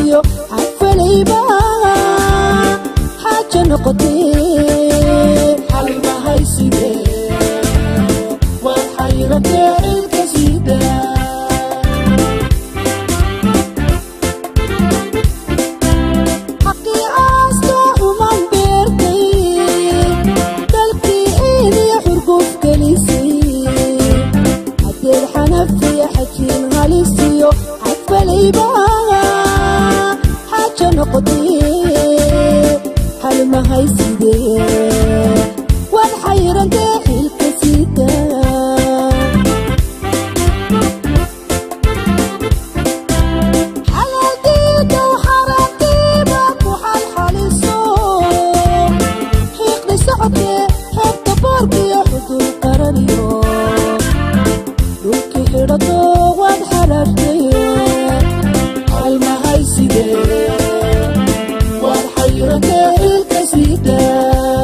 halistiyo xadfalayba xaaja noqotee xalmahaysidee waan xayratee ilka siidaa xaqiicaasta uman beertay dalkii iidiya xurguf gelisay hadeed xanafiya xajiin halistiyo xadfalayba xaaja noqotee halmahaysidee waan xayrantee xilka siidaa xalaaldiida xaraantiiba ku xalxaliso xiiqdi socodkee xeebta boorkiyo xudul qaraniyo dhulki xidhato waad xalaashtay halmahaysidee waad xayrantee ilka siidaa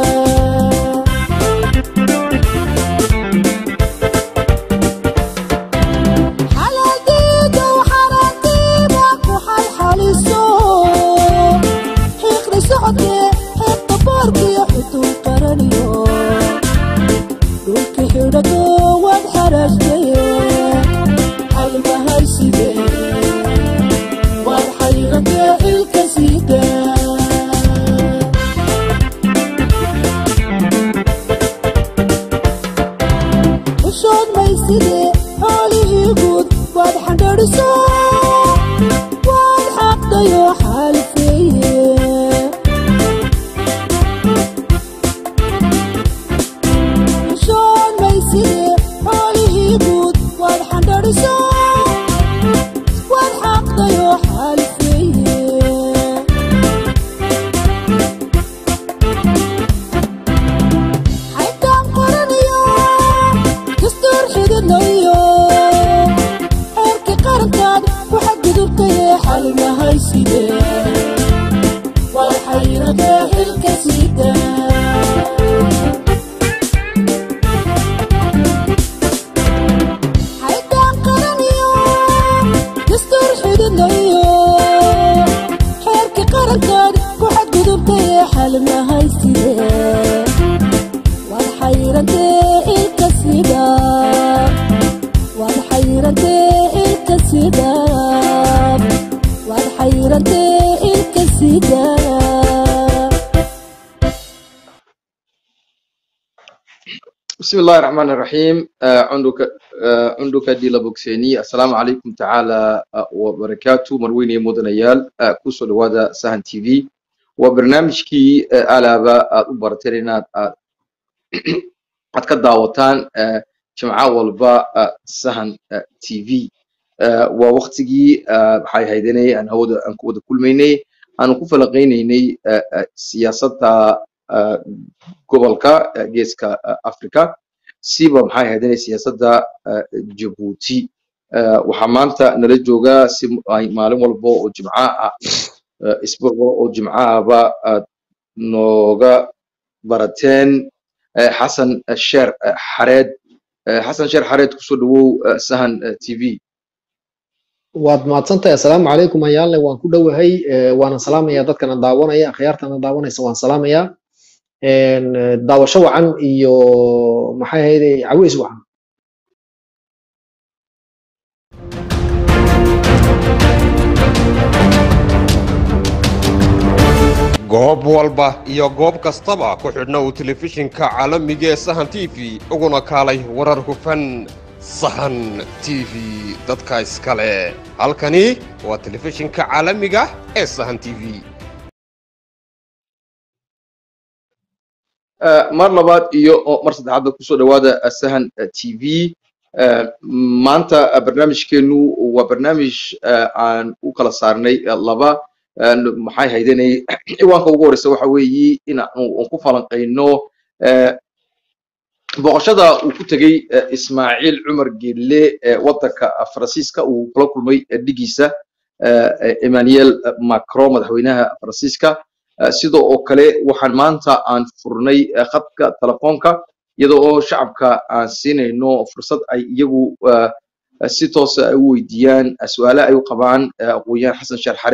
xalaaldiida xaraantiiba ku xalxaliso xiiqdi socodkee xeebta boorkiyo xudul qaraniyo dhulki xidhato waad xaraashtay halmahaysidee waad xayrantee ilka siidaa ushood maysidee xoolihii guud waad xandhadhiso waad xaqdayoo xaalifeeye ushood maysidee xoolihii guud waad xandhadhiso waad xaqdayoo xaalifeeye xaybtaan qoranayo dastuur xididnayo xeerkii qarankaad ku xadgudubtaye xalmahaysidee waa xayradee xilka siidaa xaybtaan qoranayo dastuur xididnayo xeerkii qarankaad ku xadgudubtaye xalmahaysidee waad xayrantee ilka sida waad xayrantee ilka sida waad xayrantee ilka sida بسم الله الرحمن الرحيم آه، عندك آه، عندك دي لبوكسيني السلام عليكم تعالى آه، وبركاته مرويني مدنيال آه، كوسو لوادا سهن تي في وبرنامج كي آه، ألابا آه، برترينا آه، قد كداوتان آه، جمعة والبا آه، سهن آه، تي في آه، ووقتي آه، حي هيدني أنا هو أن كود كل ميني أنا كوفا لقيني آه، آه، سياسة آه، gobolka eh, geeska eh, africa siba maxay ahaydeen siyaasadda eh, jabuuti Eh, waxaa maanta nala joogaa si ay maalin walba oo jimco ah eh, isbuuc walba oo jimco ahba aad nooga barateen eh, xasan eh, sheer eh, xareed Eh, xasan sheer xareed kusoo dhawow eh, sahan eh, t v waad mahadsantahay assalaamu calaykum ayaale waan ku dhowahay eh, waana salaamaya dadkana daawanaya akhyaartana daawanaysa waan salaamaya En, eh, daawasho wacan iyo maxay ahayde caweys wacan goob walba iyo goob kastaba ku xidhna uu telefishinka caalamiga ee sahan t v uguna kaalay warar hufan sahan t v dadka iskale halkani waa telefishinka caalamiga ee sahan t v Eh, mar labaad iyo oo mar saddexaadba kusoo dhawaada eh, sahan eh, t v Eh, maanta eh, barnaamijkeenu waa barnaamij eh, aan u kala saarnay eh, laba Eh, maxay haydanay ciwaanka ugu horeysa waxa weeyi in aan aan ku falanqayno eh, booqashada uu ku tegey eh, ismaaciil cumar geelle ee waddanka faransiiska uu kula kulmay eh, dhigiisa eh, eh, emmanuel macron madaxweynaha faransiiska Eh, sidoo oo kale waxaan maanta aan furnay eh, khadka telefoonka iyadoo oo shacabka aan siinayno fursad ay iyagu eh, eh, si toosa ay u weydiiyaan eh, su'aale ay u qabaan eh, aqoonyahan xasan sheer xareed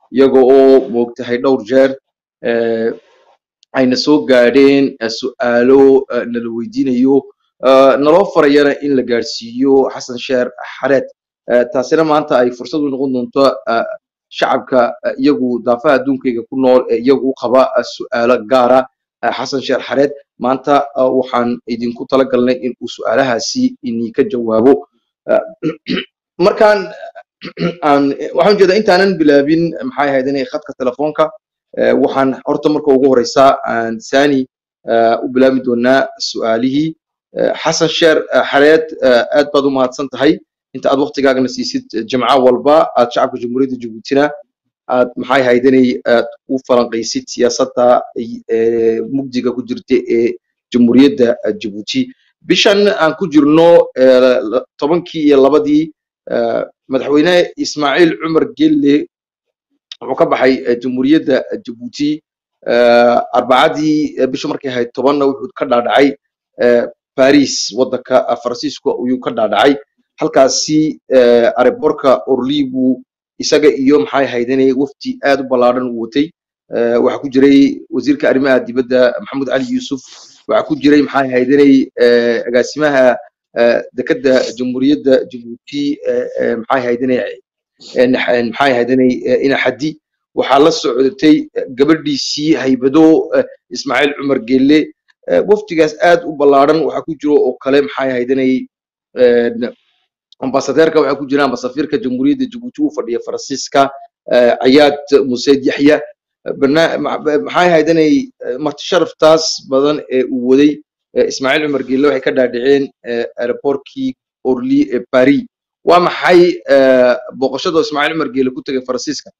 iyaga oo moogtahay dhowr jeer eh, ayna soo gaadheen eh, su'aalo eh, nala weydiinayo eh, naloo farayana in la gaadhsiiyo xasan sheer xareed Eh, taasina maanta ay fursad u noqon doonto eh, shacabka eh, iyagu daafaha adduunkayga ku nool ee iyagu u qaba eh, su'aalo gaara eh, xasan sheer xareed maanta eh, waxaan idinku talagalnay in uu su'aalahaasi idinka jawaabo Eh, markaan aan waxaan ujeedaa intaanan bilaabin maxay ahayd inay khadka telefoonka eh, waxaan horta marka ugu horeysa aan sani eh, u bilaabi doonaa su'aalihii Eh, xasan sheer eh, xareed eh, aad baad u mahadsan tahay inta aad waqtigaagana siisid eh, jimco walba aad shacabka jamhuuriyadda jabuutina aad maxay ahayd inay aad u falanqaysid siyaasadda eh, mugdiga ku jirta ee jamhuuriyadda eh, jabuuti bishan aan ku jirno eh, la- tobankii iyo labadii eh, madaxweyne ismaaciil cumar gelle wuxuu ka baxay eh, jamhuuriyadda jabuuti eh, arbacadii eh, bisha markay ahayd tobanna wuxuu ka dhaadhacay eh, baris waddanka eh, faransiiska ayuu ka dhaadhacay halkaasi eh, aerobortka orly buu isaga iyo maxay ahayd inay wafdi aad u ballaadhan u watay Eh, waxaa ku jiray wasiirka arrimaha dibadda maxamed cali yuusuf waxaa ku jiray maxay ahayd inay eh, agaasimaha eh, dekedda jamhuuriyadda jabuuti eh, eh, maxay ahayd inay eh, nax- eh, maxay ahayd inay eh, ina xaddi waxaa la socotay eh, gabadhiisii haybado eh, ismaaciil cumar gelle Eh, wafdigaas aad u ballaadhan waxaa ku jiro oo kale maxay ahayd inay eh, ambasadeerka waxaa ku jira ambasafiirka jamhuuriyadda jabuuti u fadhiya faransiiska eh, ayaad museed yaxya Eh, barna- ma- ba- maxay ahayd inay eh, marti sharaftaas badan ee uu waday eh, ismaaciil cumar gelle waxay ka dhaadhiceen eh, aeroportkii orly ee paris waa maxay eh, booqashada ismaaciil cumar gelle ku tegay faransiiska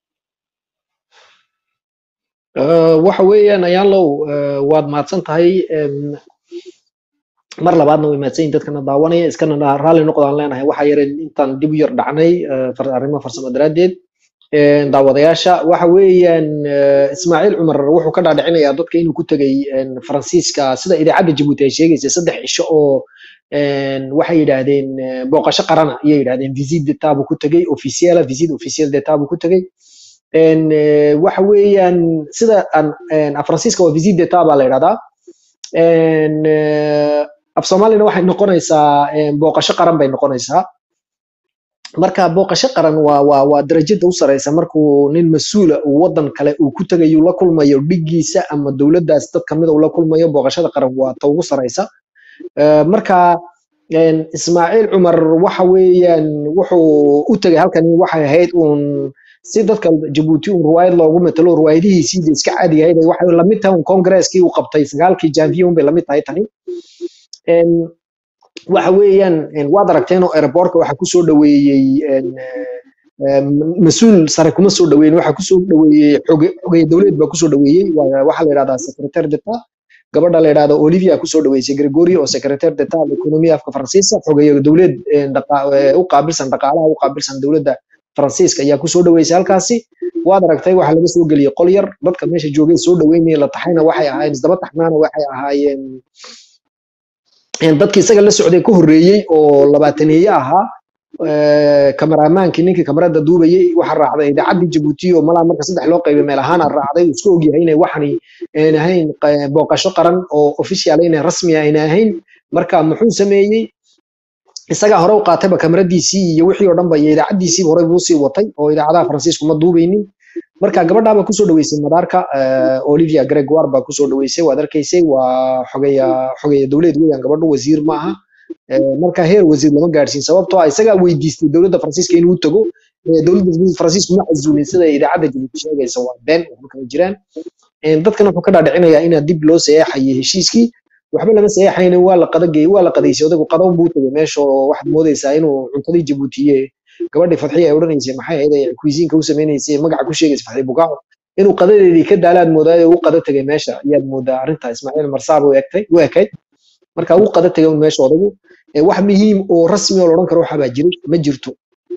Eh, waxa weeyaan ayaanlow eh, waad mahadsan tahay em, mar labaadna way mahadsan yihin dadkana daawanaya iskana dha- raalli noqdaan leenahay waxaa yareen intaan dib u yar dhacnay eh, far- arrimo farsamo daraaddeed Eh, daawadayaasha waxa weeyaan eh, ismaaciil cumar wuxuu ka dhaadhicinayaa dadka inuu ku tegay en, faransiiska sida idaacadda jabuuti ay sheegaysa saddex cisho oo en, waxay yidhaahdeen eh, booqasho qarana ayay yidhahdeen visit d'etat buu ku tegey officiala visit official d'etat buu ku tegey en, eh, waxa weeyaan sida aan en, af faransiiska waa visit d'etat baa la yidhahdaa En, eh, af soomaalina waxay noqonaysaa en, booqasho qaran bay noqonaysaa marka booqasho qaran waa waa waa darajada u sareysa markuu nin mas-uula uu wadan kale uu ku tegayo la kulmayo dhigiisa ama dowladdaas dad kamida uu la kulmayo booqashada qaran waa ta ugu sareysa Eh, marka en, ismaaciil cumar waxa weeyaan wuxuu u tegay halkani waxay ahayd uun si dadka jabuuti un ruwaayad loogu matalo ruwaayadihiisii dee iska caadiga ahayd ay waxay lamid tahay un kongareeskii uu qabtay sagaalkii janvier un bay lamid tahay tani En, waxa weeyaan en, waad aragteen oo aerobortka waxaa kusoo dhaweeyey en, eh, mas-uul sare kuma soo dhaweyn waxaa kusoo dhaweeyey xoge xogeeye dowlad baa kusoo dhaweeyey waa- waxaa la yidhahdaa secretaire d'etat gabadha la yidhahdo olivia kusoo dhaweysay gregory oo secretaire d'etat economia afka faransiiska xogeeye dowlad en, dhaqa- eh, u qaabilsan dhaqaalaha u qaabilsan dowladda faransiiska ayaa kusoo dhaweysay halkaasi waad aragtay waxaa laga soo geliyey qol yar dadka meesha joogay soo dhaweynaya la taxayna waxay ahaayeen isdaba taxnaana waxay ahaayeen en, dadkii isaga la socday ka horreeyey oo labaataneeye ahaa eh, kameramaankii ninkii kamarada duubayey waxaa raacday idaacaddii jabuuti oo malaa marka saddex loo qaybay meel ahaana raacday uu iska ogyahay inay waxani aan ahayn qa- booqasho qaran oo official inay rasmi ayna ahayn marka muxuu sameeyey isagaa hore u qaatayba kamaradiisii iyo wixii oo dhan ba iyo idaacaddiisiiba horey buu sii watay oo idaacadaha faransiisku ma duubaynin marka gabadhaaba kusoo dhaweysay madaarka eh, olivia gregoire baa kusoo dhaweysay waad arkaysay waa xogeya xogeya dowlad weeyaan gabadhu wasiir ma aha Eh, marka heer wasiir lama gaadhsiin sababtoo ah isagaa weydiistay dowladda faransiiska inuu u tago Eh, dowladda faransiisku ma casuulin sida idaacadda jabuuti sheegaysa waa been waxba kama jiraan Eh, dadkan wuxuu ka dhaadhicinayaa inaa dib loo saxeexayay heshiiskii waxba lama saxeexaynin waa la qadagey waa la qadaysay odaygu qadow buu tagay meesha oo waxaad moodaysaa inuu cuntadii jabuutiye gabadhii fadxiya ay odhanaysay maxay ahayd ay kuisiinka u sameynaysay magaca ku sheegaysa fadxi bukaaco inuu qadadeedii ka daalaad moodaayo u qada tegay meesha ayaad moodaa arrinta ismaaciil marsaab u egtay u ekayd marka uu qada tegay un meesha odaygu Eh, wax muhiim oo rasmi oo la odhan karo waxa baa jiray ma jirto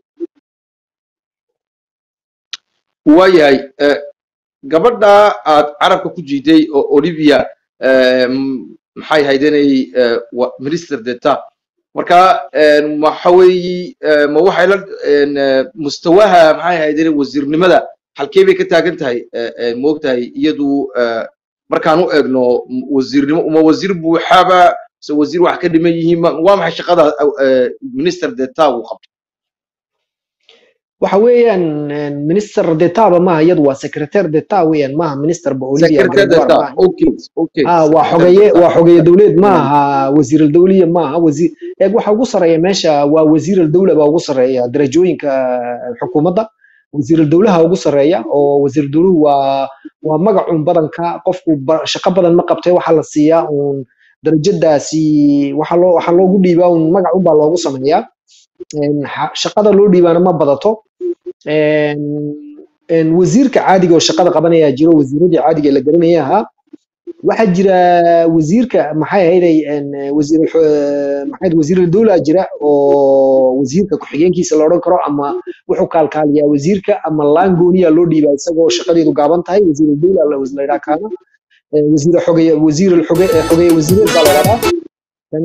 waayahay eh, gabadha aad carabka ku jiiday oo olivia eh, m- maxay ahayd inay eh, wa- minister d'etat marka eh, waxa weeyi eh, ma waxay la en, eh, mustawaha maxay ahayd inay wasiirnimada halkee bay ka taagan tahay eh, eh, moogtahay iyadu eh, markaan u eegno m- wasiirnimo uma wasiir buuxaba se wasiir wax ka dhiman yihiin ma- waa maxay shaqada eh, minister deta uu qabto waxa weeyaan een, minister d'etaba maaha iyadu waa secretary d'eta weeyaan maaha minister ba olivia secretary gregoire deta maaha okay okay ah waa secretary xogeeye deta waa xogeeye dowleed maaha wasiir dawliya maaha wasiir eeg waxa ugu sareeya meesha waa wasiir dawla baa ugu sareeya darajooyinka xukuumadda wasiir dawlaha ugu sareeya oo wasiir dawluhu waa waa magacun badanka qofku ba- shaqo badan ma qabtay waxaa la siiyaa uun darajadaasi waxa loo waxaa loogu dhiibaa uun magacun baa loogu sameeyaa Een, xa- shaqada loo dhiibaana ma badato Een, een, wasiirka caadiga oo shaqada qabanaya jiro wasiiradii caadiga ee la garanaya ahaa waxaa jira wasiirka maxay ahayday een, wasiir maxay ahayd wasiir dawla jira oo wasiirka ku-xigeenkiisa la odhan karo ama wuxuu kaalkaaliyaa wasiirka ama laan gooniya loo dhiibaa isagoo shaqadeedu gaaban tahay wasiir dawla la la yidhaha kaana Ee, wasiir xogeye wasiir xoge ee xogeeye wasiireed baa la yidhahdaa Tani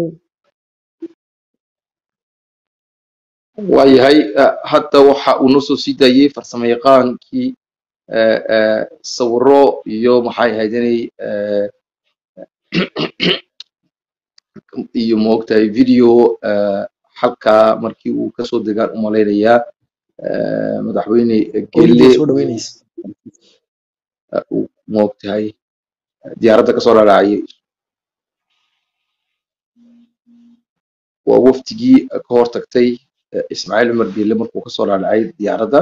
waayahay eh, hadda waxa uu noo soo sii daayey farsamo yaqaankii eh, eh, sawiro iyo maxay ahayd inay eh, iyo moogtahay video eh, halkaa markii uu kasoo degaan u malaynayaa eh, madaxweyne olivia gelle soo dhaweynaysa eh, uu moogtahay diyaaradda kasoo dharaacayay waa wafdigii ka hor tagtay eh, ismaaciil cumar gelle markuu kasoo dharaacay diyaaradda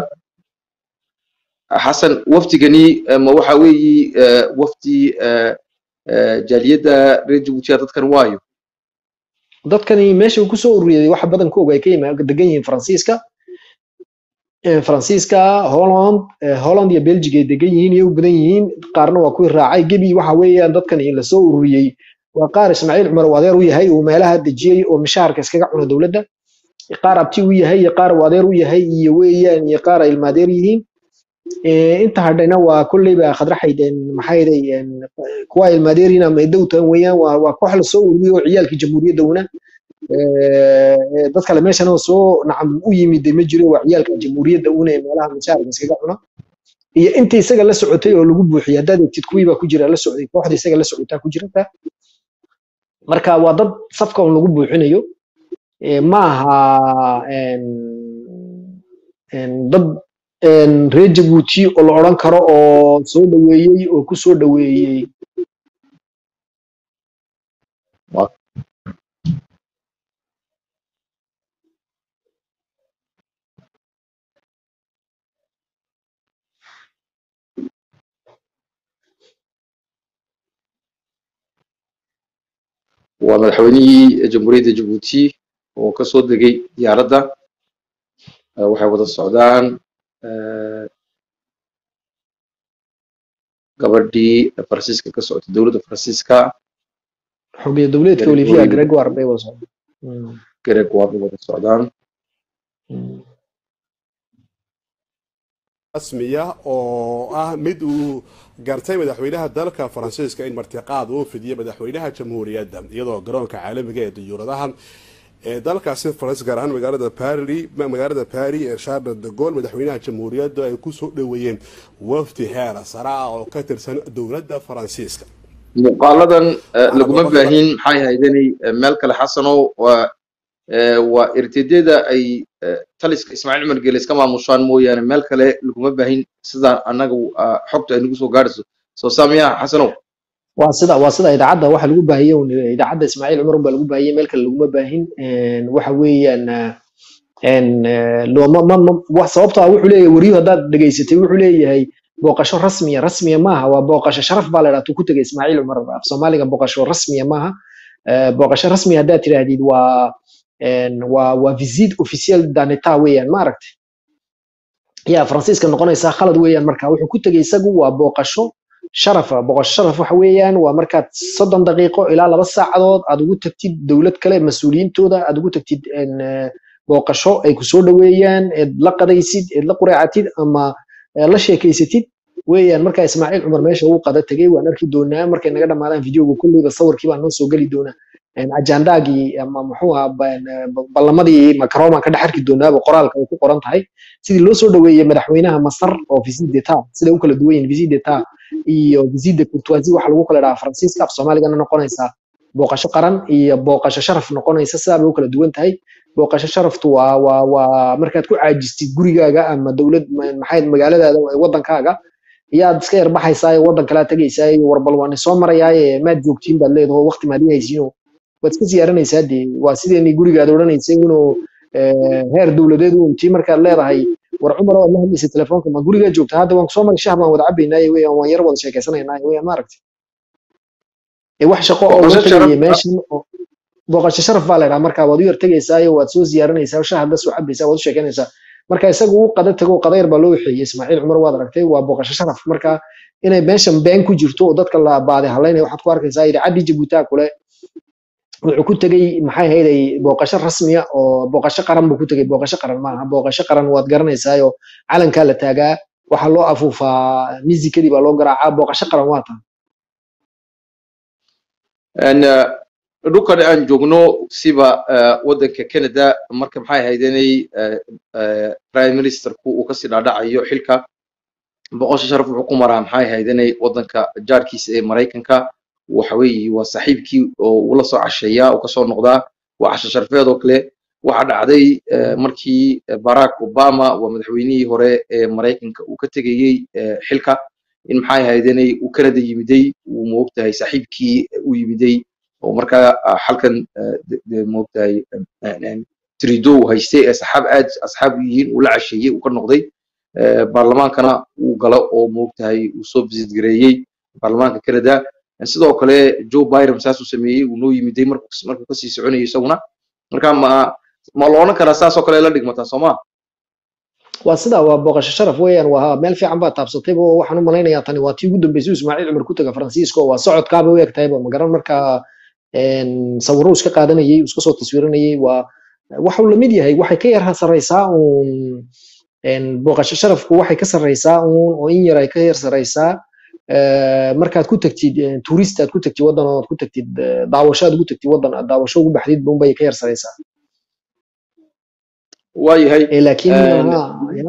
xasan wafdigani eh, ma waxa weeyi eh, wafdi eh, eh, jaaliyadda reer jabuutiya dadkan waayo dadkani meesha uu kusoo ururiyay waxa badankooga ay ka yima degan yihiin faransiiska Ee, faransiiska holland ee, holland iyo belgiga ay degan yihiin iyo u badan yihiin qaarna waa kuwii raacay gebi waxa weeyaan dadkani lasoo ururiyey waa qaar ismaaciil cumar uu adeer u yahay uu meelaha dejiyey oo mishaharka iskaga cuna dowladda qaar abti u yahay iyo qaar uu adeer u yahay iyo weeyaan iyo qaar ay ilmaadeer yihiin Ee, inta hadhayna waa kolleyba khadraxayd een, maxay ahaday een, kuwa ilmaadeer yihiin ama idowtan weeyaan waa waa koox lasoo ururiyey oo ciyaalkii jamhuuriyadda una ee, dad kale meeshan oo soo nacam u yimid ma jiro waa ciyaalka jamhuuriyadda una ee meelaha mishaarka iskaga cuna iyo intii isaga la socotay oo lagu buuxiyay haddaad egtid kuwii baa ku jira la socday kooxda isaga la socotaa ku jirta marka waa dad safka un lagu buuxinayo Ee, ma aha een, een, dad een, reer jabuuti oo la odhan karo oo soo dhaweeyey oo ku soo dhaweeyey Waa- waa madaxweynihii jamhuuriyadda jabuuti oo kasoo degay diyaaradda Eh, waxay wada socdaan eh, gabadhii faransiiska ka socotay dowladda faransiiska xogeeye dowleedka Gregoire. olivia gregoire bay wada socdaan Mm, gregoire bay wada socdaan mm. rasmiya oo ah mid uu gartay madaxweynaha dalka faransiiska in martiqaad uu fidiyo madaxweynaha jamhuuriyadda iyadoo garoonka caalamiga ee diyuuradaha ee dalkaasi faransiis gaar ahaan magaalada paris magaalada paris ee charles de gaulle madaxweynaha jamhuuriyadda ay kusoo dhaweeyeen wafdi heer sare ah oo ka tirsan dowladda faransiiska muuqaaladan eh, Waxaa laguma boqol- baahin maxay haydanay meel kale xasanow waa eh, waa irtidyada ay eh, taliska ismaaciil cumar geele iska maamushaan mooyaane meel kale laguma baahin sidaan annaga ah, xogta ay nagu soo gaadhayso soo saamiya xasanow waa sida waa sida idaacadda waxa lagu baahiyey un idaacadda ismaaciil cumar baa lagu baahiyey meel kale laguma baahin Een, waxa weeyaan ah, een, eh, looma ma ma wax sababtoo ah wuxuu leeyahay wariyuhu haddaad dhegaysatay wuxuu leeyahay booqasho rasmiya rasmiya maaha waa booqasho sharaf baa la idhaha tuu ku tegay ismaaciil cumar af soomaaliga booqasho rasmiya maaha Eh, booqasho rasmiya haddaad tidhaahdid waa een, waa waa visit officiel daneta weeyaan ma aragtay yaa faransiiska noqonaysaa khalad weeyaan marka wuxuu ku tegay isagu waa booqasho sharafa boqosho sharaf waxa weeyaan waa markaad soddon daqiiqo ilaa laba saacadood aad ugu tagtid dowlad kale mas-uuliyiintooda aad ugu tagtid een, eh, booqasho ay kusoo dhaweeyaan eed la qadaysid eed la qureecatid ama eh, la sheekeysatid weeyaan marka ismaaciil cumar meesha uu qada tegay waan arki doonaa markay naga dhamaadaan videoga kulleyba sawirkii baa noo soo geli doonaa een, ajandaagii ama muxuu ahaa ba- ba- ballamadii macron baan ka dhex arki doonaaba qoraalka ay ku qoran tahay sidii loo soo dhaweeyey madaxweynaha masar oo visit d'etat siday u kala duwan yihiin visit d'etat iyo visit de courtoisie waxa lagu kala dhahaa faransiiska af soomaaligana noqonaysa booqasho qaran iyo booqasho sharaf noqonaysa sidaa bay u kala duwan tahay booqasho sharaftu waa waa waa markaad ku caajistid gurigaaga ama dowlad ma- maxay magaaladaada ee wadankaaga iyaad iska yarbaxaysaa wadan kalaa tegaysaa iyo warbal waan soo marayaaye maad joogtiin baad leedaho waqti maad ihaysiino waad iska siyaaranaysaa dee waa sideenii gurigaad odhanaysay inuu eh, heer dowladeed u intii markaad leedahay war cumar waad la hadlaysay telefoonka ma gurigaa joogta hadda waan kusoo maray shah baan wada cabaynaaye weyaan waan yar wada sheekaysanaynaay weyaan maaragtay ee wax shaqo oo Booqasho uga tegaya sharaf- meeshan oo- booqasho sharaf baa la idhaha marka waad u yar tegaysaayo waad soo ziyaaranaysaa shaha da soo cabaysaa waad u sheekanaysaa marka isaga uu qada tago qadayr baa loo wixeeyey ismaaciil cumar waad aragtay waa booqasho sharaf marka inay meeshan been ku jirto oo dadka la baadi halaynaya waxaad ku arkaysaa idaacaddii jabuutaa kule wuxuu ku tegey maxay ahayday booqasho rasmiya oo booqasho qaran buu ku tegey booqasho qaran maaha booqasho qaran waad garanaysaayo calankaa la taagaa waxaa loo afuufaa misikadii baa loo garaacaa booqasho qaran waa tan Een, eh, dhulkan aan joogno siba eh, waddanka canada marka maxay ahayd inay eh, eh, prime ministerku uu kasii dhaadhacayo xilka boqosha sharaf wuxuu ku maraa maxay ahayd inay waddanka jaarkiisa ee maraykanka waxa weeye waa saaxiibkii oo uu la soo casheeyaa oo kasoo noqdaa waa casho sharfeed oo kale waxa dhacday eh, markii eh, barack obama waa madaxweynihii hore ee maraykanka uu ka tegayey eh, xilka in maxay ahayd inay uu canada yimiday uu moogtahay saaxiibkii u yimiday oo markaa ah, halkan eh, de- de- moogtahay em, em, trido haystay ee saxaab aad asxaab u yihiin uu la casheeyey uu ka noqday Eh, baarlamaankana uu galo oo moogtahay uu soo visit gareeyey baarlamaanka canada Eh, sidoo kale joe biden saasuu sameeyey uu noo yimiday markuu markuu kasii soconayay isaguna marka ma ma la odhan karaa saas oo kale la dhigmataa sooma waa sidaa waa booqasho sharaf weeyaan waa meel fiican baa taabsatay bo waxaan u malaynayaa tani waa tii ugu dambeysay uu ismaaciil cumar ku taga faransiisko waa socodkaaba u eg tahayba magaran markaa een, sawirro uu iska qaadanayey uu iska soo taswiiranayey waa waxuu lamid yahay waxay ka yar sarreysaa uun een, booqasho sharafku waxay ka sarreysaa uun oo in yar ay ka yar sarreysaa eh, markaad ku tagtid eh, tourist aad ku tagtid waddan oo aad ku tagtid eh, daawasho aad ugu tagtid waddan aad daawasho ugu baxdid unbay ka yar sarreysaa waayahay Eh, laakiin Een, maaha ya.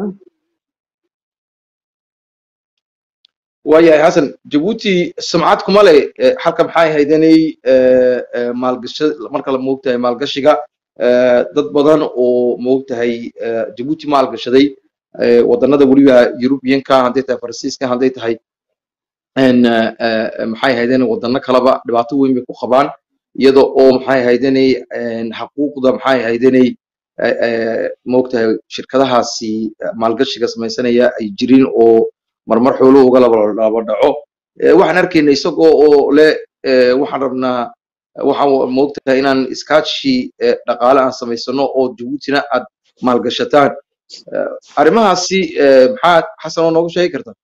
waayahay xasan jabuuti sumcad kuma leh eh, halka maxay ahayd inay eh, eh, maalgasha marka la moogtahay maalgashiga eh, dad badan oo moogtahay eh, jabuuti maalgashaday eh, wadannada weliba yurubiyanka hadday tahay faransiiska hadday tahay een, eh, eh, maxay ahayd inay wadano kaleba dhibaato weyn bay ku qabaan iyada oo maxay ahayd inay een, xaquuqda maxay ahayd inay eh, eh, moogtahay shirkadahaasi eh, maalgashiga samaysanaya ay jirin oo marmar xooluhu uga laba laba dhaco Eh, waxaan arkayna isagoo oo le eh, waxaan rabnaa waxaan moogtahay inaan iskaashi eh, dhaqaale aan samaysano oo jabuutina aad maalgashataan Eh, arrimahaasi eh, maxaa xasan oo noogu sheegi karta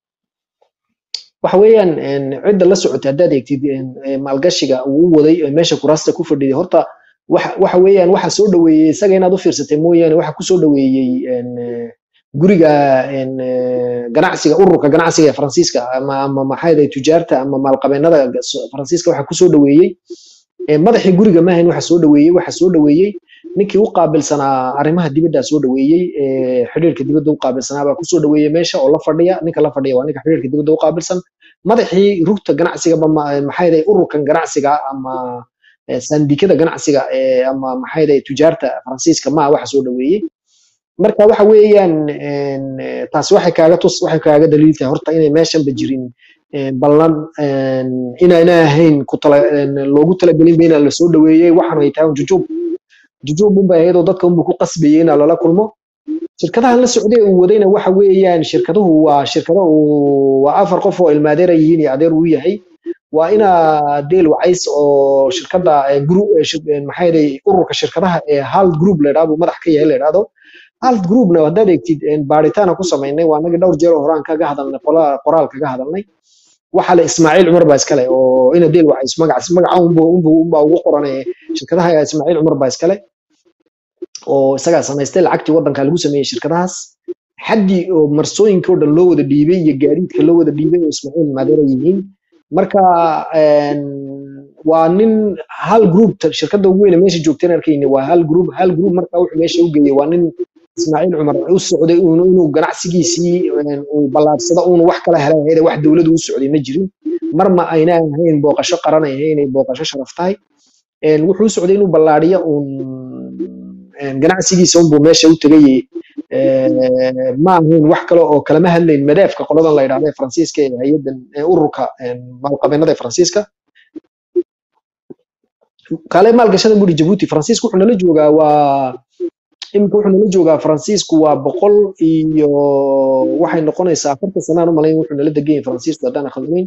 waxa weeyaan een, cidda la socotay haddaad eegtid een, ee, maalgashiga uu u waday ee meesha kuraasta ku fadhiday horta waxa waxa weeyaan waxa soo dhaweeyey isaga inaad u fiirsatay mooyaane waxa ku soo dhaweeyey een, ee, guriga een, ee, ganacsiga ururka ganacsiga ee faransiiska ama ama maxay ahayd tujaarta ama maalqabeennada so- faransiiska waxa ku soo dhaweeyey ee, madaxii guriga maahayn waxa soo dhaweeyey waxa soo dhaweeyey ninkii u qaabilsanaa arrimaha dibadda soo dhaweeyey ee xiriirka dibadda u qaabilsanaa baa kusoo dhaweeyey meesha oo la fadhiya ninka la fadhiya waa ninka xiriirka dibadda u qaabilsan madaxii rugta ganacsiga ba ma- maxay ahayd ururkan ganacsiga ama eh, sandikada ganacsiga ee ama maxay ahayd tujaarta faransiiska maa waxa soo dhaweeyey marka waxa weeyaan een, eh, taasi waxay kaaga tus waxay kaaga daliil tahay horta inay meeshanba jirin een, ballan een, inaana ahayn ku tala een, loogu talagelin ba inaa lasoo dhaweeyey waxaan ay tahay un jujub jujub unbay ahayd oo dadka unbu ku qasbayey inaa lala kulmo shirkadahan la socday uu wadayna waxa weeyaan shirkaduhu waa shirkado uu waa afar qof oo ilmaadeer ay yihiin iyo adeer uu yahay waa inaa deel wacays oo shirkada eh, group eh, shir- eh, maxay ahayd ururka shirkadaha ee hald group la yidhahdo madax ka yahay la yidhahdo hald groupna haddaad eegtid een, baaritaana ku samaynay waa naga dhowr jeer oo horaan kaga hadalnay qola- qoraal kaga hadalnay waxa le ismaaciil cumar baa iskale oo ina deel wacays magacaas magaca unbu unbu unbaa ugu qoran ee shirkadaha ismaaciil cumar baa iskale oo isagaa samaystay lacagtii waddanka lagu sameeyey shirkadahaas xaddii oo marsooyinka oo dhan loo wada dhiibay iyo gaadiidka loo wada dhiibay oo ismaaciil maadeera yihiin marka een, waa nin hal group ta- shirkadda ugu weyn ee meesha joogteen arkayni waa hal group hal group marka wuxuu meesha u geeyey waa nin ismaaciil cumar u socday uun- inuu ganacsigiisii een, uu ballaarsado uun wax kala helay hayde wax dowladdu u socday ma jirin mar ma ayna ahayn booqasho qaran ay ahayn ay booqasho sharaf tahay een, wuxuu u socday inuu ballaariyo uun een, ganacsigiisa unbuu meesha u tegay ee, ma ahayn wax kale oo kalama hadlayn madeefka qoladan la yidhahda ee faransiiska ee hay-adan ee ururka een, maalqabeennada ee faransiiska kale maalgashada buri jabuuti faransiisku wuxuu nala joogaa waa iminka wuxuu nala joogaa faransiisku waa boqol iyo waxay noqonaysaa afartan sanaan u malayn wuxuu nala degan yahay faransiisku haddaan khaldamayn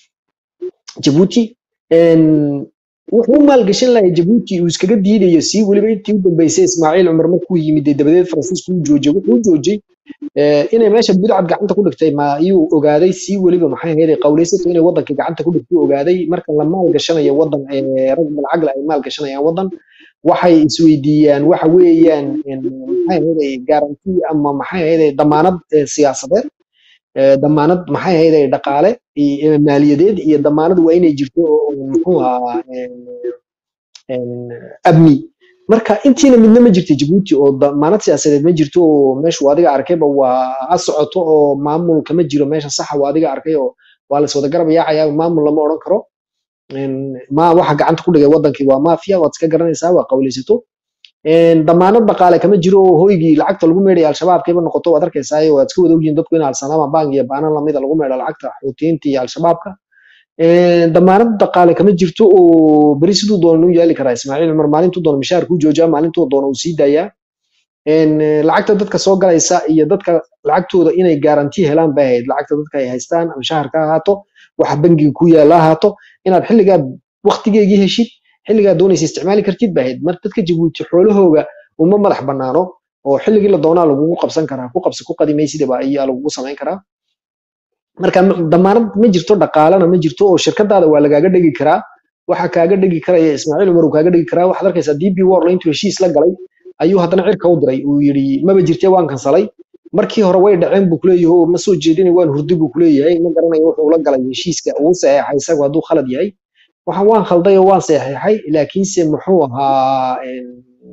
jabuuti een, wuxuu u maalgashan lahay jabuuti uu iskaga diidayo sii weliba intii u dambeysay ismaaciil cumar markuu yimid dee dabadeed faransiisku uu joojiyey wuxuu u joojiyey eh, inay meesha budcad gacanta ku dhigtay ma iyuu ogaaday sii weliba maxay ahayd ay qawleysato inay wadankii gacanta ku dhigtay ogaaday marka la maalgashanayo wadan ee rag malcagle ay maalgashanayaan wadan waxay isweydiiyaan waxa weeyaan een, maxay ahayd ay garanti ama maxay ahayd ay damaanad eh, siyaasadeed eh, damaanad maxay ahayd ay dhaqaale iyo maaliyadeed iyo damaanad waa inay jirto oo muxuu ahaa een, een, amni marka intiina midna ma jirto jabuuti oo damaanad siyaasadeed ma jirto oo meeshu waa adiga arkayba waa ha socoto oo maamulka ma jiro meesha saxa waa adiga arkay oo waa laswada garab yaacaya maamul lama odhan karo een, ma waxa gacanta ku dhigay wadankii waa mafia waad iska garanaysaa waa qawleysato een, damaanad dhaqaale kama jiro oo hoygii lacagta lagu meedhay al-shabaabkiiba noqoto waad arkaysaa waad iska wada ogyihiin dadku in alsalaama bank iyo baanan lamida lagu meedho lacagta xuutiyiinta iyo al-shabaabka Een, damaanad dhaqaale kama jirto oo beri siduu doono u yaali karaa ismaaciil cumar maalintuu doono mishaarkuu joojiyaa maalintuu doono uu sii daayaa Een, eh, lacagta dadka soo galaysa iyo dadka lacagtooda inay garanti helaan bay ahayd lacagta dadka ay haystaan ama shaharka ha ahaato waxa bangiga ku yaala ha ahaato inaad xilligaad waqtigeegii heshid xilligaad doonaysa isticmaali kartid bay ahayd mar dadka jabuuti xoolahooga uma madax banaano oo xilligii la doonaa lagugu qabsan karaa ku qabsi ku qadimaysidaba ayaa lagugu samayn karaa marka ma- damaanad ma jirto dhaqaalana ma jirto oo shirkadaada waa lagaaga dhegi karaa waxa kaaga dhegi karaya ismaaciil cumar uu kaaga dhegi karaa waxaad arkaysaa db warla intuu heshiis la galay ayuu haddana cirka u diray uu yidhi maba jirte waan kansalay markii hore way dhaceen buu kuleeyahay oo ma soo jeedinay waan hurdi buu kuleeyahay ma garanayo wuxuu la galay heshiiska uu saxeexay isagu hadduu khalad yahay waxaan waan khalday oo waan saxeexay laakiinse muxuu ahaa een,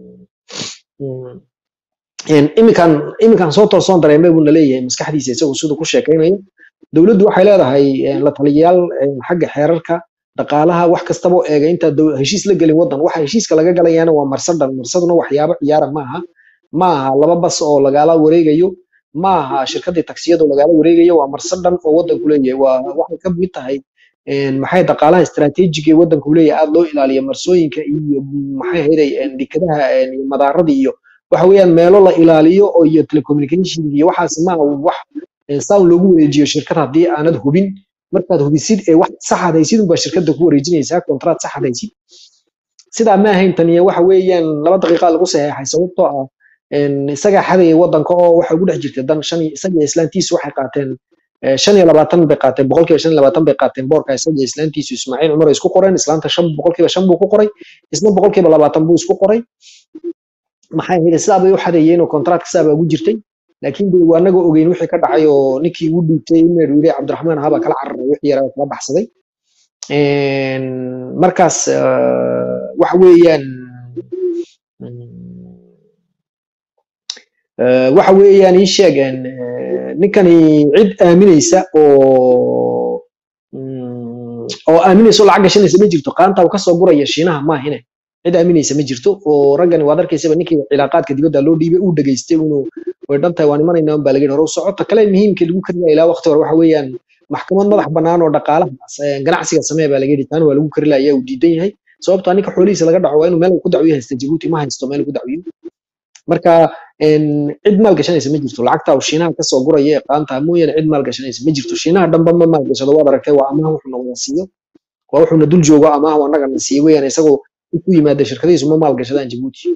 mm, een, iminkan iminkan soo toosoon dareemay buu naleeyahay maskaxdiisa isagu siduu ku sheekaynayo dowladdu waxay leedahay een, la taliyayaal een, xagga xeerarka dhaqaalaha wax kastaba oo eega intaa dow- heshiis la gelin wadan waxa heshiiska laga galayaana waa marsadan marsaduna waxyaabo ciyaara maaha ma aha laba bas oo lagala wareegayo ma aha shirkadii taksiyada oo lagala wareegayo waa marsadan oo wadanku leeyahay waa waxay ka mid tahay een, maxay dhaqaalaha istiraatiijiga ee wadanku leeyahay aad loo ilaaliyo marsooyinka iyo maxay ahayd dekadaha een, iyo madaarada iyo waxa weeyaan meelo la ilaaliyo oo iyo telecommunication iyo waxaas ma aha wax een, saan loogu wareejiyo shirkad haddii aanad hubin markaad hubisid ee wax saxaad haysid unbaa shirkadda ku wareejinaysaa kontraat saxaad haysid sidaa ma ahayn taniya waxa weeyaan laba daqiiqa lagu saxeexay sababtoo ah een, isagaa xadayay wadanka oo waxa ugu dhex jirtay dan shan iyo- isaga iyo islaantiisu waxay qaateen eh, shan iyo labaatan bay qaateen boqolkiiba shan iyo labaatan bay qaateen boorka isaga iyo islaantiisu ismaaciil cumar ay isku qoreen islaanta shan boqolkiiba shan buu ku qoray isna boqolkiiba labaatan buu isku qoray maxay ahayd sidaa bay u xadeeyeen oo kontraatka sidaa baa ugu jirtay laakiin de waa anaga ogeyn wixii ka dhacay oo ninkii ugu dhiibtay imeer yiri cabdiraxmaan ahaa baa kala cararay wixii yaraa kala baxsaday Een, markaas eh, waxa weeyaan mm, eh, waxa weeyaan ii sheegeen eh, ninkani cid aaminaysa oo mm, oo aaminaysa oo lacag gashanaysa ma jirto qaanta uu kasoo guraya shiinaha maahine cid aaminaysa ma jirto oo raggani waad arkaysaba ninkii cilaaqaadka dibadda loo dhiibay uu dhageystay inuu way dhan tahay waan imanaynaa un baa laga yidhi hore u socota kale muhiimka lagu kari ilaa waqti hore waxa weeyaan maxkamad madax bannaan oo dhaqaalaha eh, ganacsiga samee baa laga yidhi taana waa lagu kari lahaa ayaa uu diidan yahay sababtoo ah ninka xoolihiisa laga dhaco waa inuu meel uu ku dacwiyo haysta jabuuti ma haysto meel uu ku dacwiyo marka een, cid maal gashanaysa ma jirto lacagta uu shiinaha kasoo guraya ee qaanta mooyaane cid maal gashanaysa ma jirto shiinaha dhanba ma maal gashado waad aragtay waa amaah wuxuuna wada siiyo waa wuxuuna dul joogo amaah oo annaga na siiyo weeyaan isagoo ku yimaada shirkadihiisu ma maal gashadaan jabuuti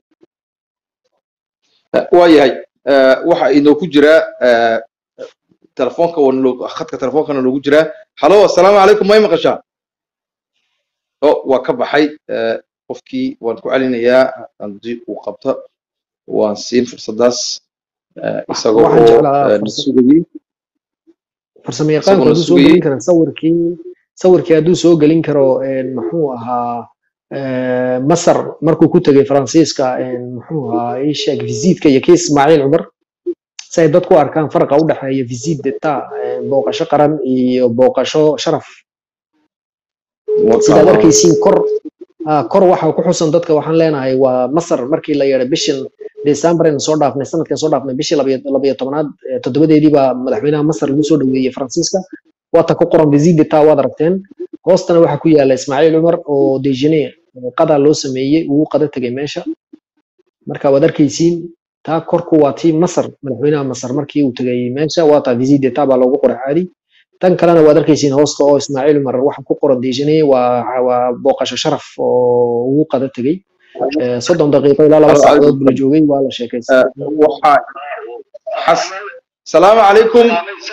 waayahay eh, waxa inoogu jira eh, telefoonka waa naloo- khadka telefoonkana noogu jira halo assalaamu calaykum may maqashaa o waa ka baxay eh, qofkii waan ku celinayaa haddii uu qabto waan siin fursadaas eh, isagoo waxaan oo jeclaa eh, na fursa- sugayey farsamo yaqaanku isagoo na hadduu soo sugayey gelin kara sawirkii sawirkii hadduu soo gelin karo muxuu ahaa masar markuu ku tegay faransiiska muxuu ahaa ii sheeg visiitka iyo kii ismaaciil cumar si ay dadku arkaan farqa u dhexeeya visit deta booqasho qaran iyo booqasho sharaf sidaad arkaysiin kor kor waxa ku xusan dadka waxaan leenahay waa masar markii la yeedhay bishan december aynu soo dhaafnay sanadkan soo dhaafnay bishii labayo tobnaad toddobadeedii baa madaxweynaha masar lagu soo dhaweeyey faransiiska waata ku qoran visit deta waad aragteen hoostana waxaa ku yaala ismaaciil cumar oo dejine qadaa loo sameeyey uu qada tegay meesha marka waad arkaysiin taa korku waa tii masar madaxweynaha masar markii uu tegay meesha waa taa visit deta baa loogu qoray caadi tan kalena waad arkaysiin hoosta oo ismaaciil cumar waxa ku qoran dejine waa waa booqasho sharaf oo ugu qada tegey soddon daqiiqo ilaa laba saacadood bula joogay waa la sheekaystay salaamu calaykum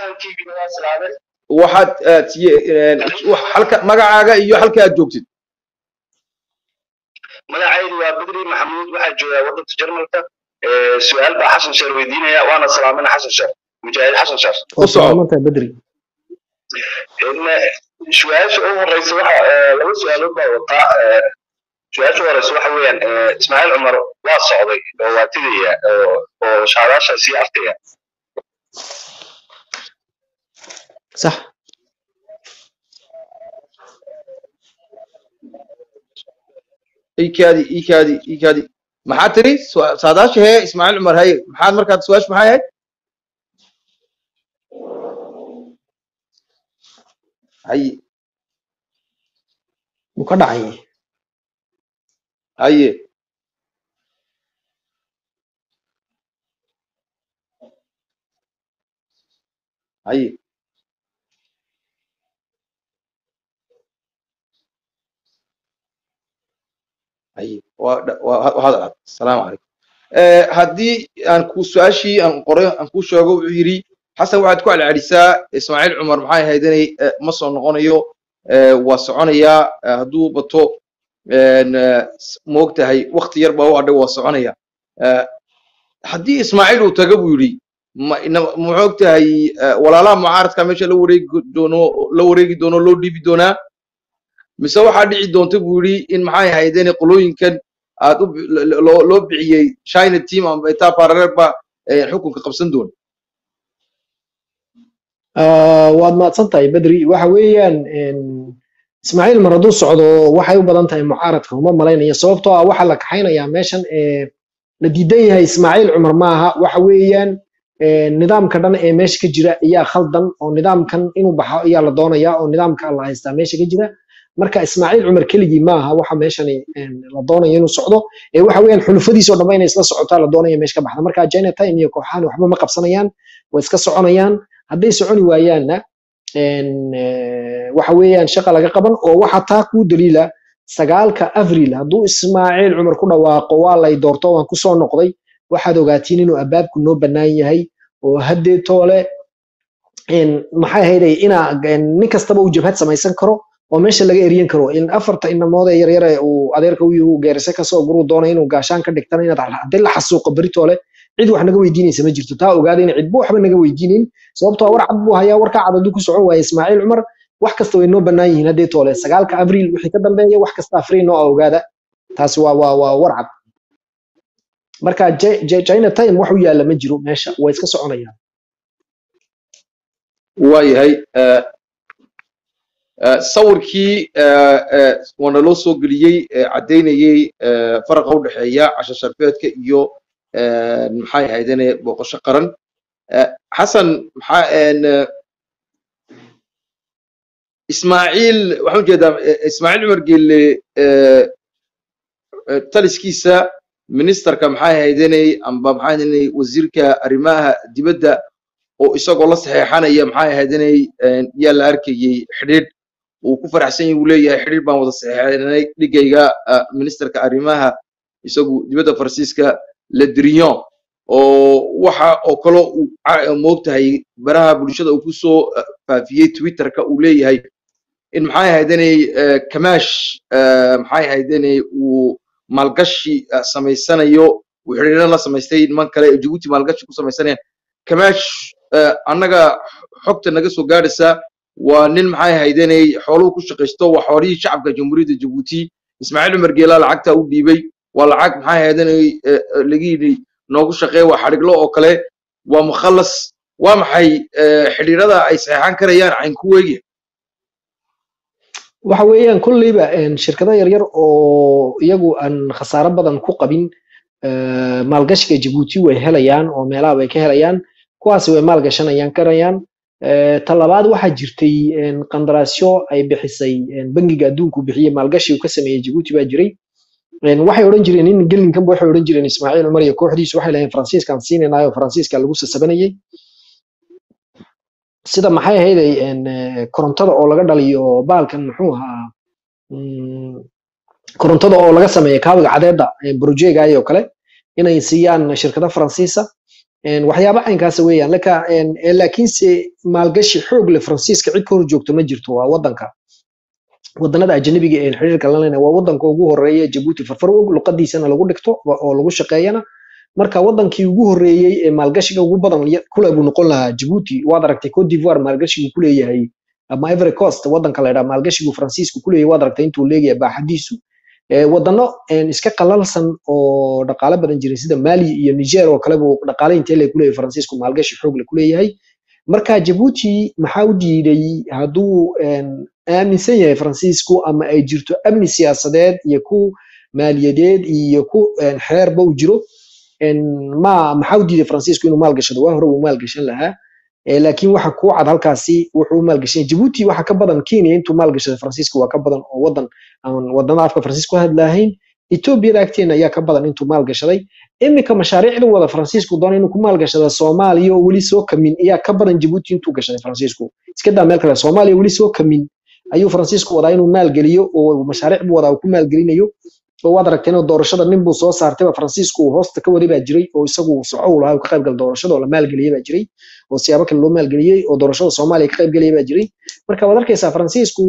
waxaad halka magacaaga iyo halka aad joogtid magacaydu waa bedri maxamuud waxaa joogaa waddanka jarmalka su-aal baa xasan sheer weydiinaya waana salaamina xasan sheer mujaahid xasan sheer salaamanta bedri su-aasha ugu horeysa waxa laba su-aalood baa wataa su-aasha horeysa waxa weeyaan ismaaciil cumar waa socday oo waa tegaya oo shaadaasha sii arkaya صح iikaadi iikaadi iikaadi maxaa tiri saadaasha hee ismaaciil cumar haye maxaad markaad su-aasha maxay ahayd haye mu ka dhacay haye haye haye waa waa hadal cad asalaamu calaykum haddii aan ku su-aashii aan qoray aan kuu sheego wuxuu yidhi xasan waxaad ku celcelisaa ismaaciil cumar maxay ahayd inay ma soo noqonayo waa soconayaa hadduu bato moogtahay wakti yar baa u hadhay waa soconaya haddii ismaaciil uu taga buu yidhi muxoog tahay walaalaha mucaaradka meesha la wareegi doono la wareegi doono loo dhiibi doonaa mise waxaa dhici doonta buu yidhi in maxay ahaydeen qolooyinkan aad loo bixiyey china team amba itaa paralel ba xukunka qabsan doona waad mahadsan tahay bedri waxa weeyaan ismaaciil mar hadduu socdo waxay u badan tahay mucaaradka uma malaynaya sababtoo ah waxaa la kaxaynayaa meeshan la diidan yahay ismaaciil cumar maaha waxa weeyaan nidaamka dhan ee meesha ka jira ayaa khaldan oo nidaamkan inuu baxo ayaa la doonayaa oo nidaamka la haystaa meesha ka jira marka ismaaciil cumar keligii maaha waxa meeshani la doonayo inuu socdo ee waxa weeyaan xulufadiisoo dhanba inay isla socotaa la doonaya meesha ka baxda marka china time iyo kooxahan waxba ma qabsanayaan way iska soconayaan hadday soconi waayaanna waxa weeyaan shaqa laga qaban oo waxa taa kuu daliila sagaalka avril hadduu ismaaciil cumar ku dhawaaqo waa lay doorto waan kusoo noqday waxaad ogaatiin inuu abaabku noo bannaan yahay oo haddee toole maxay ahayday inaa nin kastaba uu jabhad samaysan karo oo meesha laga eriyan karo in afarta inamood ee yaryare uu adeerka u yahu geerise kasoo guruu doonay inuu gaashaan ka dhigtana inaad haddii la xasuuqo beritoole cid wax naga weydiinaysa ma jirto taa ogaada in cidba waxba naga weydiinin sababtoo war cad buu hayaa warkaa cad hadduu ku socon waaye ismaaciil cumar wax kasta way noo bannaan yihiin haddee toole sagaalka abriil wixii ka dambeeya wax kasta afriil noo ogaada taasi waa waa waa war cad marka china time wax u yaalla ma jiro meesha way iska soconayaan waayahay sawirkii waana loo soo geliyey caddaynayey faraqa u dhexeeya casho sharfeedka iyo maxay ahaydene booqasho qaran xasan maxaa ismaaciil waxaan ujeedaa ismaaciil cumar geelle taliskiisa ministerka maxay ahaydenay amba maxay ahaydenay wasiirka arrimaha dibadda oo isagoo la saxeexanaya maxay ahaydenay yaa la arkayey xidhiidh uu ku faraxsan yahay uu leeyahay xidhiidh baan wada saxeexanay dhigayga ministerka arrimaha isagu dibadda faransiiska ledrion oo waxa oo kale uu moogtahay baraha bulshada uu kusoo faafiyey twitterka uu leeyahay in maxay ahaydenay kamash maxay ahaydenay uu maalgashi samaysanayo uu xidhiidho la samaystay niman kale ee jabuuti maalgashi ku samaysanayaan kamash annaga xogta naga soo gaadhaysa waa nin maxay ahayd inay xooluhu ku shaqaysto waa xoolihii shacabka jamhuuriyadda jabuuti ismaaciil cumar geelaa lacagta u dhiibay waa lacag maxay ahayd inay eh, eh, laga yidhi noogu shaqeeya waa xadhiglo oo kale waa mukhallas waa maxay eh, xidhiirada ay saxeexan karayaan cayn ku weegi waxa weeyaan kolleyba een, shirkado yaryar oo iyagu aan khasaaro badan ku qabin eh, maalgashiga jabuuti way helayaan oo meelaha way ka helayaan kuwaasi way maalgashanayaan karayaan Eh, ta labaad waxaa jirtay een, qandaraasyo ay bixisay een, bangiga adduunku bixiye maalgashi uu ka sameeyey jabuuti baa jiray Een, waxay odhan jireen in gelinkanba waxay odhan jireen ismaaciil cumar iyo kooxdiisu waxay lahayeen faransiiskaan siinaynayo faransiiska lagu sasabanayay sida maxay ahayd ay, een, eh, korontada oo laga dhaliyo baalkan muxuu ahaa mm, korontada oo laga sameeyo kaabiga cadeeda brojegaay oo kale inay siiyaan shirkado faransiisa Een, waxyaabo caynkaasa weeyaan laka een, ee, laakiinse maalgashi xoog leh faransiiska cid ka hor joogto ma jirto waa wadanka wadanada ajnabiga ee xiriirka la leenahay waa wadanka ugu horeeya jabuuti farfar og luqadiisana lagu dhigto wa- oo lagu shaqeeyana marka wadankii ugu horeeyey ee maalgashiga ugu badan ya- kule buu noqon lahaa jabuuti waad aragtay cote d'ivoire maalgashigu kuleeyahay ama ivory coast wadanka la yidhaha maalgashigu faransiisku kuleeyahay waad aragtay intuu leeyahay baaxadiisu Ee, wadano een, iska qalalsan oo dhaqaale badan jiray sida mali iyo niger oo kale buu dhaqaale intee le kuleeyahay faransiisku maalgashi xoog le kuleeyahay marka jabuuti maxaa u diiday hadduu een, aaminsan yahay faransiisku ama ay jirto amni siyaasadeed iyo ku maaliyadeed iyo ku een, xeerba u jiro een, ma maxaa u diiday faransiisku inuu maalgashado waa hore uu maalgashan lahaa Eh, laakiin waxa ku cad halkaasi wuxuu u maalgashan jabuuti waxa ka badan kenya intuu maalgashaday faransiiska waa ka badan oo wadan aan wadana afka faransiiska ku hadlahayn etoobiyada agteena ayaa ka badan intuu maalgashaday iminka mashaariicda wada faransiisku doona inuu ku maalgashada soomaaliya oo weli soo kamin ayaa ka badan jabuuti intuu gashaday faransiisku iska daa meel kale soomaaliya weli soo kamin ayuu faransiisku wadaa inuu maalgeliyo oo mashaariic buu wadaa uu ku maalgelinayo oo waad aragteen oo doorashada nin buu soo saartay faransiisku uu hoosta ka waday baa jiray oo isagu soco uu lahaa uu ka qayb gal doorashada oo la maalgeliyey baa jiray oo siyaabo kale loo maalgeliyey oo doorashada soomaaliya ka qayb geliyay baa jiray marka waad arkaysaa faransiisku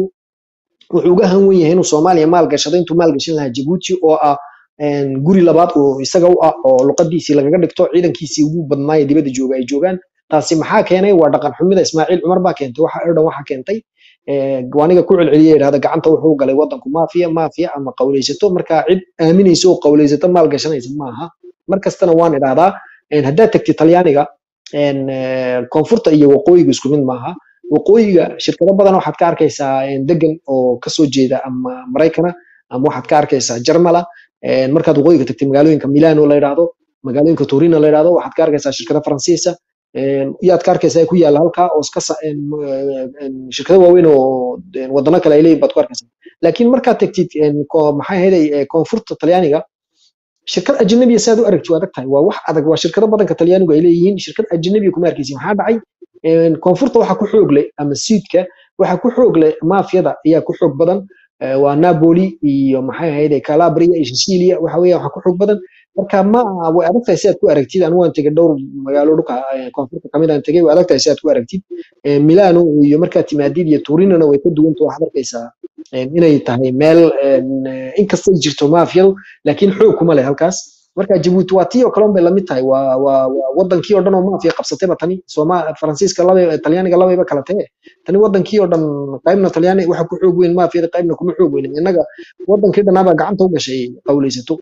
wuxuu uga han wen yahay inuu soomaaliya maalgashado intuu maalgashan lahaa jabuuti oo ah een, guri labaad oo isaga u ah oo luqadiisii lagaga dhigto ciidankiisii ugu badnaaye dibadda jooga ay joogaan taasi maxaa keenay waa dhaqan xumida ismaaciil cumar baa keentay waxa oo dhan waxa keentay Eh, waaniga ku celceliya yidhahda gacanta wuxuu galay wadanku maafiya maafiya ama qawleysato marka cid aaminaysa oo qawleysato maalgashanaysa maaha mar kastana waan idhahdaa een, haddaad tagtid talyaaniga een, eh, koonfurta iyo waqooyiga isku mid maaha waqooyiga shirkado badan waxaad ka arkaysaa een, degan oo kasoo jeeda ama maraykana ama waxaad ka arkaysaa jarmala een, markaad waqooyiga tagtid magaalooyinka milano la yidhaahdo magaalooyinka torino la yidhaahdo waxaad ka arkaysaa shirkado faransiisa een, yaad ka arkaysaa ku yaala halkaa oo iska sa- een, een, shirkado waaweyn oo een, wadano kale ay leeyihin baad ku arkaysaa laakiin markaad tagtid een, ko- maxay ahayd koonfurta talyaaniga shirkad ajnabiya saad u aragti waa adag tahay waa wax adag waa shirkado badanka talyaanigu ay leeyihiin shirkad ajnabiya kuma arkaysi maxaa dhacay Een, koonfurta waxa ku xoog leh ama siidka waxa ku xoog leh maafiyada ayaa ku xoog badan Eh, waa napoli iyo maxay ahayd calabria iyo sicilia waxa weeya waxa ku xoog badan marka ma way adag tahay si aad ku aragtid anigu waan tegay dhowr magaalo dhulka eh, koonfurta kamid aan tegay way adag tahay si aad ku aragtid Eh, milano iyo markaad timaadid iyo turinona way ka duwan tahay waxaad arkaysaa eh, inay tahay meel een, eh, inkastay jirto maafiyadu laakiin xoog kuma leh halkaas marka jabuuti waa tii oo kale un bay lamid tahay waa waa waa wadankii oo dhan oo maafiya qabsatayba tani sooma faransiiska laba talyaaniga labayba kala tahe tani wadankii oo dhan qaybna talyaani waxa ku xoog weyn maafiyada qaybna kuma xoog weyn innaga wadankii dhanaaba gacanta u gashay qawleysato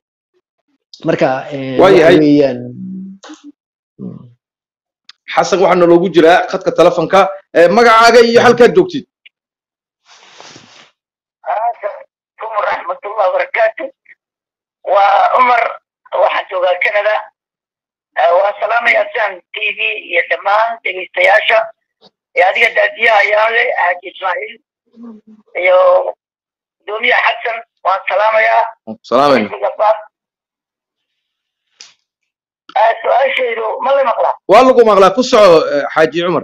marka eh, Waa waxa yahay. weeyaan mm. xasan waxaa naloogu jiraa khadka telefonka Eh, magacaaga iyo halkaad joogtid عليكم ورحمة الله وبركاته وعمر waxaan joogaa canada Eh, waan salaamaya san t v iyo dhammaan dhegeystayaasha iyo adiga daadiyaha ayaale xaaji ismaaciil iyo gudoomiya xasan waan salaamayaa salaamayna Gabaad. Eh, su-aashaydu ma la maqlaa waa lagu maqlaa ku soco eh, xaaji cumar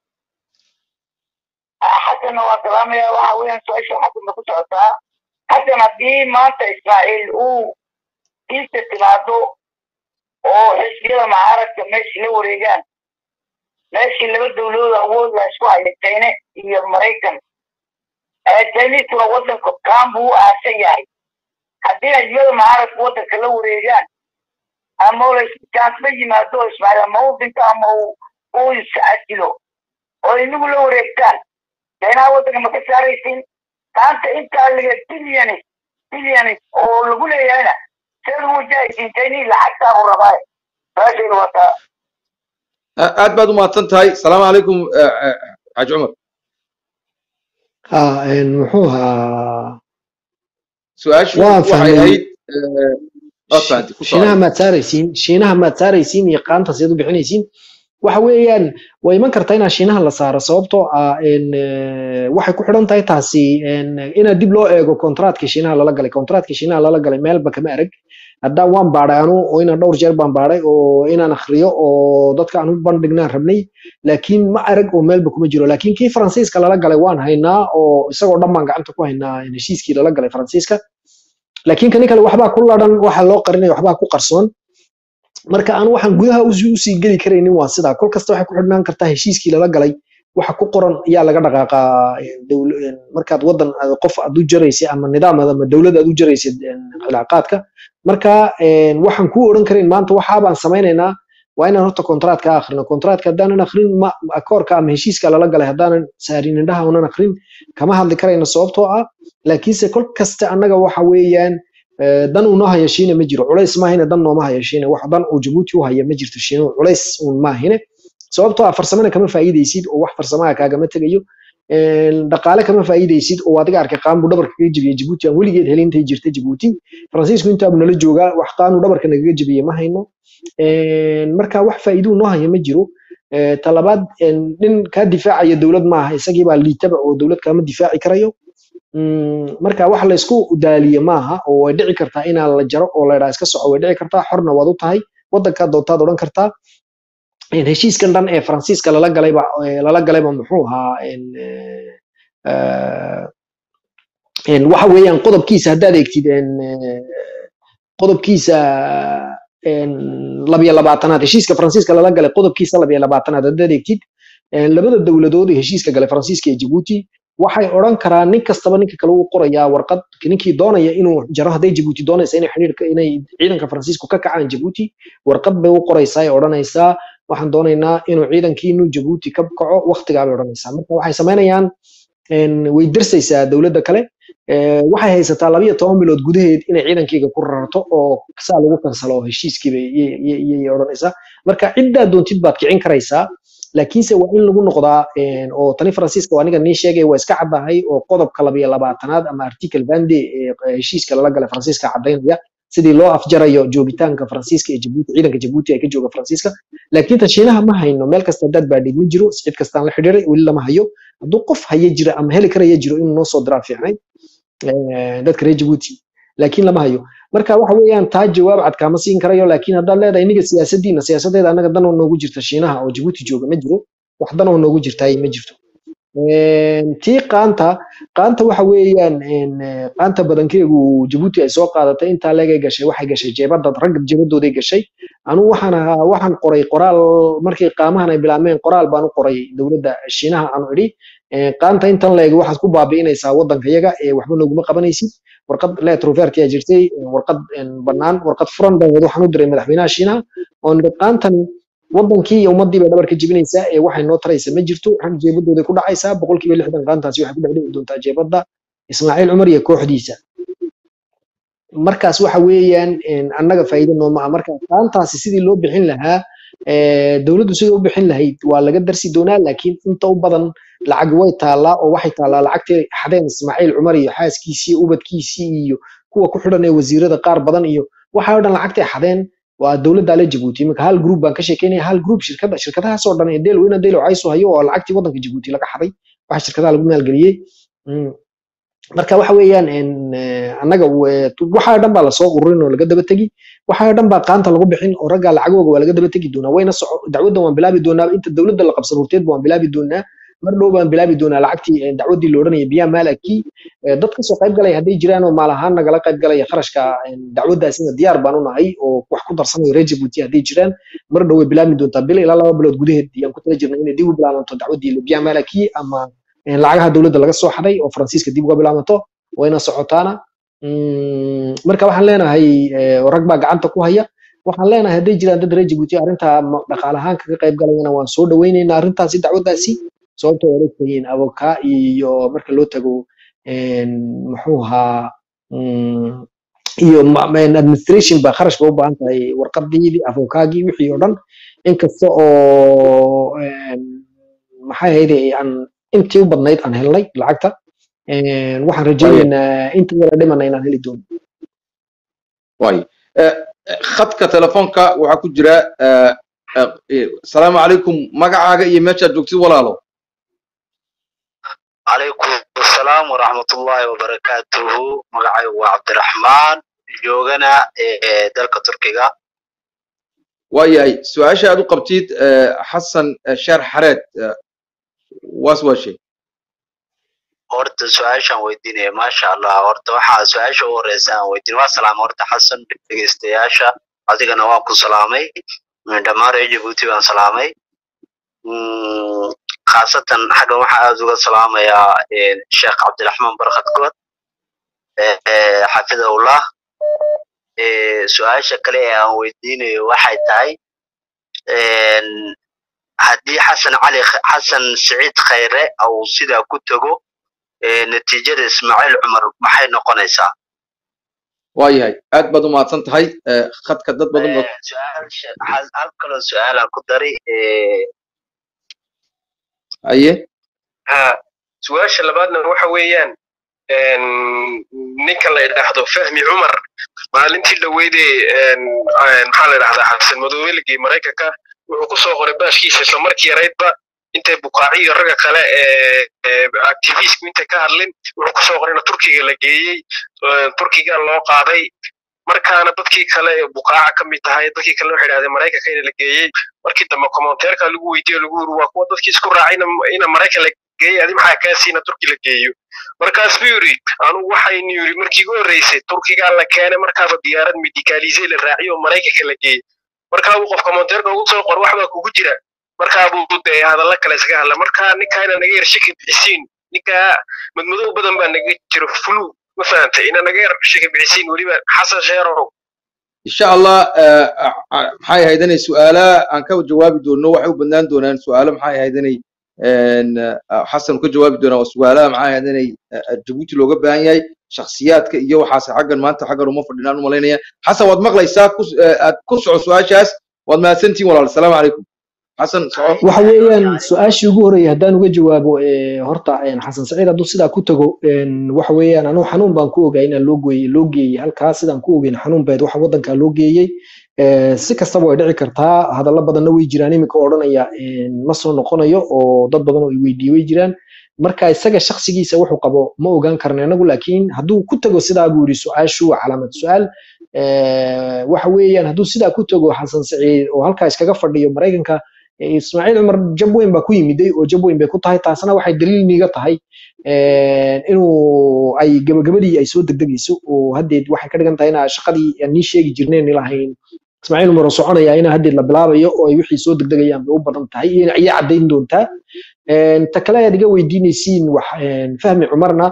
xasanna waan salaamayaa waxa weeyaan su-aasha xasanna ku socotaa xasan haddii maanta ismaaciil uu diinta timaado oo xisbiyada mucaaradka meeshii la wareegaan meeshii laba dowladood awood la isku haya china iyo maraykan ee chiniisuna wadanka kaan buu u aasan yahay haddii xisbiyada mucaaradka wadanka la wareegaan ama uu laisjaansma yimaado oo ismaaciil ama uu dhinto ama uu uu is-asilo oo inagu la wareegtaan chinaha waddanka ma ka saaraysiin maanta intaa liga bilyanis bilyanis oo lagu leeyahayna seed ugu wajahaysiin chinii lacagtaa u rabaa su-aashaydu waa taa aad baad u mahadsan tahay asalaamu calaykum xaaji cumar ha muxuu ahaa su-aashu waan waxay fahmay ahayd eh, waad fahantay ku shiinaha socda maad saaraysiin shiinaha maad saaraysiin iyo qaanta seed u bixinaysiin waxa weeyaan way iman kartaa inaa shiinaha la saaro sababtoo ah en, eh, waxay ku xidhan tahay taasi en, inaa dib loo eego kontraatkii shiinaha lala galay kontraatkii shiinaha lala galay meelba kama arag haddaan waan baadhay anu oo inaan dhowr jeer baan baadhay oo inaan akhriyo oo dadka aan u bandhignaan rabnay laakiin ma arag oo meelba kuma jiro laakiin kii faransiiska lala galay waan haynaa oo isagoo dhan baan gacanta ku haynaa heshiiskii lala galay faransiiska laakiin kani kale waxbaa ku ladhan waxa loo qarinaya waxbaa ku qarsoon marka aan waxaan gudaha usii usii geli karaynin waa sidaa kol kasta waxay ku xidhnaan kartaa heshiiskii lala galay waxa ku qoran ayaa laga dhaqaaqaa eh, dowl- eh, markaad wadan aad qof aad u jaraysid ama nidaam aad ama dowlad aad u jaraysid eh, cilaaqaadka marka eh, waxaan kuu odhan karayn maanta waxaabaan samaynaynaa waa inaan horta kontraatka akhrino kontraatka haddaanan akhrin ma akoorka ama heshiiska lala galay haddaanan saarin indhaha unan akhrin kama hadli karayno sababtoo ah laakiinse kol kasta annaga waxa weeyaan eh, dan unoo haya shiina ma jiro culays maahine dan nooma haya shiina wax dan uu jabuuti u haya ma jirto shiina culays un maahine sababtoo ah farsamana kama faa'iidaysid oo wax farsamaha kaagama tegayo een, dhaqaale kama faa'iidaysid oo adiga arkay qaanbu dhabarka kaga jebiya jabuuti aan weligeed helin intay jirta jabuuti faransiisku intaabu nala joogaa wax qaanu dhabarka nagaga jebiye ma hayno Een, marka wax faa'iiduu noo haya ma jiro Eh, talabaad een, nin kaa difaacaya dowlad maaha isagii baa liitaba oo dowlad kaama difaaci karayo Mm, marka wax la isku daaliye maaha oo way dhici kartaa inaa la jaro oo la idhaa iska soco way dhici kartaa xorna waad u tahay wadankaa doontaad odhan kartaa Een, heshiiskan dhan ee faransiiska lala galayba ee lala galayba muxuu ahaa een, eh, eh, een, waxa weeyaan qodobkiisa haddaad eegtid een, eh, qodobkiisa een, labiyo labaatanaad heshiiska faransiiska lala galay qodobkiisa labiyo labaatanaad haddaad eegtid een, labada dowladood ee heshiiska galay faransiiska iyo jabuuti waxay odhan karaan nin kastaba ninka kale uu qorayaa warqad ninkii doonaya inuu jaro hadday jabuuti doonaysa inay xidhiirka inay ciidanka faransiisku ka kacaan jabuuti warqad bay u qoraysaa ay odhanaysaa waxaan doonaynaa inuu ciidankiinu jabuuti ka kaco waqtigaa bay odhanaysaa marka waxay samaynayaan een, way darsaysaa dowladda kale Eh, waxay haysataa labiyo toban bilood gudaheed inay ciidankeyga ku rarto oo saa lagu kansalo heshiiskiiba iyay odhanaysaa marka ciddaa doontid baad kicin karaysaa laakiinse waa in lagu noqdaa een, oo tani faransiiska waa aniga nii sheegay waa iska caddahay oo qodobka labiyo labaatanaad ama article vande ee heshiiska lala galay faransiiska caddaynaya sidii loo afjarayo joogitaanka faransiiska ee jabuuti ciidanka jabuuti ay ka jooga faransiiska laakiin tan shiinaha ma hayno meel kasta haddaad baadhid ma jiro cid kastaan la xidhiiray weli lama hayo hadduu qof haya jira ama heli karaya jiro inuu noo soo diraa fiicnay eh, dadka reer jabuuti laakiin lama hayo marka waxa weeyaan taa jawaab cad kaama siin karayo laakiin haddaad leedahay iniga siyaasadiina siyaasadeeda annaga dan oo noogu jirta shiinaha oo jabuuti jooga ma jiro wax dan oo noogu jirtaay ma jirto Een, tii qaanta qaanta waxa weeyaan een, eh, qaanta badankeegu jabuuti ay soo qaadatay intaa leegay gashay waxay gashay jeebada ragga jeebadooday gashay anu waxaan ahaa waxaan qoray qoraal markii qaamahan ay bilaabmeen qoraal baan u qoray dowladda shiinaha aanu idhi Eh, qaanta intan leeg waxaad ku baabi'inaysaa waddanka yaga ee waxba nooguma qabanaysid warqad letroverti aa jirtay eh, warqad een, bannaan warqad furan baa waxaan u diray madaxweynaha shiinaha oon idhi qaantan wadankii iyo ummadii bay dhabar ka jebinaysaa ee waxay noo taraysa ma jirto rag jeebadooday ku dhacaysaa boqolkiiba lixdan qaantaasi waxay ku dhex dhici doontaa jeebadda ismaaciil cumar iyo kooxdiisa markaas waxa weeyaan een, annaga faa'iido nooma ah marka qaantaasi sidii loo bixin lahaa eh, dowladdu sidii u bixin lahayd waa laga darsi doonaa laakiin inta u badan lacag way taallaa oo waxay taallaa lacagtii xadeen ismaaciil cumar iyo xaaskiisii ubadkiisii iyo kuwa ku xidhan ee wasiirada qaar badan iyo waxa oo dhan lacagtay xadeen waa dowladda la jabuuti iminka hal group baan ka sheekeynaya hal group shirkada shirkadahaas oo dhan ee deelo ina deelo cayso hayo oo lacagtii waddanka jabuuti laga xaday waxa shirkadaha lagu maalgeliyey Mm. marka waxa weeyaan een, eh, annaga we- waxa dhan baa lasoo ururin oo laga daba tegi waxa dhan baa qaanta lagu bixin oo ragga lacagooga waa laga daba tegi doonaa wayna soco dacwaddan waan bilaabi doonaa inta dowladda la qabsan horteed waan bilaabi doonaa mar dhow baan bilaabi doonaa lacagtii eh, dacwaddii la odhanaya biyaa maalakii Eh, dad kasoo qayb galaya hadday jiraan oo maal ahaan nagala qayb galaya kharashka eh, dacwaddaasina diyaar baan u nahay oo wax ku darsanaya reer jabuuti hadday jiraan mar dhow way bilaabi doontaa bil ilaa laba bilood gudaheed ayaan ku tala jirnay inay dib u bilaabanto dacwaddii biyaa maalakii ama eh, lacagaha dowladda laga soo xaday oo faransiiska dib uga bilaabanto wayna socotaana Mm, marka waxaan leenahay eh, rag baa gacanta ku haya waxaan leenahay hadday jiraan dad reer jabuuti arrintaa ma- dhaqaale ahaan kaga qayb galayana waan soo dhaweyneynaa arrintaasi dacwaddaasi sababtoo waad ogtahiin avokaa iyo marka loo tago een, muxuu ahaa mm, iyo ma- ma- administration ba kharash ba u baahan tahay warqadii avokaagii wixii oo dhan inkasta oo een, maxay ahayd aan intii u badnayd aan helnay lacagta een, waxaan rajaynaynaa inta yara dhimana inaan heli doono waayo Eh, eh, khadka telefoonka waxaa ku jira eh, eh, eh, asalaamu calaykum magacaaga iyo meeshaad joogtid walaalo calaykum asalaam waraxmatullaahi wabarakaatuhu magacaygu waa cabdiraxmaan joogana ee dalka turkiga waayahay su-aasha aad u qabtid eh, xasan eh, sheer xareed eh, waas waa shay horta su-aashaan weydiinaya maasha allah horta waxaa su-aasha u horeysa aan weydiin waa salaamay horta xasan dhegeystayaasha adigana waan ku salaamay Mm, dhammaan reer jabuuti baan salaamay Mm, khaasatan xaggan waxaa aad uga salaamayaa eh, sheekh cabdiraxmaan barkad good eh, eh, xafidahullah Eh, su-aasha kale ee aan weydiinayo waxay tahay een, haddii xasan cali Kh- xasan siciid khayre uu sidaa ku tago eh, natiijada ismaaciil cumar maxay noqonaysaa waayahay aad baad u mahadsan tahay eh, khadka dad badan baa Eh, su-aasha hal hal kaloo su-aalaan ku daray eh, haye ha su-aasha labaadna waxa weeyaan een, ninka la idhaahdo fahmi cumar maalintii dhaweydee een, een, maxaa la idhahdaa xasan madoobeligii maraykanka wuxuu ku soo qoray baashkiisa isla markii yaraydba intay bukaaci iyo ragga kale ee ee activistku intay ka hadlin wuxuu ku soo qoray in turkiga la geeyey ee, turkiga loo qaaday markaana dadkii kale ee bukaaca ka mid tahay dadkii kale waxay idhahdeen maraykanka in la geeyey markii dambe komonteerka lagu weydiiyo lagu yiri waa kuwa dadkii isku raacay ina- ina maraykan la geeyey adi maxaa kaa siina turki la geeyo markaas buu yiri anugu waxaynu yiri markii ugu horreysay turkigaa la keenay markaaba diyaarad medicalisey la raaciyo oo maraykanka la geeyey markaa buu qof komonteerka ugu soo qor wax baa kugu jira markaa buu dee hadalla kale iskaga hadla markaa ninkaa ina naga yar shaki bixisiin ninkaa madmadow badan baa naga jiro fulu ma fahantay ina naga yar shaki bixisiin weliba xasan sheerow insha allah eh, ah, ah, maxay ahayd inay su-aalaha aan ka jawaabi doono waxay u badnaan doonaan su-aalo maxay ahayd inay een, ah, xasan ka jawaabi doonaa waa su-aalaha maxay ahayd inay ah, ah, jabuuti looga baahan yahay shakhsiyaadka iyo waxaas xaggan maanta xaggan uma fadhinaan u malaynaya xasan waad maqlaysaa ku- eh, aad ku soco su-aashaas waad mahadsantihin walaal asalaamu calaykum xasan soco waxa weeyaan su-aashii ugu horreeyay haddaan uga jawaabo ee, horta een, xasan saciid hadduu sidaa ku tago een, waxa weeyaan anugu xanuun baan ku ogaa inaan loo geeyey loo geeyey halkaa sidaan ku ogeyn xanuun bayd waxa waddankaa loo geeyey Ee, si kastaba way dhici kartaa hadallo badanna way jiraan iminka oo odhanaya een, ma soo noqonayo oo dad badan oo i weydiiyey way jiraan marka isaga shakhsigiisa wuxuu qabo ma ogaan karna inagu laakiin hadduu ku tago sidaa buu yidhi su-aashu waa calaamad su-aal Ee, waxa weeyaan hadduu sidaa ku tago xasan saciid oo halkaa iskaga fadhiyo maraykanka ee, ismaaciil cumar jab weyn baa ku yimiday oo jab weyn bay ku tahay taasna waxay daliil niiga tahay een, inuu ay gabagabadii ay soo degdegayso oo haddeed waxay ka dhigan tahay inaa shaqadii aan nii sheegi jirneen ni lahayn ismaaciil cumar oo soconaya inaa haddeed la bilaabayo oo ay wixii soo degdegayaan bay u badan tahay iyo iyo caddayn doontaa Een, ta kale ayaad iga weydiinaysiin wax een, fahmi cumarna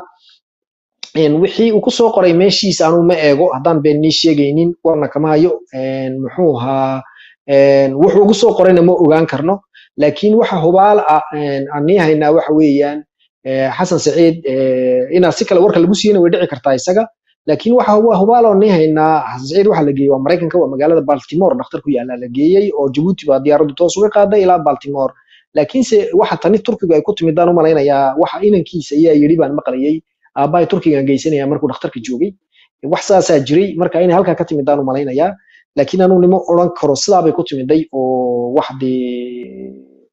een, wixii uu ku soo qoray meeshiisa anuu ma eego haddaan been nii sheegaynin warna kama hayo een, muxuu ahaa een, wuxuu ugu soo qorayna ma ogaan karno laakiin waxa hubaal ah een, aan nii haynaa waxa weeyaan ee, xasan saciid ee, inaa si kale warka lagu siiyana way dhici kartaa isaga laakiin waxa huba- hubaal oo nii haynaa xasan saciid waxa la geeyey waa maraykanka waa magaalada baltimore dhakhtar ku yaala la geeyey oo jabuuti baa diyaaraddu toos uga qaaday ilaa baltimore laakiinse waxa tani turkiga ay ku timidaan u malaynayaa waxa inankiisa ayaa yidhi baan maqlayay aabbahay turkigan geysanaya markuu dhakhtarka joogay wax saasaa jiray marka inay halkaa ka timidaan u malaynayaa laakiin anuu nimo odhan karo sidaa bay ku timiday oo wax dee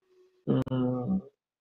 mm,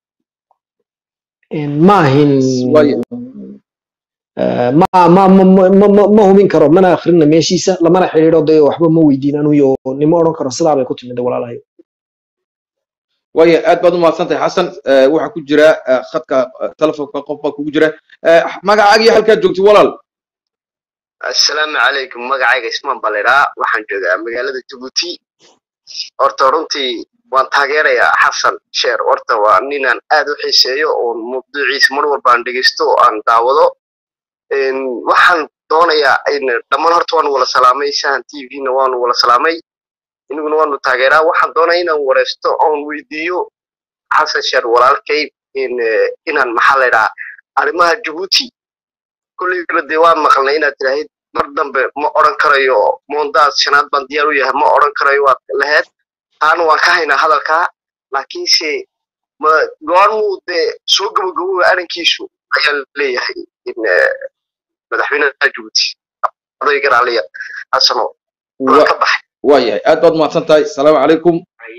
een, ma ahin waayo eh, ma ma ma ma ma- ma- ma hubin karo mana akhrina meeshiisa lamana xidhiidho dee waxba ma weydiin anuyo nimo odhan karo sidaa bay ku timiday walaalahay waayo aad baad u mahadsan tahay xasan Eh, waxaa ku jira eh, khadka eh, telefoonka qof baa kugu jira Eh, magacaaga iyo halkaad joogtid walaal assalaamu calaykum magacayga ismaan balidhaa waxaan joogaa magaalada jabuuti horta runtii waan taageerayaa xasan sheer horta waa ninaan aad u xiiseeyo oo mawduuciisa mar walba aan dhegeysto oo aan daawado Een, waxaan doonayaa in dhammaan horta waanu wala salaamay sahan t v-na waanu wala salaamay inaguna waanu taageeraa waxaan doonaya inaan wareysto oon weydiiyo xasan sheer walaalkay in eh, inaan maxaa la yidhaha arrimaha jabuuti kolleygana dee waa maqalnay inaad tiraahid mar dambe ma odhan karayo moondaas shanaad baan diyaar u yahay ma odhan karayo waad laheed taana waan ka haynaa hadalkaa laakiinse ma goormuu dee soo gabagabooba arrinkiisu ayaa leeyahay in eh, madaxweynaha jabuuti odaygan aliya xasano waa Wa- ka baxay waayahay aad baad mahadsan tahay asalaamu calaykum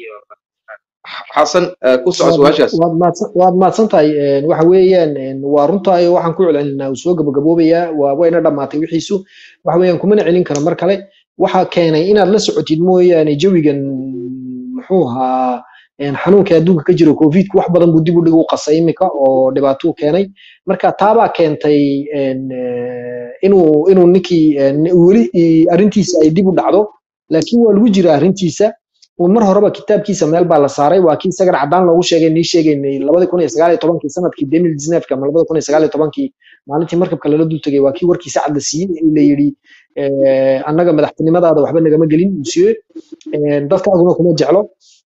xasan eh, ku soco su-aashaas waad mahadsan- waad mahadsan tahay een, waxa weeyaan een, waa runtahay waxaan ku celcelinaa uu soo gabagaboobayaa waa wayna dhammaatay wixiisu waxa weeyaan kumana celin karo mar kale waxa keenay inaad la socotid mooyaane jawigan muxuu ahaa een, xanuunka adduunka ka jiro covidku wax badan buu dib u dhig u qasay imika oo dhibaato u keenay marka taabaa keentay een, eh, inuu inuu ninkii een, weli i- arrintiisa ay dib u dhacdo laakiin waa lagu jira arrintiisa uu mar horeba kitaabkiisa meel baa la saaray waa kii isagan cadaan loogu sheegay nii sheegaynay labadi kun iyo sagaal iyo tobankii sanadkii demil disneefka ama labada kun iyo sagaal iyo tobankii maalintii markabka lala dul tegay waa kii warkiisa cad la siiyey ee la yidhi eh, annaga madaxtinimadaada waxba nagama gelin monsieur Eh, dadkaaguna kuma jeclo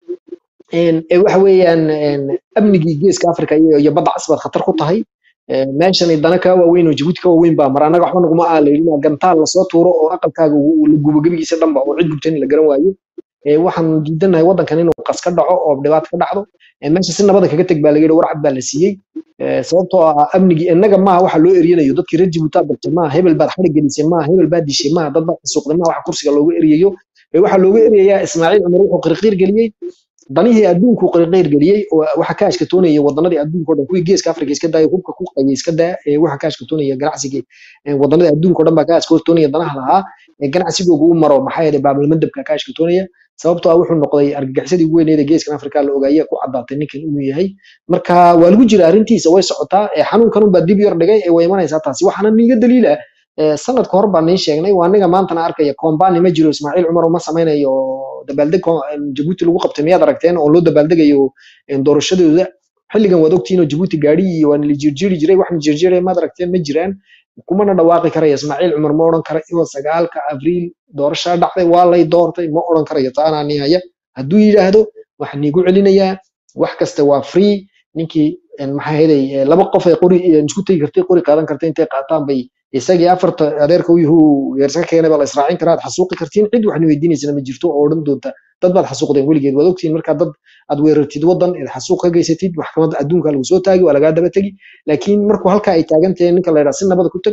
een, ee waxa weeyaan een, amnigii geeska africa iyo iyo badda cas baad khatar ku tahay Eh, meeshani dana kaa waaweyn oo jabuuti ka waaweyn baa mar annaga waxba naguma aa la yidhi gantaal lasoo tuuro oo aqalkaaga uu- uu la gubo gebigiisa dhanba oo cid gubtan la garan waayo Eh, waxaan diidanahay waddankan inuu qas ka dhaco oo dhibaato ka dhacdo Eh, meesha si nabada kaga teg baa la yidhi warcad baa la siiyey Eh, sababtoo ah amnigii innaga maaha waxa loo eryanayo dadkii reer jabuuti aad bartay maaha hebel baad xarig gelisay maaha hebel baad dishay maaha dad baad xasuuqday maaha waxa kursiga looga eryayo Eh, waxaa looga eryayaa ismaaciil cumar wuxuu qirqiir geliyey danihii adduunku qirqiir geliyey oo waxa ka ashkatoonaya wadanadii adduunka oo dhan kuwii geeska afrika iska daaya hubka ku qayay iska daa ee waxa ka ashkatoonaya ganacsiga ee wadanadii adduunka oo dhan baa ka ashkatoonaya danaha lahaa ee ganacsigoogu u maro maxaa yeelay baabalmadabka ka ashkatoonaya sababtoo ah wuxuu noqday argagixisadii ugu weyneed ee geeskan afrika la ogaayay ku caddaatay ninkan inuu yahay marka waa lagu jira arrintiisa way socotaa ee xanuunkan unbaa dib yar dhigay ee way imanaysaa taasi waxaana niiga daliila ee sanadka hor baan niin sheegnay waa aniga maantana arkaya kombani ma jiro ismaaciil cumar uma samaynayo dabaaldeg ko- een, jabuuti lagu qabtay miyaad aragteen oo loo dabaaldegayo een, doorashadooda xilligan waad ogtihiin oo jabuuti gaadhi iyo waa la jirjiri jiray waxna jirjiray maad aragteen ma jiraan kumana dhawaaqi karaya ismaaciil cumar ma odhan kara iyo sagaalka abriil doorashaa dhacday waa lay doortay ma odhan karayo taanaa nin haya hadduu yidhaahdo waxaan niigu celinayaa wax kasta waa free ninkii een, maxaa heday laba qof ay qori een, isku tegi kartay qori qaadan kartay intay qaataan bay isagii afarta adeerka u yahu yeersa keenay baa la israacin karaa aad xasuuqi kartiin cid waxna weydiinaysana ma jirto oo odhan doonta dad baad xasuuqdeen weligeed waad ogtihiin markaa dad aad weerartid waddan eed xasuuq ka geysatid maxkamadda adduunka lagu soo taagi waa lagaa daba tegi laakiin markuu halkaa ay taagan tahay ninka la yidhaha si nabada ku tag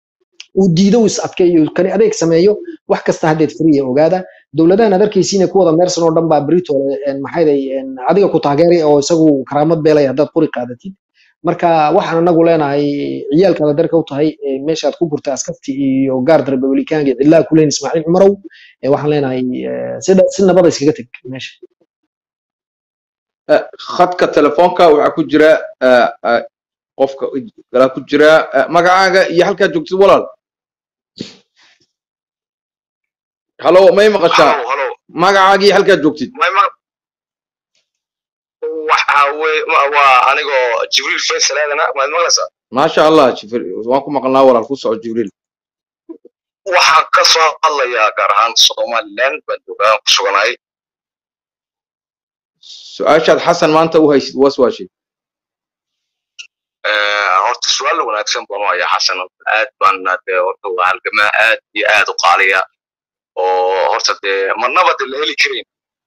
uu diido uu is adkeeyo kani adeeg sameeyo wax kasta haddeed friya ogaada dowladahan aad arkaysiina kuwada meersan oo dhan baa brito maxayday adiga ku taageeray oo isagu karaamad beelaya haddaad qori qaadatid marka waxaan anagu leenahay ciyaalkaada darka u tahay ee meeshaad ku gurta askarti iyo gaard republikaanka cidlaa ku leyn ismaaciil cumarow ee waxaan leenahay eh, si dha- si nabada iskaga teg meesha Eh, khadka telefoonka waxaa ku jira eh, eh, qofka galaa ku jira eh, magacaaga iyo halkaad joogtid walaal halo may maqashaa halo halo magacaaga iyo halkaad joogtid may ma waxa wey ma- waa anigoo jibriil faysal aadana maad maqlaysaa maasha allah jibril waan ku maqalnaa walaal ku soco jibriil waxaan ka soo hadlayaa gaar ahaan somaliland baan joogaa ku suganahay su-aashaad xasan maanta u haysid was waashay Eh, horta su-aal wanaagsan baan u hayaa xasan aad baan dee horta waa halgamaa aad iyo aad u qaaliya oo horta dee marnaba de la heli karin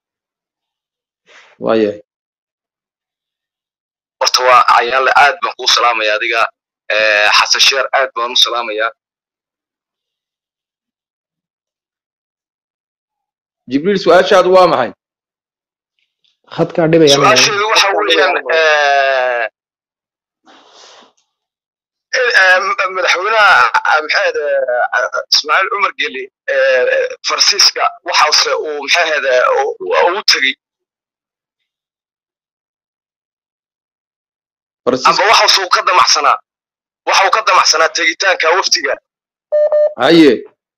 waayahay horta waa ayaanle aad baan kuu salaamaya adiga Eh, xasan sheer aad baan u salaamayaa jibriil su-aashaadu waa maxay khadkaa dhibaya aniga. su-aasheedu waxa weeyaan eh, eh, m- madaxweynaha ah, maxaad ismaaciil cumar geli eh, farsiiska waxaase uu maxaahad ugu tegey faransiiska amba waxaase uu ka damacsanaa waxa uu ka damacsanaa tegitaanka waftiga haye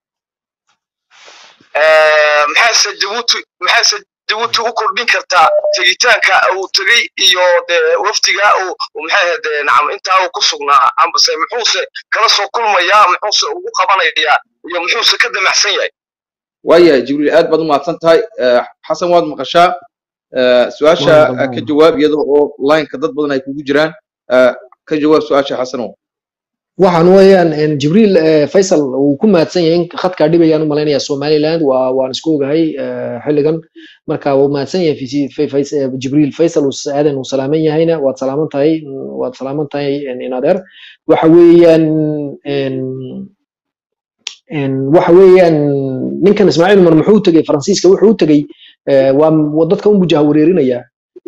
Eh, maxayse jabuuti maxayse jabuuti u kordhin kartaa tegitaanka uu tegey iyo dee waftiga uu uu maxay ahayd eh, nacam intaa uu ku sugnaa ambase muxuuse kala soo kulmayaa muxuuse ugu qabanayaa iyo muxuuse ka damacsan yahay waayahay jibriil aad baad u mahadsan tahay Eh, xasan waad maqashaa Eh, su-aasha Waan eh, qaldan. ka jawaab iyada oo lineka dad badan ay kugu jiraan Eh, ka jawaab su-aasha xasanow waxaan weeyaan en, jibriil eh, faysal uu ku mahadsan yahay in khadkaa dhibayaan u malaynayaa somaliland waa waan isku ogahay eh, xilligan marka wuu mahadsan yahay Fisi- Fay- Fays- eh, jibriil faysal uu s- aadan uu salaaman yahayna waad salaaman tahay mm, waad salaaman tahay en, in adeer waxa weeyaan en, en, waxa weeyaan ninkan ismaaciil umar muxuu u tegey faransiiska wuxuu u tegey eh, waa waa dadka unbu jahawareerinayaa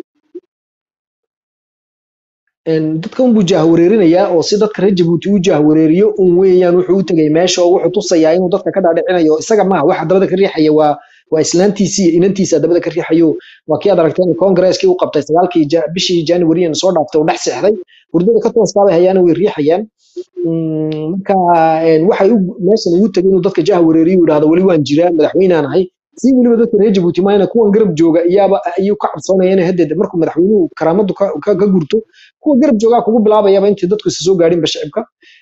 een, dadka unbuu jahwareerinayaa oo si dadka reer jabuuti u jahwareeriyo un weeyaan wuxuu u tegay meesha oo wuxuu tusayaa inuu dadka ka dhaadhicinayo isaga maaha waxa dabada ka riixaya waa waa islaantiisii iyo inantiisa dabada ka riixayo waa kii aad aragteen kongareskii u qabtay sagaalkii ja- bishii january soo dhaaftay oo dhex seexday hurdada ka tooskaabay hayaana way riixayaan Mm, marka een, waxay u- meeshan ugu tegay inuu dadka jahwareeriyo uu yidhahdo weli waan jiraa madaxweynaan ahay si weliba dadka reer jabuuti maayna kuwan garab jooga iyaaba ayuu ka cabsoonaya inay hadeed markuu madaxweynuhu karaamadu ka ka- ka gurto kuwa garab joogaa kugu bilaabayaba intii dadku isa soo gaadhinba shicibka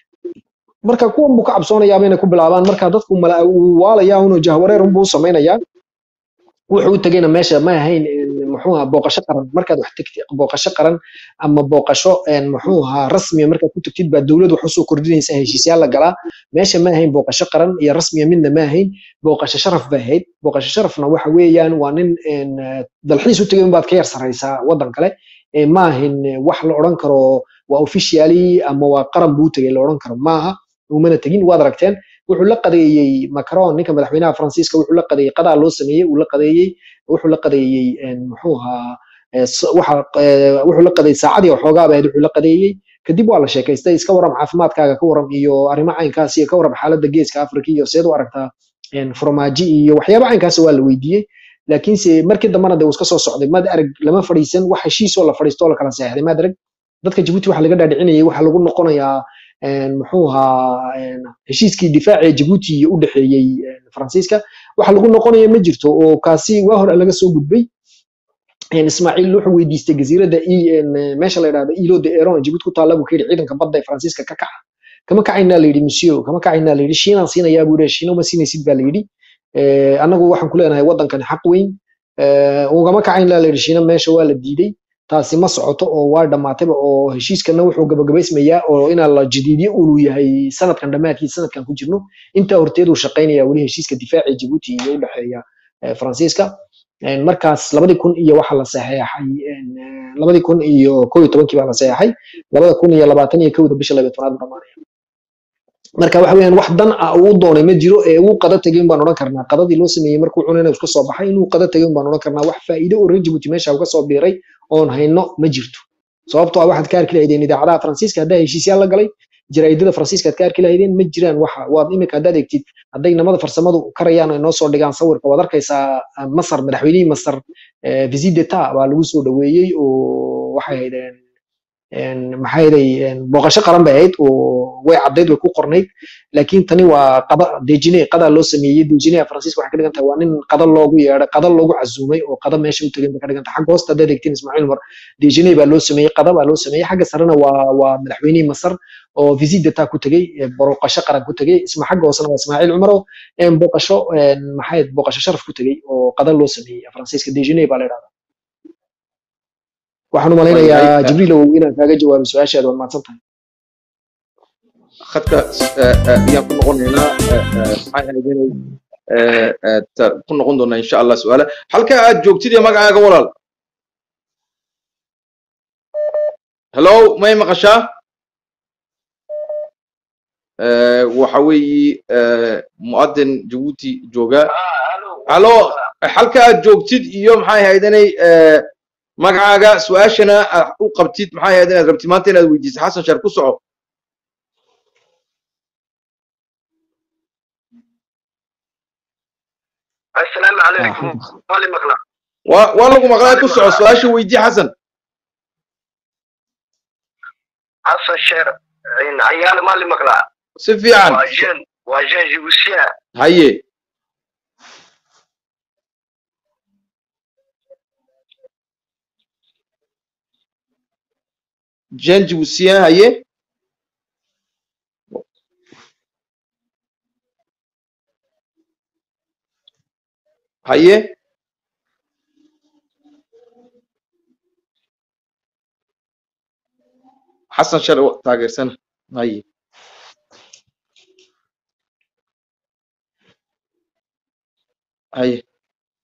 marka kuwan buu ka cabsoonayaaba inay ku bilaabaan marka dadku mala uu waalayaa unoo jahwareer unbuu u samaynayaa wuxuu u tegayna meesha ma ahayn een, muxuu ahaa booqasho qaran markaad wax tegtid booqasho qaran ama booqasho een, muxuu ahaa rasmiya markaad ku tagtid baa dowlad wax usoo kordhinaysa heshiisyaal la galaa meesha ma ahayn booqasho qaran iyo rasmiya midna ma ahayn booqasho sharaf bay ahayd booqasho sharafna waxa weeyaan waa nin een, eh, dalxiis u tegay unbaad ka yar saraysaa waddan kale ee ma ahin eh, wax la odhan karo waa officially ama waa qaran buu u tegay la odhan karo maaha umana tegin waad aragteen wuxuu la qadeeyey macron ninka madaxweynaha faransiiska wuxuu la qadeeyey qadaa loo sameeyey uu la qadeeyey wuxuu la qadeeyey een, muxuu ahaa eh, s- waxa eh, wuxuu la qadeeyey saacadii waxoogaa bahayd wuxuu la qadeeyey kadib waa la sheekaystay iska waram caafimaadkaaga ka waram iyo arrimo caynkaas iyo ka waram xaaladda geeska afrika iyo seed u aragtaa een, farmaajo iyo waxyaaba caynkaas waa la weydiiyey laakiinse markii dambana de uu iska soo socday maad arag lama fadhiisan wax heshiisoo la fadhiisto oo la kala seexday maad arag dadka jabuuti waxa laga dhaadhicinayay waxa lagu noqonayaa een, muxuu ahaa een, heshiiskii difaaca ee jabuuti u dhexeeyey een, faransiiska waxa lagu noqonaya ma jirto oo kaasi waa hore laga soo gudbay een, ismaaciil wuxuu weydiistay jasiiradda I- een, meesha la yidhahdo ilo de eron jabuuti ku taalla buu ka yidhi ciidanka badda ee faransiiska ka kaca kama kacaynaa la yidhi monsieur kama kacaynaa la yidhi shiinaan siinayaa buu yidhi shiina uma siinaysid baa la yidhi Eh, annagu waxaan ku leenahay waddankani xaq weyn Eh, ugama kacaynaa la yidhi shiina meesha waa la diiday taasi ma socoto oo waa dhammaatayba oo heshiiskana wuxuu gabagabaysmayaa oo inaa la jadiidiyo uu yahay sanadkan dhammaadkiisa sanadkan ku jirno intaa horteeduu shaqaynaya weli heshiiska difaaca ee jabuuti iyo u dhexeeya eh, faransiiska Een, markaas labadii kun iyo waxa la saxeexay een, eh, labadii kun iyo kow iyo tobankii baa la saxeexay labada kun iyo labaatan iyo kowda bisha laba iyo tobnaad buu dhamaanaya marka waxa weeyaan wax dan ah uu doonay ma jiro ee uu qada tegay baan odhan karnaa qadadii loo sameeyey markuu cunayna iska soo baxay inuu qada tegay baan odhan karnaa wax faa'iido oo reer jabuuti meesha uga soo biiray oon hayno ma jirto sababtoo ah waxaad ka arki lahaydeen idaacadaha faransiiska haddaa heshiisyaal la galay jaraa'idada faransiiska aad ka arki lahaydeen ma jiraan waxa waad imika haddaad egtid hadday namada farsamadu karayaan oo inoo soo dhigaan sawirka waad arkaysaa ah, masar madaxweynihii masar eh, visit d'etat baa lagu soo dhaweeyey oo waxay ahaydeen een, maxay ahaday een, booqasho qaran bay ahayd oo way caddayd way ku qornayd laakiin tani waa qada dejine qadaa loo sameeyey dejinaha faransiiska waxay ka dhigan tahay waa nin qada loogu yeedhay qada loogu casuumay oo qada meesha u tegay bay ka dhigan tahay xagga hoosta haddaad eegtiin ismaaciil umar dejine baa loo sameeyey qada baa loo sameeyey xagga sarena waa waa madaxweynihii masar oo visit d'etat ku tegey ee booqasho qaran ku tegey isma xagga hoosena waa ismaaciil cumar oo een, booqasho een, maxay ahayd, booqasho sharaf ku tegey oo qada loo sameeyey faransiiska dejine baa la yidhahdaa waxaan u malaynayaa Waayahay, eh, jibriilow inaan kaaga jawaabo su-aashaada waad mahadsan tahay khadka eh, eh, ayaan ku noqonaynaa eh, eh, maxay ahayd inay eh, eh, ta- ku noqon doonaa insha allah su-aala halka aad joogtid iyo magacaaga walaal hello may maqashaa Eh, waxa weeyi eh, mu'adin jabuuti jooga halo halka aad joogtid iyo maxay ahayd inay eh, magacaaga su-aashana aad u qabtid maxay ahayd inaad rabtid maanta inaad weydiisid xasan sheer ku soco السلام عليكم مالي مقلع waa waa lagu maqlaa ku soco su-aasha weydii xasan حسن شير إن عيال مالي مقلع si fiican واجن واجن جيبوسيا haye jean jibusiyan haye haye xasan shalay wa- taageersana haye haye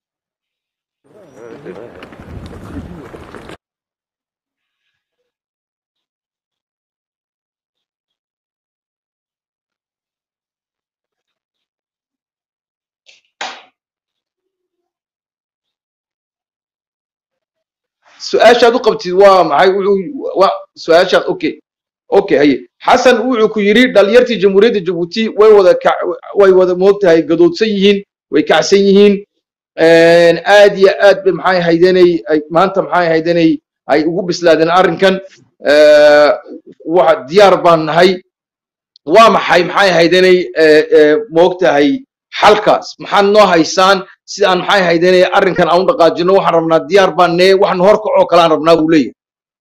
su-aashaad u qabtid waa maxay wuxuu waa su-aashaad okay okay haye xasan wuxuu ku yidhi dhalinyartii jamhuuriyadda jabuuti way wada ka way wada moogtahay gadoodsan yihiin way kacsan yihiin aad iyo aad bay maxay haydanay ay maanta maxay haydanay ay ugu bislaadeen arrinkan Eh, waxa diyaar baan nahay waa maxay maxay haydanay moogtahay xalkaas maxaad noo haysaan si aan maxay haydanay arrinkan aan u dhaqaajino waxaan rabnaa diyaar baan nee waxaan hor kacoo kalaan rabnaa buu leeyahay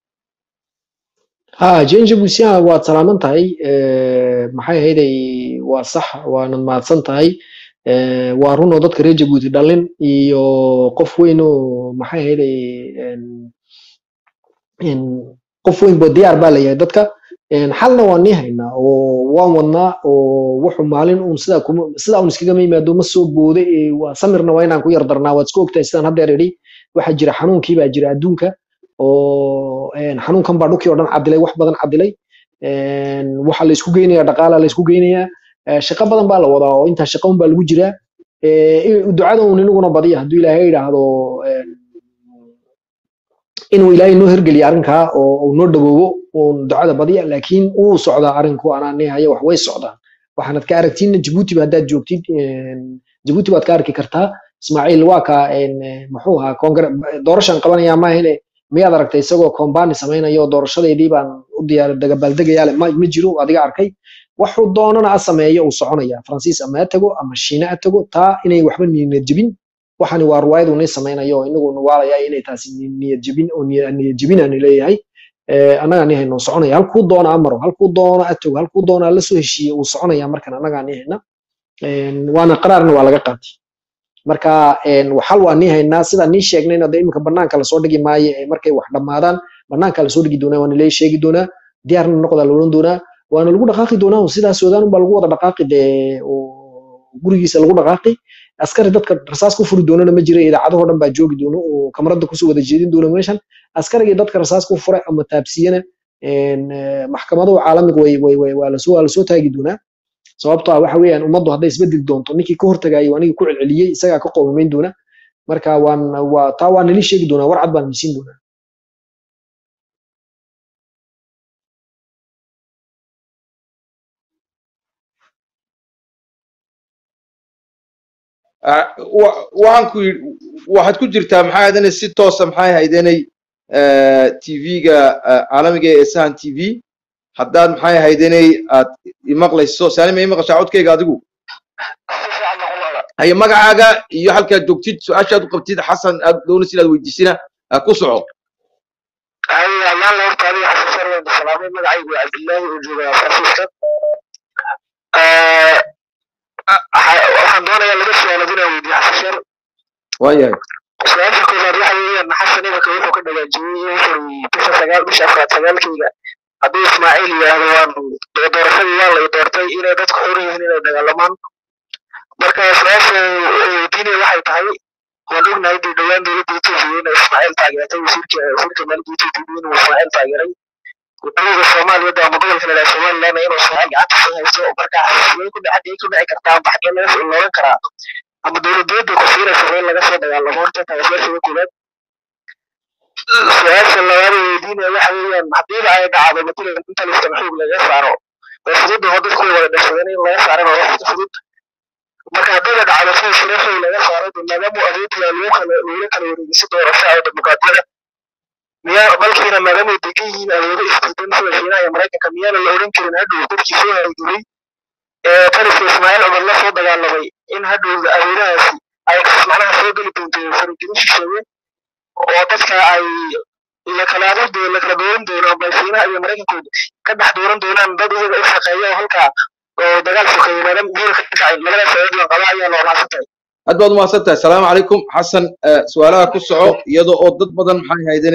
ha jenja busian waad salaaman tahay Eh, maxay ahayday waa sax waanad mahadsan tahay Eh, waa run oo dadka reer jabuuti dhalin iyo qof weyn oo maxay ahayday en- en qof weyn bo diyaar baa layahay dadka En xalna waan nii haynaa oo waan wadnaa oo wuxuu maalin uun sidaa kuma sidaa uun iskagama yimaado ma soo booda ee waa samirna waa inaan ku yar darnaa waad isku ogtahay sidaan haddeer idhi waxaa jira xanuunkii baa jira adduunka oo en, xanuunkan baa dhulkii oo dhan cadilay wax badan cadilay En, waxa la isku geynayaa dhaqaala la isku geynayaa Eh, shaqo badan baa la wadaa oo intaa shaqo un baa lagu jiraa Eh, in- ducada uun inaguna badiya hadduu ilaahay yidhaahdo en, inuu ilaahay noo hergeliyo arrinkaa oo uu noo dhawoobo uun ducada badiya laakiin wuu socdaa arrinku anaa neehaya wax way socdaan waxaanad ka aragtiin jabuutiba haddaad joogtid en, jabuuti baad ka arki kartaa ismaaciil waa ka en, eh, muxuu ahaa kongre doorashan qabanaya maahine miyaad aragtay isagoo kombani samaynayo doorashadeedii baan u diyaar dagabaaldegayaale ma ma jiro adiga arkay waxuu doonana a sameeyo uu soconaya faransiis ama ha tago ama shiine ha tago taa inay waxba niyad jebin waxani waa ruwaayadu nii samaynayo inagu nuwaalaya inay taasi ni- niyad jebin oo niya- niyad jebinani leeyahay Eh, annagaa nii hayno soconaya halkuu doona amaro halkuu doona a tago halkuu doona la soo heshiiye uu soconaya markan annagaa nii hayna En, waana qaraarna waa laga qaatay marka en, waxal waa nii haynaa sida nii sheegnayna de iminka banaanka lasoo dhigi maayo ee markay wax dhammaadaan banaanka lasoo dhigi doonaa waana lee sheegi doonaa diyaarna noqdaa la odhan doonaa waana lagu dhaqaaqi doonaa oo sidaas ogaan unbaa lagu wada dhaqaaqi dee oo gurigiisa lagu dhaqaaqi askari dadka rasaas ku furi doonana ma jira idaacadahoo dhan baa joogi doono oo kamarada kusoo wada jeedin doona meeshan askarigii dadka rasaas ku furay ama taabsiyana en, eh, maxkamadahu caalamiga way way way waa lasoo waa lasoo taagi doonaa sababtoo ah waxa weeyaan ummaddu hadday isbedeli doonto ninkii ka hortagayo anigii ku celceliyey isagaa ka qoomameyn doona marka waan waa taa waa nali sheegi doonaa warcad baan misiin doonaa Ah, wa- waxaan ku yidhi waxaad ku jirtaa maxay haydanay si toosa maxay haydanay tv-ga caalamiga ee sahan t v haddaad maxay haydanay aad imaqlayso saalima imaqashaa codkayga adigu haye magacaaga iyo halkaad joogtid su-aashaad u qabtid xasan aad doonaysid inaad weydiisina ah, ku soco هاي الله لا يرضى عليه حسن سر عند السلام مدعي عبد الله وجوب فرانسيسكا waxaan doonayaa laba su-aalood inaan weydiiyo xasan shar waayahay su-aasha koowaad waxa weeyaan xasan imanka wuxuu ka dhagaajiyey wuxuu bisha sagaal bisha afraad sagaalkeyga hadduu ismaaciil yidhaahdo waan doorashadii waa la doortay inay dadku xor yihiin inay dagaalamaan marka su-aasha weydiinaya waxay tahay waan ognahay dee dhowaan dowladda etoobiya inay ismaaciil taageertay wasiirka wasiirka maaliyadda etoobiya inuu ismaaciil taageeray gudooda soomaaliyada ama gobolka la yidhaha somaliland inuu ismaaciil gacanta ku haysto marka xasisiyay ku dhexdiyay ku dhici kartaa amba xaggee laga loogan karaa ama dowladiyadda ku siinaysa in laga soo dagaalamo horta taa su-aasha koowaad su-aasha labaad ee weydiinaya waxa weeyaan haddiiba ay dhacdo matalan inta listan xoog laga saaro way fudud oo dadku way wada dhashadeen in laga saarana waa wax fudud marka haddiiba dhacdo sida shiro xoog laga saaro dee maadaama awoodda lagu kala lagula kala wareegisi doorasho oo dimuqraadiyada miyaa balkiina maadaama ay degan yihiin awoodo isdiidan sida shiinaha iyo maraykanka miyaana la odhan karin hadhow dadkii soo hargelay ee taliska ismaaciil cumar la soo dagaalamay in hadhow awoodahaasi ay macnaha soo geli doonto faragelin shisheeye oo dadka ay la kala adag doo la kala dooran doono amba shiinaha iyo maraykankooda ka dhex dooran doonaan dad iyaga u shaqeeya oo halkaa oo dagaal sokeeye maadaama guura ka dhacay labadaas sabab la qaba ayaa loo raacsan aad baad umahadsan tahay asalaamu calaykum xasan eh, su-aalaha ku soco iyadoo oo dad badan maxay haydanay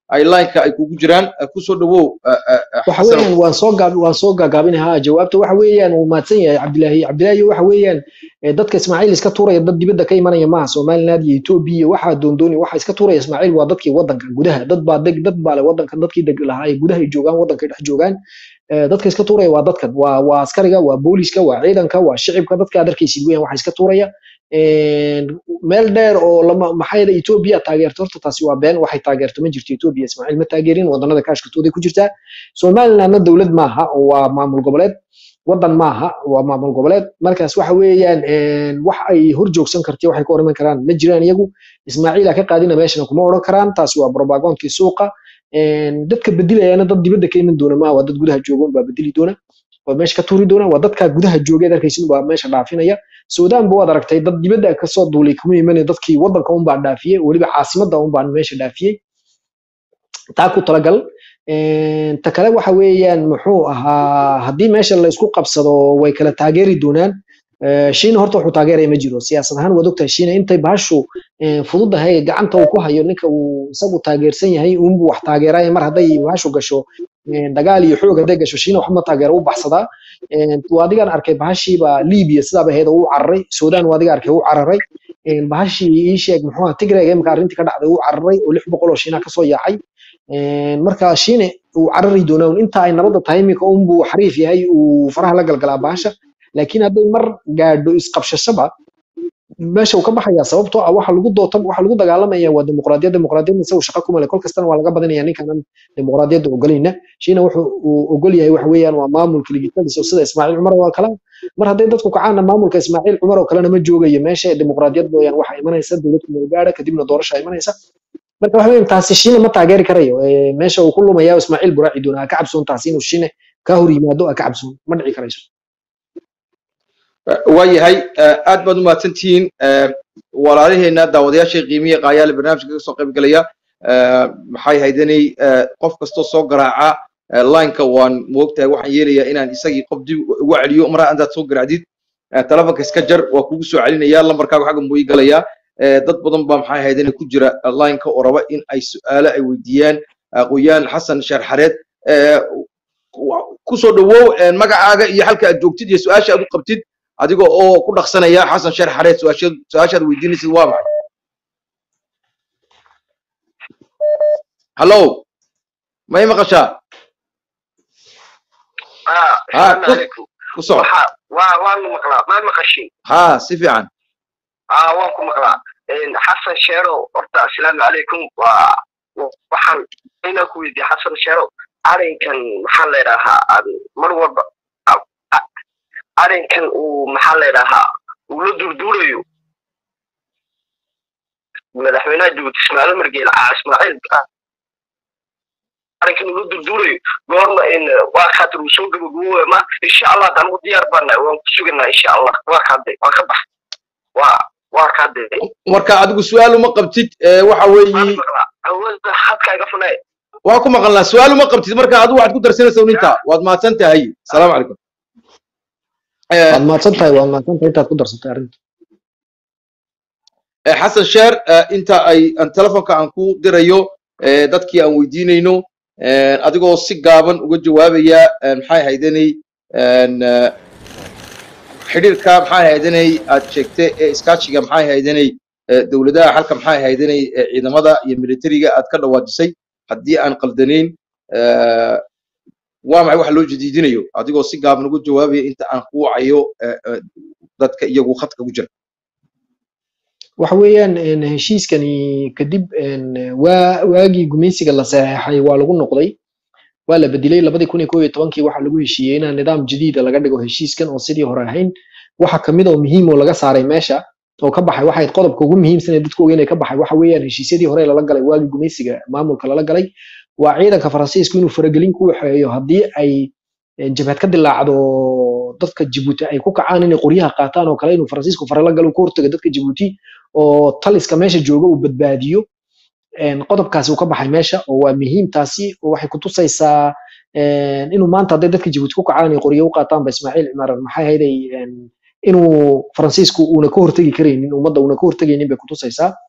ay lineka ay kugu jiraan Eh, kusoo dhawow eh, eh, eh, waxa xasanow weeyaan waan soo gaab waan soo gaagaabinahaa jawaabta waxa weeyaan uu mahadsan yahay cabdilaahi cabdilaahi waxa weeyaan eh, dadka ismaaciil iska tuuraya dad dibadda ka imanaya maaha somaliland iyo etoobiya iyo waxaa doondooni waxa iska tuuraya ismaaciil waa dadkii wadanka gudaha dad baa deg dad baa le wadanka dadkii deg lahaa ee gudaha ay joogaan wadankay dhex joogaan Eh, dadka iska tuuraya waa dadkan waa waa askariga waa booliska waa ciidanka waa shicibka dadka aad arkaysid weeyaan waxa iska tuuraya Een, meel dheer oo lama maxaa yeelay etoobiya taageerto horta taasi waa been waxay taageerto ma jirto etoobiya ismaaciil ma taageerin wadanada kaashkatooday ku jirtaa somalilandna dowlad maaha oo waa maamul goboleed wadan maaha waa maamul goboleed markaas waxa weeyaan een, wax ay hor joogsan karti waxay ka hor iman karaan ma jiraan iyagu ismaaciila ka qaadina meeshana kuma odhan karaan taasi waa propagandkii suuqa Een, dadka bedilayana dad dibadda ka iman doona maaha waa dad gudaha jooga baa bedeli doona waa meesha ka tuuri doona waa dadka gudaha joogeed arkaysin baa meesha dhaafinaya suudaan ba waad aragtay dad dibadda kasoo duulay kuma imanaya dadkii wadanka unbaa dhaafiyey weliba caasimadda unbaa meesha dhaafiyey taa ku talagal Een, ta kale waxa weeyaan muxuu ahaa haddii meesha la isku qabsado way kala taageeri doonaan Eh, shiina horta wuxuu taageeraya ma jiro siyaasad ahaan waad ogtahay shiina intay bahashu eh, fududahay gacanta uu ku hayo ninka uu isagu taageersan yahay uunbuu wax taageeraya mar hadday bahashu gasho eh, dagaal iyo xoog hadday gasho shiina waxma taageero u baxsadaa Eh, waa adigaan arkay bahashiiba libiya sidaaba ahayd oo u cararay sudan waa adiga arkay u cararay Eh, bahashii ii sheeg muxuu ahaa tigreeg imika arrintii ka dhacday u cararay oo lix boqol oo shiina kasoo yaacay Een, marka shiine uu carari doonaa un inta ay nabadda tahay iminka unbuu xariif yahay uu faraha la galgalaa bahasha laakiin hadday mar gaadho isqabshashaba meesha uu ka baxaya sababtoo ah waxa lagu doota waxa lagu dagaalamaya waa dimuqraadiyad dimuqraadiyadna isagu shaqo kuma leh kol kastana waa laga badinaya ninkanan dimuqraadiyadda ogolayna shiina wuxuu uu ogol yahay waxa weeyaan waa maamulka ligitadiisa sida ismaaciil cumar oo kale mar hadday dadku kacaana maamulka ismaaciil cumar oo kalena ma joogayo meesha dimuqraadiyad mooyaan waxa imanaysa dowlad kumeelgaadha kadibna doorasha imanaysa marka waxa weeyaan taasi shiina ma taageeri karayo Eh, meesha uu ku lumaya ismaaciil buraaci doona ha ka cabsoon taasi inuu shiine ka hor yimaado ha ka cabsoon ma dhici karayso waayahay eh, aad baad u mahadsantihiin Eh, walaalaheena daawadayaasha qiimiya qaayaale barnaamijka ka soo qayb galaya Eh, maxay haydanay eh, qof kastoo soo garaaca eh, lineka waan moogtahay waxaan yeelayaa inaan isagii qof dib ugu celiyo mar haddaad soo garaacdid eh, telefonka iska jar waa kugu soo celinaya lambarkaaga xagga muu ii galayaa Eh, dad badan baa maxay haydanay ku jira eh, lineka oo raba in ay su'aalo ay weydiiyaan aqoyaan xasan sheer xareed Eh, wa- kusoo dhawow eh, magacaaga iyo halka aad joogtid iyo su-aasha aad u qabtid adiga oo ku dhaqsanaya xasan sheer xareed su-aasha su-aashaad weydiinaysid waa maxay hallo ma ii maqashaa ah ha asalaamu ku calaykum ku soco waxa waa waan maqlaa maad maqashay ha si fiican ah waan ku maqlaa Een, xasan sheero horta asalaamu calaykum waa waxaan inaan ku weydiiya xasan sheero arrinkan maxaa la yidhaahaa aan mar walba a- a- arrinkan uu maxaa la yidhaahaa uu la durduurayo madaxweynaha jabuuti ismaaciil margeel ah ismaaciil ah, arrinkan uu la durduurayo goorma in waa kaatir uu soo gabagabooya ma insha allah hadaan ugu diyaar baana waan ku suganaa insha allah waa kaade waa ka bax waa waa kaade marka adigu su-aal uma qabtid eh, waxa waan weeyi maqlaa awooda hadka iga funay waa ku maqalnaa su-aal uma qabtid marka adigu waxaad ku darsanaysaa un intaa waad mahadsan tahay asalaamu calaykum Eh, waad mahadsan tahay waad mahadsan tahay intaad ku darsatay arrinta eh, xasan sheer eh, inta ay aan telefonka aan ku dirayo eh, dadkii aan weydiinayno eh, adigoo si gaaban uga jawaabaya eh, maxay haydanay en, eh, xidhiirka maxay haydanay aad sheegtay ee iskaashiga maxay haydanay eh, dowladaha halka maxay haydanay eh, ciidamada iyo militariga aad ka dhawaajisay haddii aan qaldanayn eh, waa maxay waxa loo jadiidinayo adigoo si gaaban uga jawaabaya inta aan ku wacayo eh, eh, dadka iyagu khadka ku jira waxa weeyaan een, heshiiskani kadib een, waa waagii gumaysiga la saxeexay waa lagu noqday waa la bedelay labadii kun iyo kow iyo tobankii waxaa lagu heshiiyey inaan nidaam jadiida laga dhigo heshiiskan oo sidii hore ahayn waxa kamid oo muhiim oo laga saaray meesha oo ka baxay waxay qodobka ugu muhiimsan ee dadku ogeyn ee ka baxay waxa weeyaan heshiisyadii hore lala galay waagii gumaysiga maamulka lala galay waa ciidanka faransiisku inuu faragelin ku waxeeyo haddii ay eh, jabhad ka dilaacdo dadka Djibouti ay ku kacaan inay qoryaha qaataan oo kale inuu faransiisku fara la galo ka hortaga dadka Djibouti oo taliska meesha jooga uu badbaadiyo een, qodobkaasi uu ka baxay meesha oo waa muhiim taasi oo waxay ku tusaysaa een, inuu maanta hadday dadka Djibouti ku kacaan ay qoryo u qaataan ba Ismaaciil Cimaaran maxay hayday inuu faransiisku uuna ka hortagi karaynin ummadda uuna ka hortagaynin bay ku tusaysaa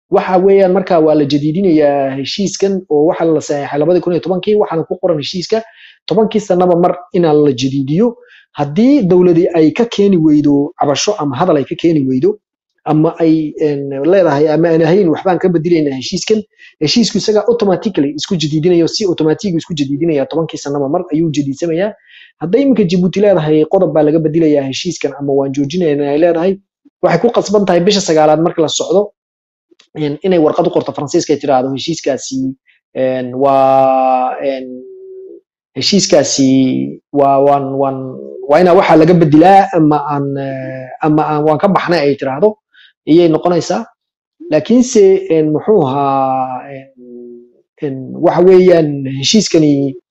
waxa weeyaan marka waa la jadiidinayaa heshiiskan oo waxa la saxeexay labadii kun iyo tobankii waxaana ku qoran heshiiska tobankii sanaba mar inaan la jadiidiyo haddii dowladii ay ka keeni weydo cabasho ama hadal ay ka keeni weydo ama ay een, leedahay ama aan ahayn waxbaan ka bedelaynaa heshiiskan heshiisku isaga automatically isku jadiidinayo si automatic isku jadiidinaya tobankii sanaba mar ayuu jadiidsamayaa hadday iminka jabuuti leedahay qodob baa laga bedelayaa heshiiskan ama waan joojinaynaa ay leedahay waxay ku qasban tahay bisha sagaalaad marka la socdo in- inay warqad u qorto faransiiska ay tiraahdo heshiiskaasi een, waa een, heshiiskaasi waa waan waan waa inaa waxaa laga bedelaa ama aan eh, ama aan waan ka baxnay ay tiraahdo iyay noqonaysaa laakiinse een, muxuu ahaa een, een, waxa weeyaan heshiiskani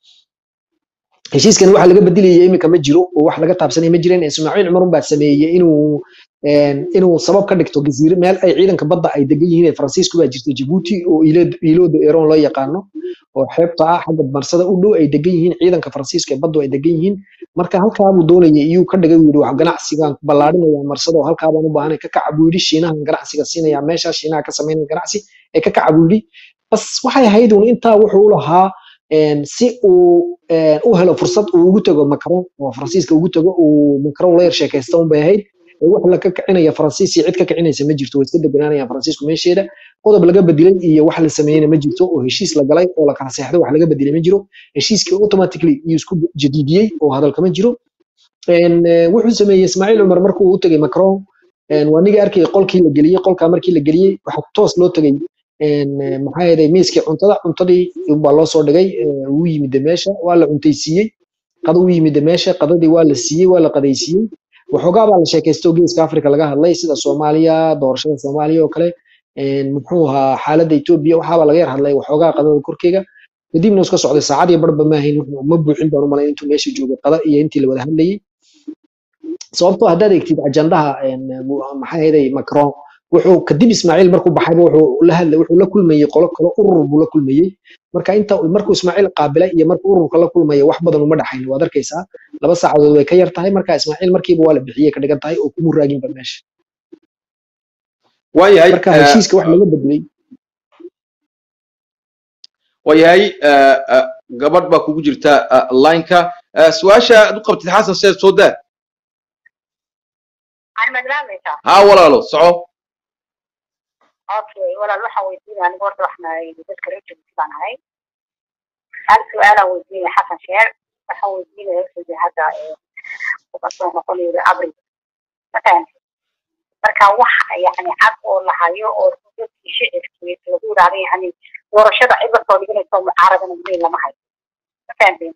heshiiskani waxa laga bedelaya iminka ma jiro oo wax laga taabsanaya ma jireen ismaaciil cumar baa sameeyey inuu een, inuu sabab ka dhigto jasiire meel ay ciidanka badda ay degan yihiin ee faransiisku baa jirta jabuuti oo ilo- ilooda eron loo yaqaano oo xeebta ah xagga marsada u dhow ay degan yihiin ciidanka faransiiska ee baddu ay degan yihiin marka halkaa buu doonayay iyuu ka dhigay uu yidhi wax ganacsigaan ku ballaadhinaya marsada oo halkaa baan u baahanay ka kaca buu yidhi shiinahan ganacsiga siinaya meeshaa shiinaha ka samaynaya ganacsi ee ka kaca buu yidhi bas waxay ahayd un intaa wuxuu u lahaa een, si uu een, u helo fursad uu ugu tago macron oo faransiiska ugu tago uu macron la yar sheekaysta un bay ahayd ee wax la ka kicinaya faransiis iyo cid ka kicinaysa ma jirto way iska deganaanayaan faransiisku meesheeda qodob laga bedelay iyo wax la sameeyeyna ma jirto oo heshiis la galay oo la kala seexday wax laga bedelay ma jiro heshiiskii automatically iyuu isku jadiidiyey oo hadal kama jiro een, eh, wuxuu sameeyey ismaaciil cumar markuu u tegay macron een, waa niga arkayay qolkii la geliyey qolkaa markii la geliyey waxa toos loo tegay een, eh, maxaa yeelay miiskii cuntada cuntadii baa loo soo dhigay eh, wuu yimid meesha waa la cuntaysiiyey qado u yimid meesha qadadii waa la siiyey waa la qadaysiiyey waxoogaa baa la sheekaystay oo geeska africa laga hadlay sida soomaaliya doorashada soomaaliya oo kale een, muxuu ahaa xaaladda etoobiya waxaabaa laga yar hadlay waxoogaa qadada korkeega kadibna iska socday saacad iyo barba maahayn wuxuu ma buuxin baan u malayn intuu meesha joogay qada iyo intii la wada hadlayey sababtoo haddaad eegtid ajandaha een, mu- maxaa yeelay macron wuxuu kadib ismaaciil markuu baxayba wuxuu la hadlay wuxuu la kulmayey qolo kale urur buu la kulmayey marka inta markuu ismaaciil qaabilay iyo markuu ururka la kulmaya wax badan uma dhaxayn waad arkaysaa laba saacadood way ka yar tahay marka ismaaciil markiiba waa la bixiyey ka dhigan tahay oo kuma raaginba meesha waayahay marka eh, heshiiska wax laga bedelay waayahay eh, eh, gabadh baa kugu jirta eh, lineka Eh, su-aasha aad u qabtid xasan seed soo daa aan madlaamaysaa haa walaalo soco okay walaal waxaan weydiinaya aniga horta waxna dadka reer jabuuti baan ahay hal su-aalaan weydiinaya xasan sheer waxaan weydiinaya sida hadda kasoo noqonayo abri mafahante marka wax yani cad oo la hayo oo dadkii shicirkii lagu yidhahdo yani doorashada cid lasoo dhiganaysa oo mucaaradana weli lama hayo mafahanteen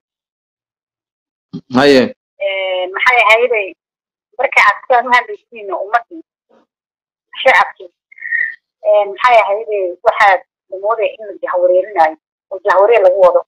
haye maxay ahayday marka aad sidaan u hadlaysiin ummadii shacabkii maxay ahayday waxaad moodaya in la jahwareerinayo oo jahwareer lagu wado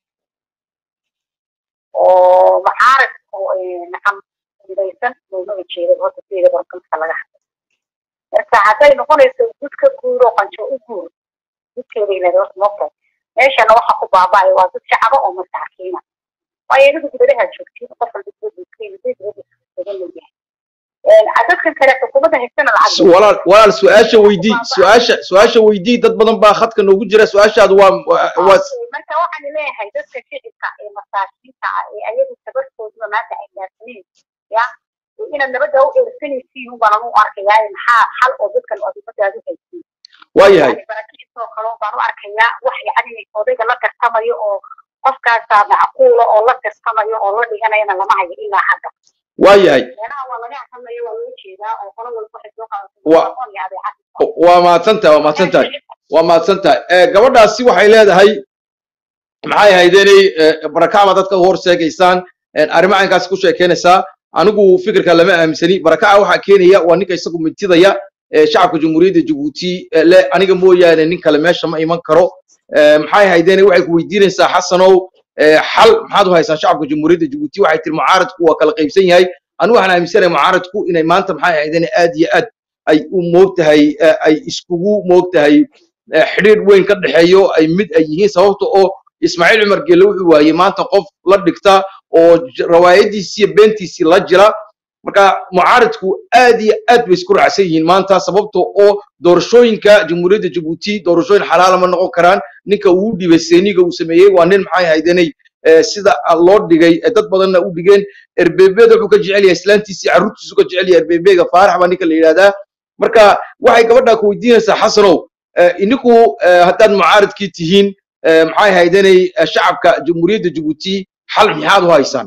oo mucaarad oo nacam midaysan loomaba jeedo horta sideeda barkamka laga hadlo marka hadday noqonayso gud ka guur oo qanjo u guur gudkeeda ilaa horta moogtahay meeshana waxa ku baaba'aya waa dad shacaba oo masaakiina waayo idigu dibadaha joogtiin qof walba dibadiisa dadkan kale xukuumadda haystana lacag walaal walaal su-aasha weydii su-aasha su-aasha weydii dad badan baa khadka noogu jira su-aashaadu waa waa marka waxaan leeyahay dadka shicibka ee masaakiinta ah ee ayagu tabartooduna maanta ay gaarsaneen ya inaad nabadda u eersanaysiin unbaan anu arkayaa maxaa xal oo dadkan adumadaadu haysiin waayahay barakiisoo kale baan u arkayaa wax yacni odayga la tartamayo oo qofkaasaa macquula oo la tartamayo oo la dhiganayana lama hayo ilaa hadda waayahay meelaha waa laga hadlaya waa loo jeedaa oo qolo walba waxay soo Wa- qaadato iyo adeecad waa mahadsan tahay waa mahadsan tahay waa mahadsan tahay Eh, gabadhaasi waxay leedahay maxay ahaydeenay barakacba dadka u horseegaysaan arrimo caynkaasi ku sheekeynaysaa anigu fikirka lama aaminsani barakaca waxaa keenaya waa ninka isagu mitidaya eh, shacabka jamhuuriyadda jabuuti eh, le aniga mooyaane nin kale meesha ma iman karo Eh, maxay ahaydeenay waxay ku weydiinaysaa xasanow eh, xal maxaad u haysaan shacabka jamhuuriyadda jabuuti waxay tiri mucaaradku waa kala qaybsan yahay anigu waxaan aaminsanahay mucaaradku inay maanta maxay ahaydeenay aad iyo aad ay u moogtahay eh, ay iskugu moogtahay eh, xidhiidh weyn ka dhexeeyo ay mid ay yihiin sababta oo ismaaciil cumar geelle wuxuu waayey maanta qof la dhigta oo j- rawaayadiisii iyo beentiisii la jira marka mucaaradku aad iyo aad bay isku raacsan yihiin maanta sababtoo oo doorashooyinka jamhuuriyadda jabuuti doorashooyin xalaala ma noqon karaan ninka uu u dhibay seeniga uu sameeyey waa nin maxay haydanay sida loo dhigay ee dad badanna u dhigeen erbebeda wuxuu ka jecel yahay islaantiisii carruurtiisu ka jecel yahay erbebega faarax baa ninka la yidhahdaa marka waxay gabadha ku weydiinaysaa xasanow ininku haddaad mucaaradkii tihiin maxay haydanay shacabka jamhuuriyadda jabuuti xal maxaad u haysaan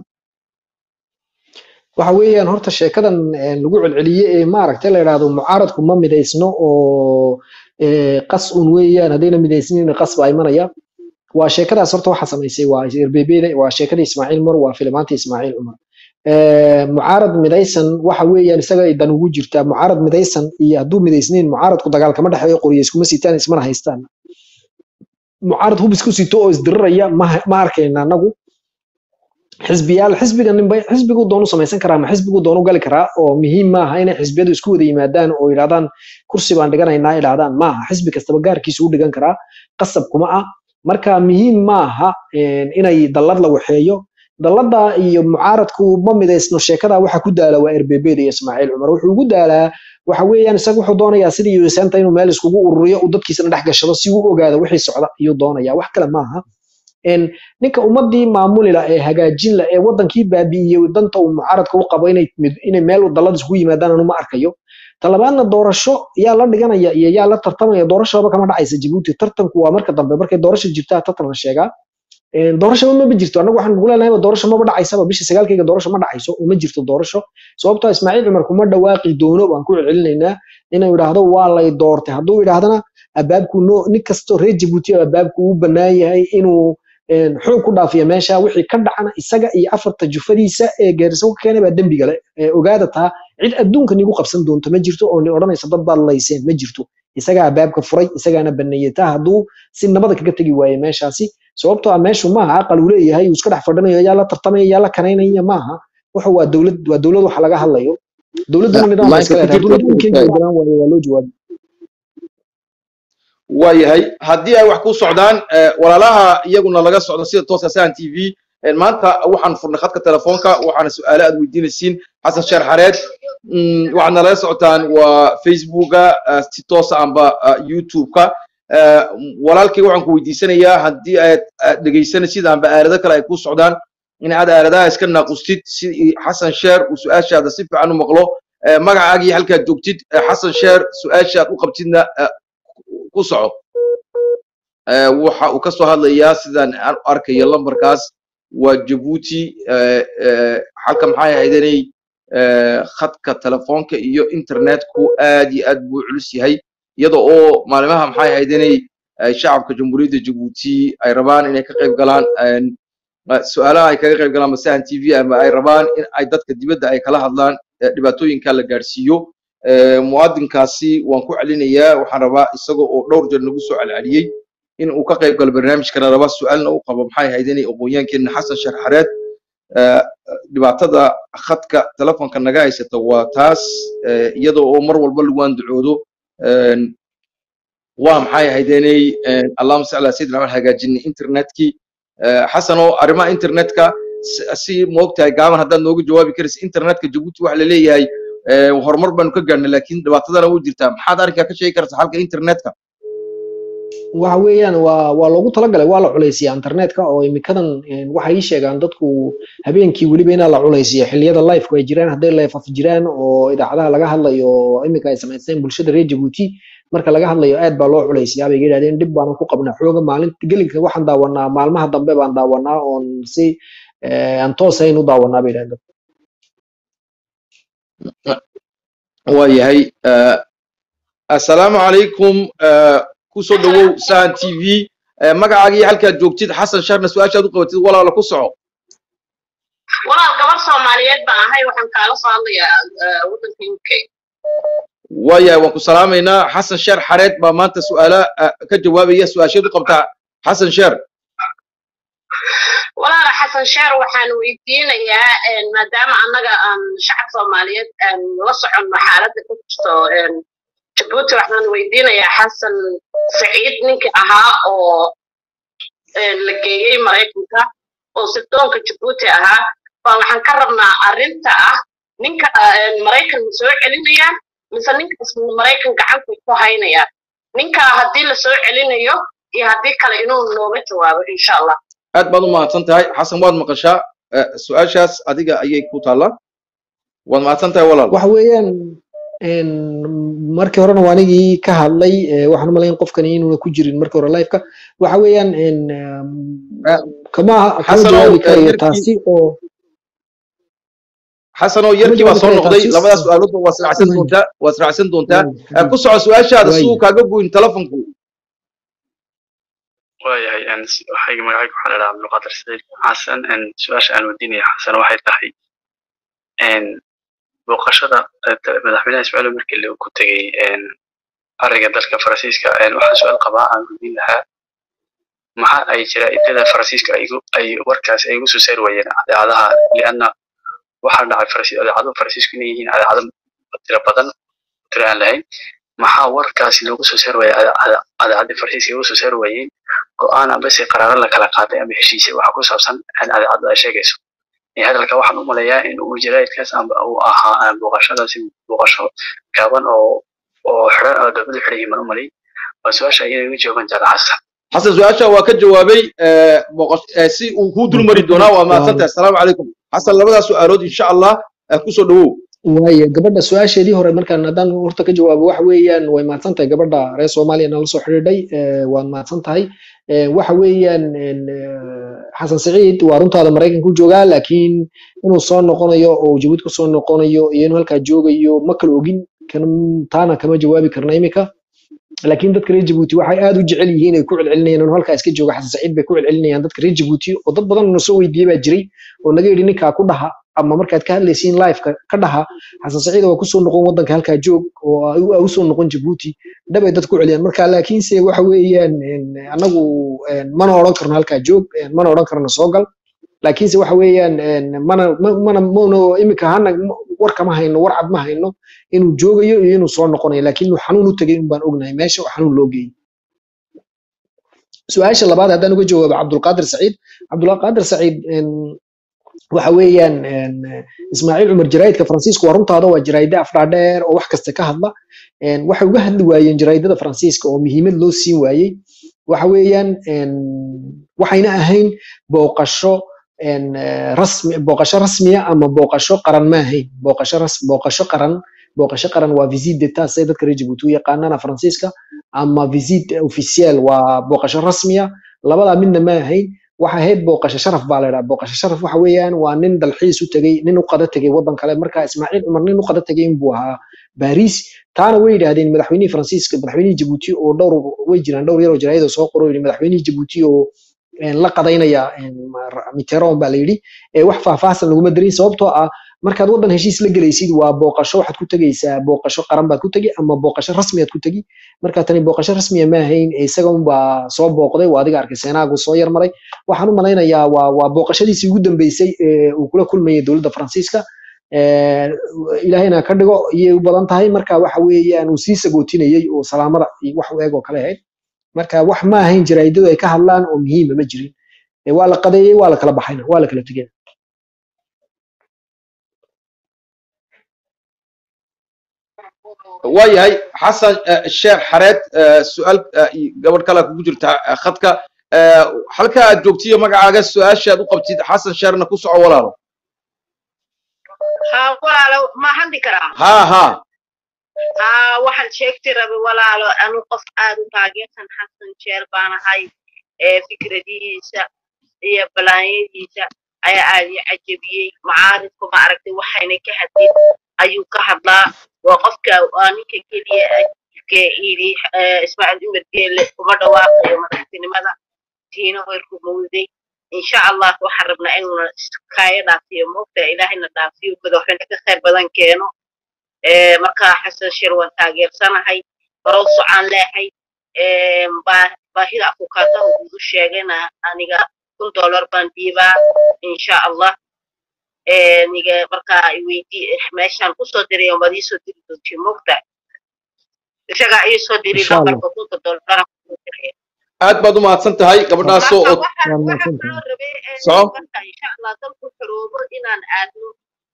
waxa weeyaan horta sheekadan lagu celceliye ee maaragtay la yidhaahdo mucaaradku ma midaysno oo qas un weeyaan haddayna midaysnin qas baa imanaya waa sheekadaas horta waxa samaysay waa erbebeda waa sheekada ismaaciil mar waa filimaanta ismaaciil cumar mucaarad midaysan waxa weeyaan isaga ay dan ugu jirtaa mucaarad midaysan iyo hadduu midaysnayn mucaaradku dagaal kama dhexeeyo qoryo iskuma sitaan ismana haystaan mucaarad hub isku sito oo isdiriraya ma arkayna anagu xisbiyaal xisbiga ninba xisbigu doonu samaysan karaa ma xisbigu doonu gali karaa oo muhiim maaha inay xisbiyadu isku wada yimaadaan oo yidhahdaan kursi baan dhiganaynaa yidhahdaan maaha xisbi kastaba gaarkiisu u dhigan karaa qasab kuma ah marka muhiim maaha inay dallad la waxeeyo dallada iyo mucaaradku ma midaysno sheekada waxa ku daala waa erbebeda iyo ismaaciil cumar wuxuu ugu daalaa waxa weeyaan isaga wuxuu doonayaa sidii yuusanta inuu meel iskugu ururiyo uu dadkiisana dhex gashado si uu ogaado wixii socda ayuu doonaya wax kale maaha ninka ummadii maamulila ee hagaajinla ee wadankii baabi'iyey danta uu mucaaradka u qabo inay meel dallad iskugu yimaadaan anu ma arkayo talabaadna doorasho yaa la dhiganaya iyo yaa la tartamaya doorashaba kama dhacaysa jabuuti tartanku waa marka dambe markay doorasho jirtaa tartan la sheegaa doorashaba maba jirto annagu waxaan ugu leenahay doorasho maba dhacaysaba bisha sagaalkayga doorasho ma dhacayso uma jirto doorasho sababtoo ismaaciil cumar kuma dhawaaqi doono baan ku celcelinaynaa inuu yidhaahdo waa lay doortay hadduu yidhaahdana abaabku no nin kastoo reer jabuuti abaabku u bannaan yahay inuu xoog ku dhaafiya meesha wixii ka dhacana isaga iyo afarta jufadiisa ee geeriso ka keenay baa dembiga le ogaada taa cid adduunka nigu qabsan doonto ma jirto oo ni odhanaysa dad baad layseen ma jirto isagaa abaabka furay isagaana baneeyey taa hadduu si nabada kaga tegi waaye meeshaasi sababtoo ah meeshu maaha aqal uu leeyahay uu iska dhex fadhinayo yaa la tartamaya yaa la kanaynaya maaha wuxu waa dowlad waa dowlad waxa laga hadlayo dowladduna nidaam ba iska leedahay hadduu nidaamkeeda ogolaan waayo waa loo jawaabi waayahay haddii ay wax ku socdaan walaalaha iyaguna laga socdo sida tooska sahan t v maanta waxaan furnay khadka telefoonka waxaana su-aale aad weydiinaysiin xasan sheer xareed waxaadna laga socotaan waa facebooka si toosa amba youtube-ka walaalkay waxaan ku weydiisanayaa haddii aad dhegaysanaysid amba aalado kale ay ku socdaan in aad aaladaha iska naaqustid si xasan sheer uu su-aashaada si fiican u maqlo magacaagii halkaad joogtid xasan sheer su-aashaad u qabtidna ku soco waxa uu ka soo hadlayaa sidaan aan arkayo lambarkaas waa jabuuti halka maxay ahaydanay khadka telefoonka iyo internetku aad iyo aad buu culus yahay iyada oo maalimaha maxay ahaydanay shacabka jamhuuriyadda jabuuti ay rabaan inay ka qayb galaan su-aalaha ay kaga qayb galaan masahan t v ama ay rabaan in ay dadka dibadda ay kala hadlaan dhibaatooyinka la gaadhsiiyo muwaadinkaasi waan ku celinayaa waxaan rabaa isaga oo dhowr jeer nagu soo celceliyey in uu ka qayb galo barnaamijkana raba su-aalna u qabo maxay ahayd inay aqoonyaankeena xasan sheekh xareed dhibaatada khadka telefonka naga haysata waa taas iyada oo mar walba lagu andacoodo waa maxay ahayd inay allahuma salli ala sayidina maxamed hagaajinay internetkii xasanoo arrimaha internetka si moogtahay gaaban haddaad nooga jawaabi karaysa internetka jabuuti waxa la leeyahay horumar baanu ka gaarnay laakiin dhibaatadana u jirtaa maxaad arrinkaa ka sheegi kartaa halka internetka waxa weeyaan waa waa loogu talagalay waa la culaysiyaa internetka oo imikadan waxay ii sheegaan dadku habeenkii weliba inaa la culaysiyo xilliyada lifeku ay jiraan hadday life af jiraan oo idaacadaha laga hadlayo oo imika ay samaysteen bulshada reer jabuuti marka laga hadlayo aad baa loo culaysiyaa bay yidhahdeen dhib baanan ku qabnaa xooga maalinta gelinka waxaan daawanaa maalmaha dambe baan daawanaa oon si aan toosayn u daawanaa bay yidhahdeen waayahay assalaamu calaykum kusoo dhawow sahan t v magacaagii halkaad joogtid xasan sharna su-aashaad u qabatid walaala ku soco walaal gabar soomaaliyeed baan ahay waxaan kaala soo hadlayaa waddanka u k waayahay waan ku salaamaynaa xasan sheer xareed baa maanta su-aala ka jawaabaya su-aasheed u qabtaa xasan sheer walaala xasan sheer waxaan weydiinayaa maadaama annaga aan shacab soomaaliyeed aan la soconno xaaladda ku jirto jabuuti waxaan weydiinayaa xasan saciid ninkii ahaa oo la geeyey maraykanka oo sirdoonka jabuuti ahaa baa waxaan ka rabnaa arrinta ah ninka een, maraykan ma soo celinayaan mise ninkaas maraykan gacanta ku haynayaan ninkaa haddii la soo celinayo iyo haddii kale inuu nooga jawaabo insha allah aad baad u mahadsan tahay xasan waad maqashaa Eh, su-aashaas adiga ayay ku taallaa waad mahadsan tahay walaal waxa weeyaan een, markii horena waa anigii ka hadlay eh, waxaan u malayn qofkani inuuna ku jirin markii hore liveka waxa weeyaan een, um, Eh, kama kama xasanow jawaabi eh, karayo yarkii taasi oo xasanow kama yarkii baa jawaabi soo karayo noqday taasi labadaas su-aaloodba waa israacsan waay doontaa waa israacsan doontaa waay Eh, ku xabiib soco su-aashaada si waay uu kaaga goyn telefonku waayahay n waxay magacayga waxaa la dhahaa abdulqaadir saciid xasan n su-aasha aan weydiinaya xasan waxay tahay n booqashada eh, ta- madaxweynaha ismaaciil markii la ku tegey n ariga dalka faransiiska n waxaan su-aal qabaa aan weydiin lahaa maxaa ay jaraa'idada faransiiska ay igu- ay warkaas ay igu soo saari waayeen adeecadaha lianna waxaa dhacay Faransi- adeecado faransiisku inay yihiin adeecado tiro badan tiro aan lahayn maxaa warkaasi loogu soo saari waayey ade- ade- adeecadii faransiiska ay ugu soo saari waayeen go-aan amba se qaraaro la kala qaaday ama heshiisya waxa ku saabsan in adeecadu ay sheegayso Ee, hadalka waxaan u malayaa in uu jaraa'idkaas amba uu ahaa aan booqashadaasi booqasho gaaban oo oo xiran oo dowladdu xiran yihiin baan u malay waa su-aasha ayada iga joogan jecla xasan xasan su-aasha waa ka jawaabay eh, boqos- eh, si uu kuu dulmari doonaa waa mahadsan tahay asalaamu calaykum xasan labadaas su-aalood insha allah eh, kusoo dhawow waaye gabadha su-aasheedii hore markaan haddaan horta ka jawaabo waxa weeyaan way mahadsan tahay gabadha reer soomaaliya nala soo xidhiidhay eh, waad mahadsan tahay Eh, waxa weeyaan en, eh, xasan saciid waa runtaada maraykanku joogaa laakiin inuu soo noqonayo oo jabuuti ka soo noqonayo iyo inuu halkaa joogayo ma kala ogin kan- taana kama jawaabi karna imika laakiin dadka reer jabuuti waxay aad u jecel yihiin ay ku celcelinayaan inuu halkaa iska jooga xasan saciid bay ku celcelinayaan dadka reer jabuuti oo dad badan na soo weydiiyey baa jiray oo naga yidhi ninkaa ku dhaha ama markaad ka hadlaysiin liveka ka dhaha xasan saciid waa kusoo noqon wadanka halkaa joog oo aa usoo noqon jabuuti dhabay dad ku celiyaan marka laakiinse waxa weeyaan en, anagu en, mana odhan karno halkaa joog en, mana odhan karno soo gal laakiinse waxa weeyaan en, mana ma- mana mana imika hana war kama hayno war cad ma hayno inuu joogayo iyo inuu soo noqonayo laakiin inuu xanuun u tegay un baan ognahay meesha oo xanuun loo geeyey su-aasha labaad haddaan uga jawaabo cabdulqaadir saciid cabdulqaadir saciid en, waxa weeyaan en, ismaaciil cumar jaraa'idka faransiiska waa runtaada waa jaraa'ida afdhaadheer oo wax kasta ka hadla En, waxay uga hadli waayeen jaraa'idada faransiiska oo muhiimad loo siin waayey waxa weeyaan en, waxayna ahayn booqasho en, eh, rasmi booqasho rasmiya ama booqasho qaran ma ahayn booqasho ras booqasho qaran booqasho qaran waa visit d'etat say dadka reer jabuuti u yaqaanana faransiiska ama visit officiel waa booqasho rasmiya labadaa midna ma ahayn waxa ahayd booqasho sharaf baa la idhaha booqasho sharaf waxa weeyaan waa nin dalxiis u tegey nin u qada tegey waddan kale marka ismaaciil cumar nin u qada tegey inbuu ahaa baris taana way yidhaahdeen madaxweynihii faransiiska madaxweynihii jabuuti oo dhowr way jiraan dhowr yaroo jaraa'id oo soo qoro yidhi madaxweynihii jabuuti oo en, la qadaynaya en, ma- mitterrand baa la yidhi ee wax faahfaahsan laguma darin sababtoo ah markaad waddan heshiis la gelaysid waa booqasho waxaad ku tegeysaa booqasho qaran baad ku tegi ama booqasho rasmiyaad ku tegi marka tani booqasho rasmiya ma ahayn ee isaga unbaa soo booqday waa adiga arkay seenaagu soo yarmaray waxaan u malaynayaa waa waa booqashadiisii ugu dambeysay ee uu kula kulmayay dowladda faransiiska Eh, ilaahayna ka dhigo iyay u badan tahay marka waxa weeyaan uu sii sagootinayey oo salaamada iyo wax u eg oo kale ahayd marka wax ma ahayn jaraa'idadu ay ka hadlaan oo muhiima ma jirin Eh, waa la qadeeyey waa la kala baxayna waa la kala tegeen waayahay xasan eh, sheekh xareed eh, su-aal eh, iyo gabadh kale kugu jirta eh, khadka Eh, halka aad joogtiyo magacaaga su-aashaad u qabtid xasan sheerna ku soco walaalo haa walaalo ma hadli karaa ha ha haa waxaan sheegti rabi walaalo anu qof aad u taageersan xasan jeer baan ahay ee fikradihiisa iyo balaanyadiisa ayaa aad ii cajabiyey macaaridku ma aragtay waxayna ka hadlin ayuu ka hadlaa waa qofka waa ninka keliya ke yidhi eh, ismaaciil cumar geelle kuma dhawaaqayo madaxtinimada tiina way rumowday insha allah waxaan rabnaa inuuna iskaayo dhaafiyo moogta ilaahayna dhaafiyo madaxweyne ka khayr badan keeno Eh, marka xasan shir waan taageersanahay barow socaan leehay Eh, baa- baahida afukaataha ugu sheegayna aniga kun dollar baan dhiibaa insha allah Eh, niga marka i weydii meeshaan kusoo diray waad iisoo diri doontii moogta isagaa iisoo diri insha allah lambarka kunka dollar aad baad u mahadsan tahay gabadhaas oo marka oo- waxaan waa waxaan mahadsan kaloo tahay rabay eh, soco marka insha allah dalku xoroobo inaan aadno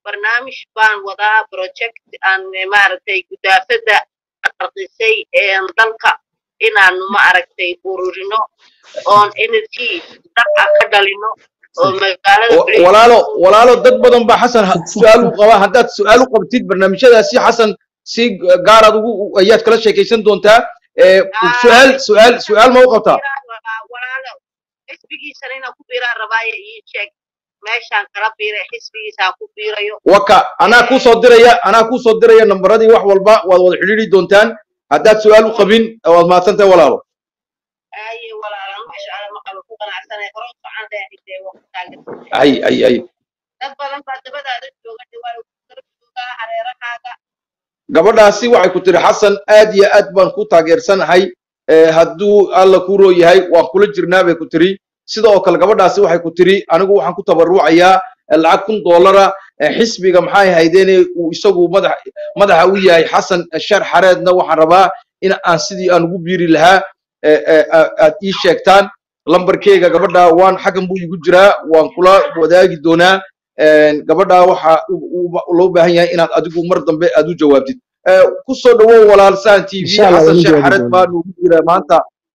barnaamij baan wadaa project aan eh, maaragtay gudaafada qarqisay ee dalka inaan maaragtay ururino oon energy dhaca ka dhalino oo magaalada Wa- walaalo walaalo dad badan baa xasan ha- su-aal u qaba haddaad su-aal u qabtid barnaamijyadaasi xasan si gaaraad ugu ayaad kala sheekaysan doontaa Eh, su-aal su-aal su-aal ma u qabtaa walaalo xisbigiisana inaan ku biiraan rabaayo ii sheeg meeshaan kala biiray xisbigiisaan ku biirayo waka anaa kuu soo diraya anaa kuu soo diraya nambaradii wax walba waad wada xidhiidhi doontaan haddaad su-aal u qabin waad mahadsantahay walaalo aaye walaalan masha alla maqaba ku qanacsanay hore u socon leexidee waa ku taagan ay ay ay dad badan baa dabadaada jooga dhawaa kala joogaa hareerahaaga gabadhaasi waxay ku tiri xasan aad iyo aad baan ku taageersanahay Eh, hadduu alla kuu roo yahay waan kula jirnaa bay ku tiri sida oo kale gabadhaasi waxay ku tiri anigu waxaan ku tabarucayaa eh, lacag kun doolara eh, xisbiga maxay haydeene uu isagu madax madaxa u yahay xasan eh, shar xareedna waxaan rabaa in aan sidii aan ugu biiri lahaa eh, eh, a- aad ii sheegtaan lambarkeyga gabadha waan xaggan buu igu jiraa waan kula wadaagi doonaa Eh, gabadha waxa u- u- loo baahan yahay inaad adigu mar dambe aad u jawaabtid Eh, ku soo dhawow walaal saan t v insha allah xasan waan u sheekh jawaabi xared doonaa baa noogu jira maanta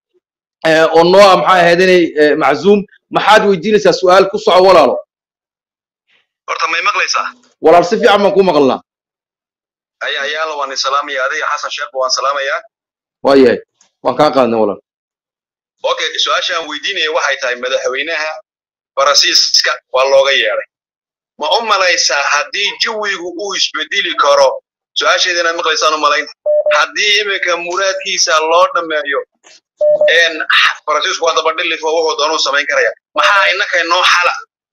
eh, oo noo ah maxay ahayd inay eh, maczuum maxaad weydiinaysaa su-aal ku soco walaalo horta may maqlaysaa walaal si fiican baan ku maqalnaa aya ayaala waan isalaamaya adiga xasan sheekh waan salaamayaa waayahay waan kaa qaadnay walaal okay su-aashaan weydiinaya waxay tahay madaxweynaha faransiiska waa looga yeedhay ma u malaysaa haddii jawigu uu isbedeli karo su-aasheeda inaad maqlaysaan u malayn haddii iminka muraadkiisa loo dhammeeyo een faransiisku waa dabadhilifo wuxuu doonuu samayn karaya maxaa innaka inoo xala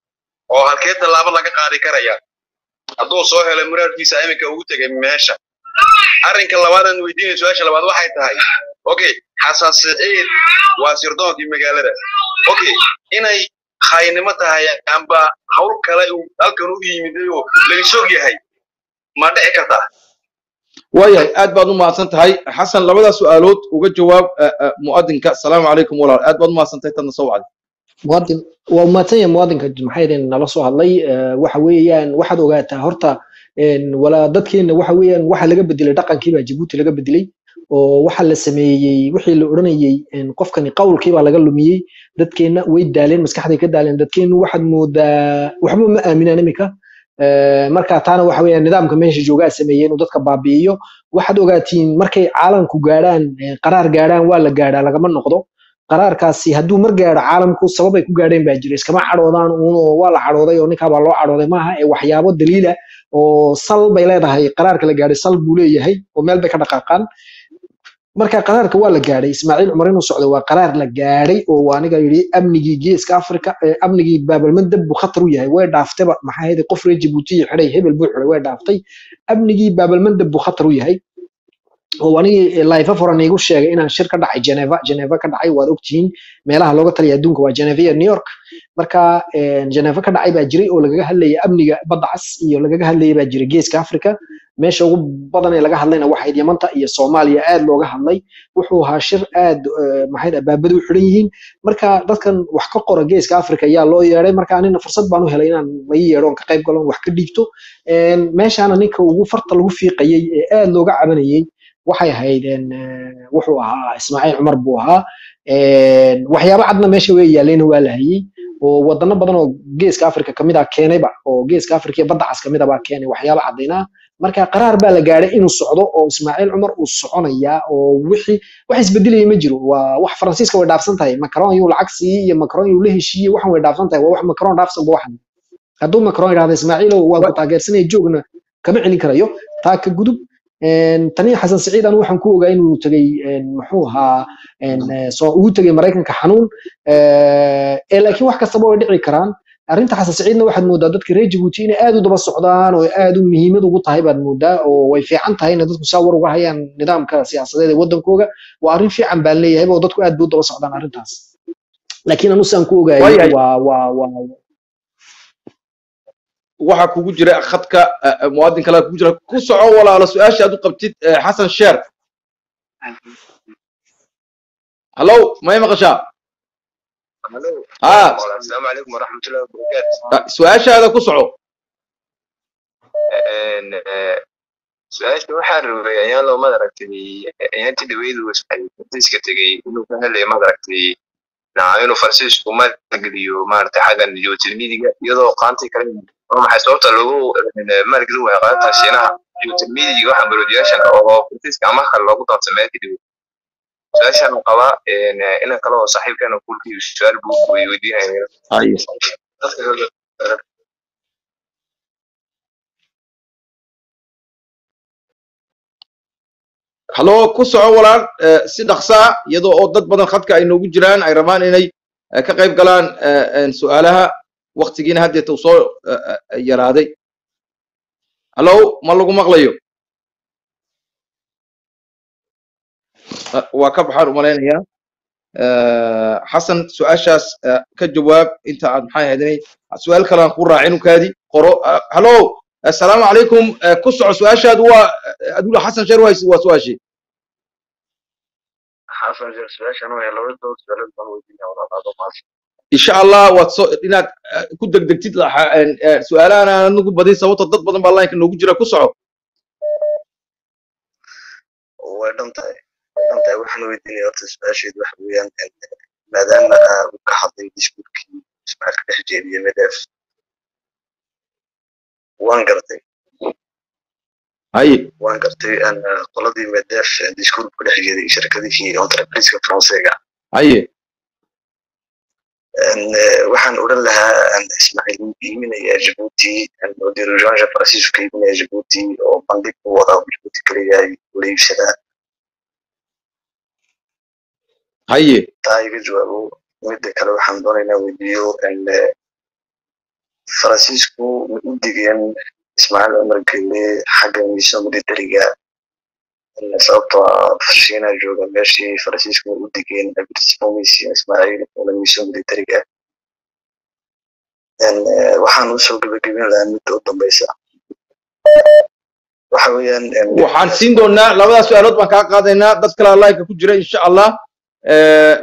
oo halkee tallaabo laga qaadi karaya hadduu soo helo muraadkiisa iminka ugu tegay meesha arrinka labaadaan weydiinaya su-aasha labaad waxay tahay okay xasan siciid waa sirdoonkii magaalada okay inay khaynimo tahay amba hawl kale uu halkan u yimiday oo laga sog yahay ma dhici kartaa waayahay aad baad u mahadsan tahay xasan labadaa su-aalood uga jawaab eh, eh, mu'adinka asalaamu calaykum walaal aad baad u mahadsan tahay tadna soo wacday muwaadin waa umahadsan yahay muwaadinka maxay idin nala soo hadlay Eh, waxa weeyaan waxaad ogaataa horta een, walaa dadkeena waxa weeyaan waxa laga bedelay dhaqankii baa jabuuti laga bedelay oo waxa la sameeyey wixii la odhanayey een, qofkani qawlkii baa laga lumiyey dadkeena way daaleen maskaxday ka daaleen dadkeenu waxaad moodaa waxba ma aaminaan imika Eh, marka taana waxa weeyaan nidaamka meesha joogaa sameeyey inuu dadka baabi'iyo waxaad ogaatiin markay caalamku gaadhaan eh, qaraar gaadhaan waa la gaadhaa lagama noqdo qaraarkaasi hadduu mar gaadho caalamku sababay ku gaadheen baa jira iskama cadhoodaan uun oo waa la cadhooday oo ninkaa baa loo cadhooday maaha ee waxyaabo daliila oo sal bay leedahay qaraarka la gaadhay sal buu leeyahay oo meel bay ka dhaqaaqaan marka qaraarka waa la gaadhay ismaaciil cumar inuu socdo waa qaraar la gaadhay oo waa aniga yidhi amnigii geeska afrika eh, amnigii baabalmandab buu khatar u yahay way dhaaftayba maxaa yeelay qof reer jabuuti xidhay hebel buu xidhay way dhaaftay amnigii baabalmandab buu khatar u yahay oo anigii life foran igu sheegay inaan shir ka dhacay Geneva Geneva ka dhacay waad ogtihiin meelaha looga taliya adduunka waa Geneva iyo New York marka een, Geneva ka dhacay baa jiray oo lagaga hadlayay amniga badda cas iyo lagaga hadlayay baa jiray geeska Afrika meesha ugu badan ee laga hadlayna waxay Yamanta iyo Soomaaliya aad looga hadlay wuxuu ahaa shir aad eh, maxay dhahay baabadu u xidhan yihiin marka dadkan wax ka qora geeska Afrika ayaa loo yeeray marka anina fursad baan u helay inaan la ii yeedho oon ka qayb galo oon wax ka dhiibto Een, meeshaana ninka ugu farta lagu fiiqayay ee aad looga cabanayay waxay ahayd een, eh, wuxuu ahaa ismaaciil cumar buu ahaa Een, waxyaabo cadna meesha way yaaleen waa la hayay oo wadano badan oo geeska afrika kamid ah keenayba oo geeska afrika iyo badda cas kamid ah baa keenay waxyaabo cadaynaa marka qaraar baa la gaadhay inuu socdo oo ismaaciil cumar uu soconayaa oo wixii wax isbedelaya ma jiro waa wax faransiiska way dhaafsan tahay macron yuu lacag siiyey iyo macron yuu la heshiiyey waxan way dhaafsan tahay waa wax macron dhaafsan ba waxan hadduu macron yidhahda ismaaciilow waan ku taageersanaya joogna kama celin karayo taa ka gudub Een, tani xasan siciid anu waxaan ku ogaa inuu tegey een, muxuu ahaa een, eh, soo ugu tegey maraykanka xanuun Eh, ee laakiin wax kastaba way dhici karaan arrinta xasan siciidna waxaad moodaa dadka reer jabuuti inay aad u daba socdaan oo aad u muhiimad ugu tahay baad moodaa oo way fiican tahay inay dadku saa war uga hayaan nidaamka siyaasadeed ee waddankooga waa arrin fiican baan leeyahay oo dadku aad bay u daba socdaan arrintaas laakiin anu saan ku ogaayay Waayahay. waa waa waa waxaa kugu jira khadka eh, eh, muwaadin kale kugu jira ku soco walaalo su-aasha aad u qabtid eh, xasan sheer hallow may maqashaa Ah. asalaamu calaykum waraxmatullahi wabarakaatu Ah, su-aashaada ku soco su-aasha waxaa rabay ayaan loo madaragtay ayaantii dhaweydu faransiiska tegey inuu ka helay madaragtay naca inuu faransiisku maalgeliyo maaragtay xaggan geotermidiga iyadoo qaantii kale waa maxay sababta loogu maalgelin waayo qaanta shiinaha geotermidiga waxaa baroodiyaashan oo faransiiska ama kale loogu doonsamee kadib su-aashaan qabaa inan kale oo saaxiibkeena kulkii su-aal buu weydiinaya haye hallo ku soco walaal eh, si dhaqsaa iyadoo oo dad badan khadka ay noogu jiraan ay rabaan inay eh, ka qayb galaan eh, eh, su'aalaha waktigiina haddeeta uu soo eh, eh, yaraaday hallo ma lagu maqlayo Eh, waa ka baxaan u malaynayaa Eh, xasan su-aashaas eh, ka jawaab inta aad maxay ahaydinay su-aal kale aan ku raacin ukaadi qoro Eh, hallo assalaamu calaykum Eh, ku soco su-aashaadu waa eh, adula xasan sheer waa waa su-aashii xasan sheekh su-aashan waa laba dood su-aalood baan weydiinaya walaalaado maas insha allah waad soo inaad eh, ku degdegtid laxa- en, eh, su-aalahan aan anagu badin sababto dad badan baa lineka noogu jira ku soco way dhan tahay way dhan tahay waxaan weydiinaya horta su-aasheedu waxa weeyaan maadaama aa uu ka hadlay diskuurkii ismaaciil ka dhex jeediye medef waan gartay haye waan gartay aan qoladii medef diskuurku ka dhex jeeday shirkadihii entrepriska faransiga haye waxaan odhan lahaa aan ismaaciil wuu iiminaya jabuuti diriganja faransiisku ka iiminaya jabuuti oo bandhig u wada jabuuti kaliyahay ula iibsadaa haye taa iga jawaabo midda kale waxaan doonaynaa weydiiyo faransiisku ma u digeen ismaaciil cumar gelle xagga miisaan militariga sababtoo ah shiina jooga meeshii faransiisku ma u digeen abirtismomisi ismaaciil una miisaan militariga waxaan usoo gebagabin lahaa midda u dambeysa waxa weeyaan waxaan siin doonaa labadaas su-aalood baan kaa qaadaynaa dad kale lineka ku jira insha allah Eh,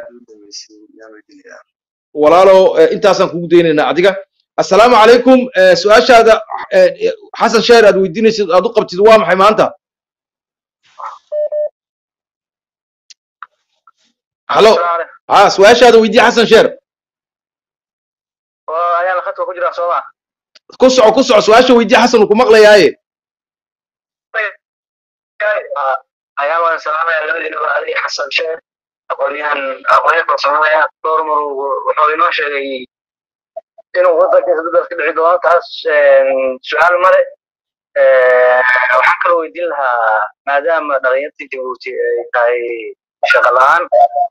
walaalo eh, intaasaan kugu daynaynaa adiga assalaamu calaykum Eh, su-aashaada eh, xasan sheer aad weydiinaysid aad u qabtid waa maxay maanta hallo ha su-aashaada weydii xasan sheer ayaan khadka ku jiraa sooma ku soco ku soco su-aasha weydii xasan uu ku maqlayaaye ayaan waan salaamaya labadiinaba adiga xasan sheer aqoonyahan aqoonyahan farsamadaya dhowr mar uu- wuxuu inoo sheegay inuu wadankiisa dadaas ka dhici doono taas su-aal male waxaan kaloo weydiin lahaa maadaama dhalinyartii jabuuti ay tahay shaqo la-aan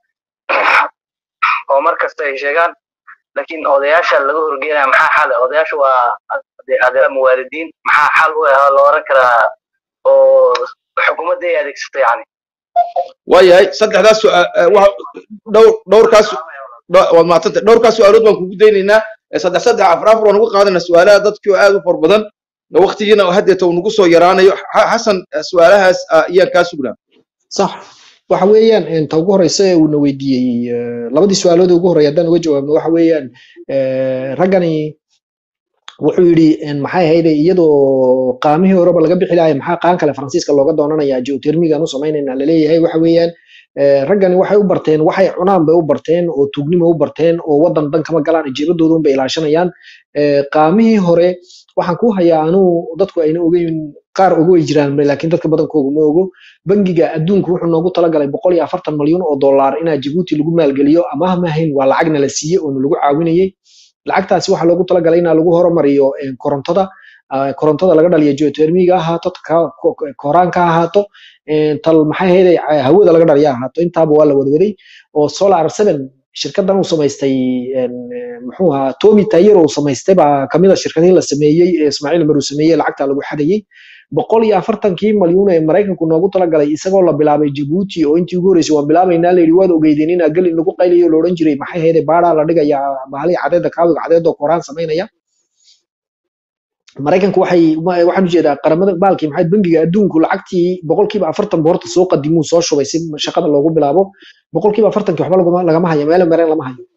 oo mar kasta ay sheegaan laakiin odayaasha laga horgeynaya maxaa xal ah? odayaashu waa ade- adeer muwaalidiin maxaa xal u ah loo oran karaa oo xukuumadda ay adeegsatay yani waayahay saddexdaas su- eh, eh, waxa- dhowr dhowrkaas dho- waad mahadsantay dhowrkaas su-aalood baan kugu daynaynaa Eh, saddex saddex afar afar waan uga qaadanaa su-aalaha dadkii oo aad u far badan waqtigiina haddeeta uu nagu soo yaraanayo Xa- xasan eh, su-aalahaas ah, ayaan kaa sugnaa صح waxa weeyaan inta ugu horeysa ee uuna weydiiyey eh, labadii su-aalood ee ugu horreeya haddaan uga jawaabno waxa weeyaan eh, raggani wuxuu yidhi en, maxay ahayde iyadoo qaamihii horeba laga bixi lahay maxaa qaan kale faransiiska looga doonanayaa geotermigan u samaynayna laleeyahay waxa weeyaan eh, raggani waxay u barteen waxay cunaan bay u barteen oo tuugnimo u barteen oo wadan dan kama galaan jeebadooda bay ilaashanayaan Eh, qaamihii hore waxaan ku hayaa anuu dadku ayna ogeyn qaar ogo way jiraan laakiin dadka badankooga ma ogo bangiga adduunku wuxuu noogu talagalay boqol iyo afartan malyan oo dollar inaa jabuuti lagu maalgeliyo amaah ma ahayn waa lacagna la siiyey oo lagu caawinayey lacagtaasi waxaa loogu talagalay inaa lagu horumariyo eh, korontada ah, korontada laga dhaliyo geotermiga ha ahaato ka- ko- ko- koraanka ha ahaato eh, tal maxay ahayd hawada laga dhaliya ha ahaato intaaba waa la wadwaday oo solar seven shirkadan uu samaystay en, eh, muxuu ahaa tomi tayer uu samaystay baa kamid a shirkadihii la sameeyey ee ismaaciil mar uu sameeyey lacagta lagu xadayey boqol iyo afartankii malyuun ee maraykanku noogu talagalay isagoo la bilaabay jabuuti oo intii ugu horreysay waan bilaabaynaa layidhi waad ogeydeen inaa gelin lagu qaylayo la odhan jiray maxay ahayd baadhaa la dhigayaa bahalihi cadeeda kaawiga cadeedoo koraan samaynaya maraykanku waxay ma- waxaan ujeedaa qaramada baalkii maxay bangiga adduunku lacagtii boqolkiiba afartan bu horta soo qadimuu soo shubay si shaqada loogu bilaabo boqolkiiba afartankii waxba laguma- lagama hayo meelo mareen lama hayo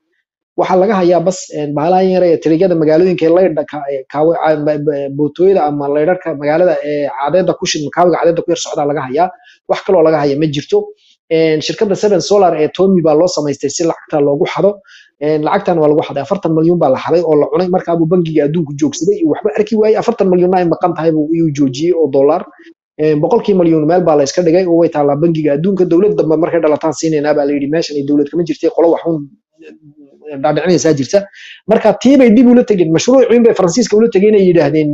waxaa laga hayaa bas bahalahan yar ee tirigada magaalooyinka ee laydha bootooyada ama laydharka magaalada ee cadeeda ku shid makaawiga cadeeda ku yar socdaa laga hayaa wax kaloo laga haya ma jirto shirkadda seven solar ee tomi baa loo samaystay si lacagta loogu xado lacagtan waa lagu xaday afartan malyan baa la xaday oo la cunay markaabuu bangiga adduunku joogsaday waxba arki waayey afartan malyonna ay maqan tahay buu iyuu joojiyey oo dollar boqolkii malyan meel baa la iska dhigay oo way taallaa bangiga adduunka dowlad dambe markay dhalataan siinaynaa baa la yidhi meeshan ay dowlad kama jirtay qolo waxun dhaadhicinaysaa jirta marka tii bay dib ula tegeen mashruuciin bay faransiiska ula tegeen ay yidhaahdeen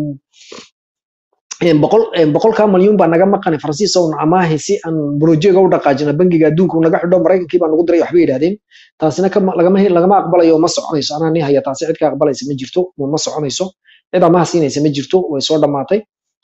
boqol boqolkaa malyuun baa naga maqanay faransiis own amaahay si aan brojeega u dhaqaajina bangiga adduunka naga xidho maraykankii baa nagu diray waxbay yidhahdeen taasina lagama lagama aqbalayo ma soconayso anaa nin haya taasi cid ka aqbalaysa ma jirto ma soconayso cid amaha siinaysa ma jirto way soo dhammaatay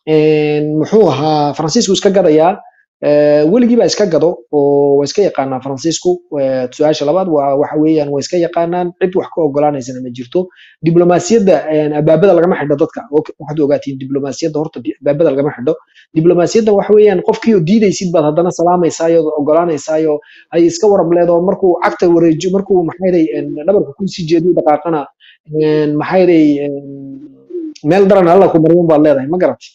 muxuu ahaa faransiisku iska gadayaa weligii baa iska gado oo waa iska yaqaanaa faransiisku su-aasha labaad waa waxa weeyaan waa iska yaqaanaan cid wax ka ogolaanaysana ma jirto diblomaasiyadda abaabada lagama xidho dadka waxaad ogaatiin diblomaasiyadda horta abaabada lagama xidho diblomaasiyadda waxa weeyaan qofkii oo diidaysid baad haddana salaamaysaayoo ogolaanaysaayo hay iska warab leedo markuu cagta wareejo markuu maxayday dhabarka kusii jeediyo dhaqaaqana maxayday meel daran alla ku maryan baad leedahay ma garatay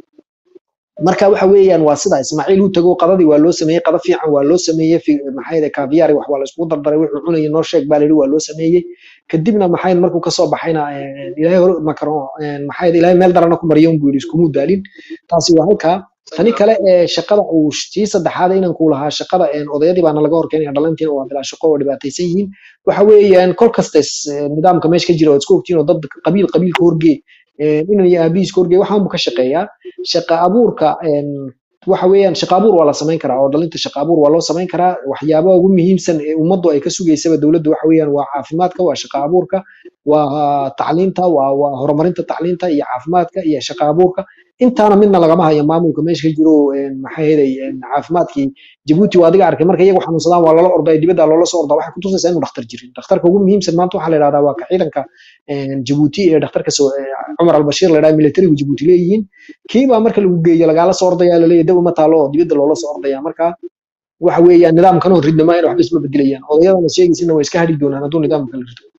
marka waxa weeyaan waa sida ismaaciil uu tago qadadii waa loo sameeyey qada fiican waa loo sameeyey maxayde kaviyaari wax waa la iskugu dardaray wuxuu cunayay noo sheeg baa layidhi waa loo sameeyey kadibna maxayd markuu kasoo baxayna ilaahay hore macron maxayd ilaahay meel darana ku mariyo buu yidhi iskumuu daalin taasi waa halkaa tani kale ee shaqada uu tii saddexaad inaan ku lahaa shaqada odayadii baana laga horkeenaya dhalantiina waa bilaa shaqo oo dhibaataysan yihiin waxa weeyaan kol kasta nidaamka meesha ka jira oo isku ogtiin oo dad qabiil qabiilka horgee inan iyo aabihiiska horgey waxaan buu ka shaqeeyaa shaqa abuurka waxa weeyaan shaqa abuur waa la samayn karaa oo dhalinta shaqa abuur waa loo samayn karaa waxyaabaha ugu muhiimsan ee ummaddu ay ka sugaysaba dowladda waxa weeyaan waa caafimaadka waa shaqa abuurka waa tacliinta waa waa horumarinta tacliinta iyo caafimaadka iyo shaqa abuurka intaana midna lagama hayo maamulka meesha ka jiro maxaa yeelay caafimaadkii jabuuti waa adiga arkay marka iyagu xanuunsadaan waa loola ordaa dibadda loola soo ordaa waxay kutusaysaa inuu dhakhtar jirin dhakhtarka ugu muhiimsan maanta waxaa la yidhahdaa waa ka ciidanka jabuuti ee dhakhtarka cumar albashiir la yidhaha militarigu jabuuti leeyihiin kiibaa marka lagu geeyo lagaala soo ordaya laleeyahy dab uma taalo oo dibadda loola soo ordaya marka waxa weeyaan nidaamkan oo ridnama in waxba isma bedelayaan odayadana sheegaysina way iska hadhi doonaan hadduu nidaamka la rido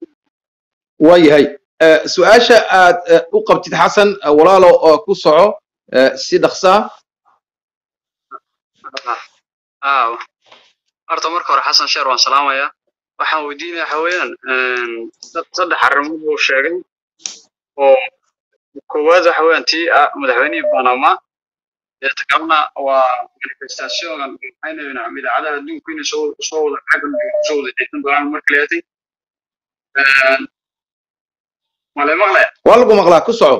waayahay su-aasha aad u qabtid xasan walaalo oo ku soco si dhaqsaa horta marka hore xasan sheer waan salaamayaa waxaan weydiinaya waxa weeyaan saddex arrimood buu sheegay oo koowaad waxa weeyaan tii ah madaxweynihii panama deeta kalena waa manifestationgan maxayna idaacadaha adduunku inay soo soo wada xaggan soo wada jeesan doonaan marka leeyahay male maqle waa lagu maqlaa ku soco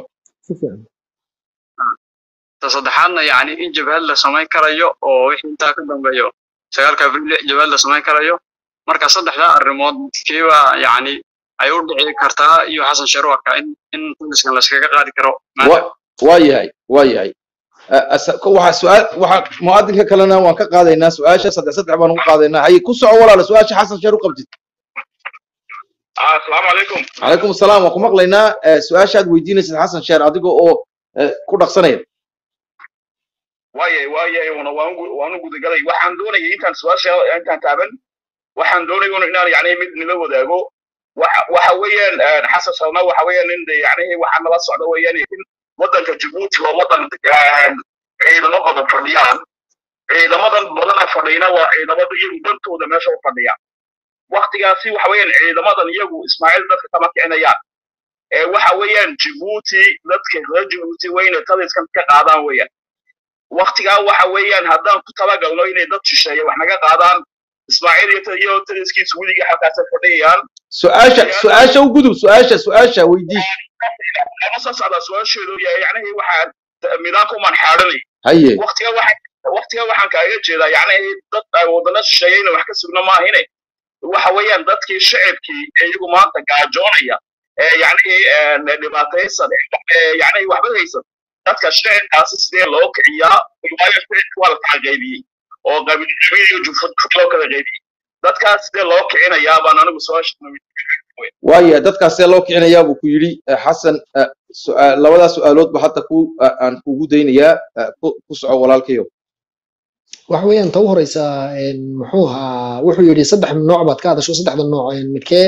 ta saddexaadna yani in jabhad la samayn karayo oo wixii intaa ka dambeeyo sagaalka abriil jabhad la samayn karayo marka saddexdaa arrimood kiiba yani ay u dhici kartaa iyo xasan sheer u arkaa in in poliskan laskaga qaadi karo waa yahay waa yahay waxa su-aal waxa muwaadinka kalena waan ka qaadaynaa su-aasha saddex saddex baan ugu qaadaynaa haye ku soco walaala su-aasha xasan sheer u qabtid asalaamu calaykum calaykum asalaam waan ku maqlaynaa su-aasha aad weydiinaysid xasan sheer adiga oo ku dhaqsanaya waayay waayay una waan waan u gudagalay waxaan doonayay intaan su-aasha intaan taaban waxaan doonayay inaan yani mid nila wadaago waxa waxa weeyaan xasan sharma waxa weeyaan in de yani waxaa nala socda weeyaan in waddanka jabuuti waa waddan ciidamo badan fadhiyaan ciidamadan badana fadhiyana waa ciidamada iyagu dantooda meesha u fadhiya waktigaasi waxa weeyaan ciidamadan iyagu ismaaciil dadka kama kicinayaan ee waxa weeyaan jabuuti dadka reer jabuuti wayna taliskan ka qaadaan weeyaan waktigaa waxa weeyaan haddaan ku talagalno inay dad shisheeye wax naga qaadaan ismaaciil iyo taliskiisu weligii halkaasa fadhiyayaan su-aasha su-aasha u gudub su-aasha su-aasha weydii lama soo socdaa su-aasheedu yahay yacnihii waxaan nidaamka umaan xaadanay haye waktiga waxaan waktiga waxaan kaaga jeedaa yacnihii dad wadana shisheeye inay wax ka sugno maahine waxa weeyaan dadkii shacibkii ee iyagu maanta gaajoonaya ee yacnihii dhibaataysan yacnihii waxba haysan dadka shacibkaasi sidee loo kiciyaa waayo shacibka waa la kala qaybiyey oo qabiilqabiil iyo jufad loo kala qaybiyey dadkaas sidee loo kicinayaa baan anigu su-aasha waaya dadkaasee loo kicinayaa buu ku yidhi xasan labadaa su-aaloodba hadda ku aan kugu daynayaa ku soco walaalkayo waxa weeyaan ta u horeysa muxuu ahaa wuxuu yidhi saddex nooc baad ka hadasho saddexda nooc midkee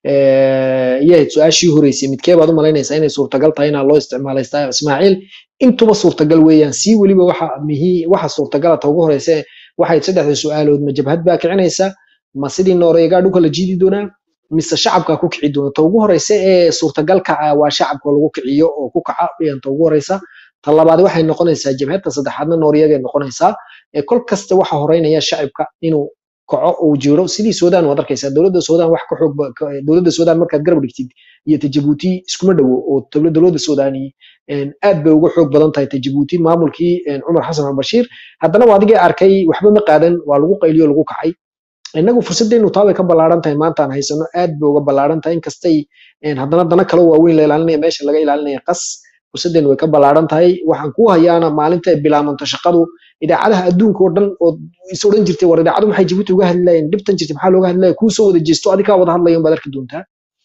yahayd su-aashii horeysay midkee baad u malaynaysaa inay suurtagal tahay inaa loo isticmaalaysta ismaaciil intuba suurtagal weeyaan sii weliba waxa mihi waxa suurtagala ta ugu horeysa waxay saddexda su-aalood ma jabhad baa kicinaysa ma sidii nooreegaa dhulka la jiidi doonaa mise shacabka ku kici doona ta ugu horeysa ee suurtagalka ah waa shacabka lagu kiciyo oo ku kaca weyaan ta ugu horeysa ta labaad waxay noqonaysaa jabhadta saddexaadna nooriyagay noqonaysaa ee kol kasta waxa horeynaya shacabka inuu kaco uu jiro sidii sudan waad arkaysaa dowladda sudan wax ka xoog ba- ka- dowladda sudan markaad garab dhigtid iyo ta jabuuti iskuma dhowo oo dowla- dowladda sudani aad bay uga xoog badan tahay ta jabuuti maamulkii een, cumar xasan albashiir haddana waa adigii arkay waxba ma qaadan waa lagu qayliyo lagu kacay innagu fursaddeenu taa way ka ballaaran tahay maanta aan haysano aad bay uga ballaaran tahay inkastay een, haddana dana kale waaweyn la ilaalinaya meesha laga ilaalinaya qas fursaddeenu way ka ballaaran tahay waxaan ku hayaana maalinta ay bilaabanto shaqadu idaacadaha adduunka oo dhan oo is odhan jirtay war idaacadu maxay jabuuti uga hadlayeen dhibtan jirtay maxaa looga hadlaya kuu soo wada jeesto adigaa wada hadlaya unbaad arki doontaa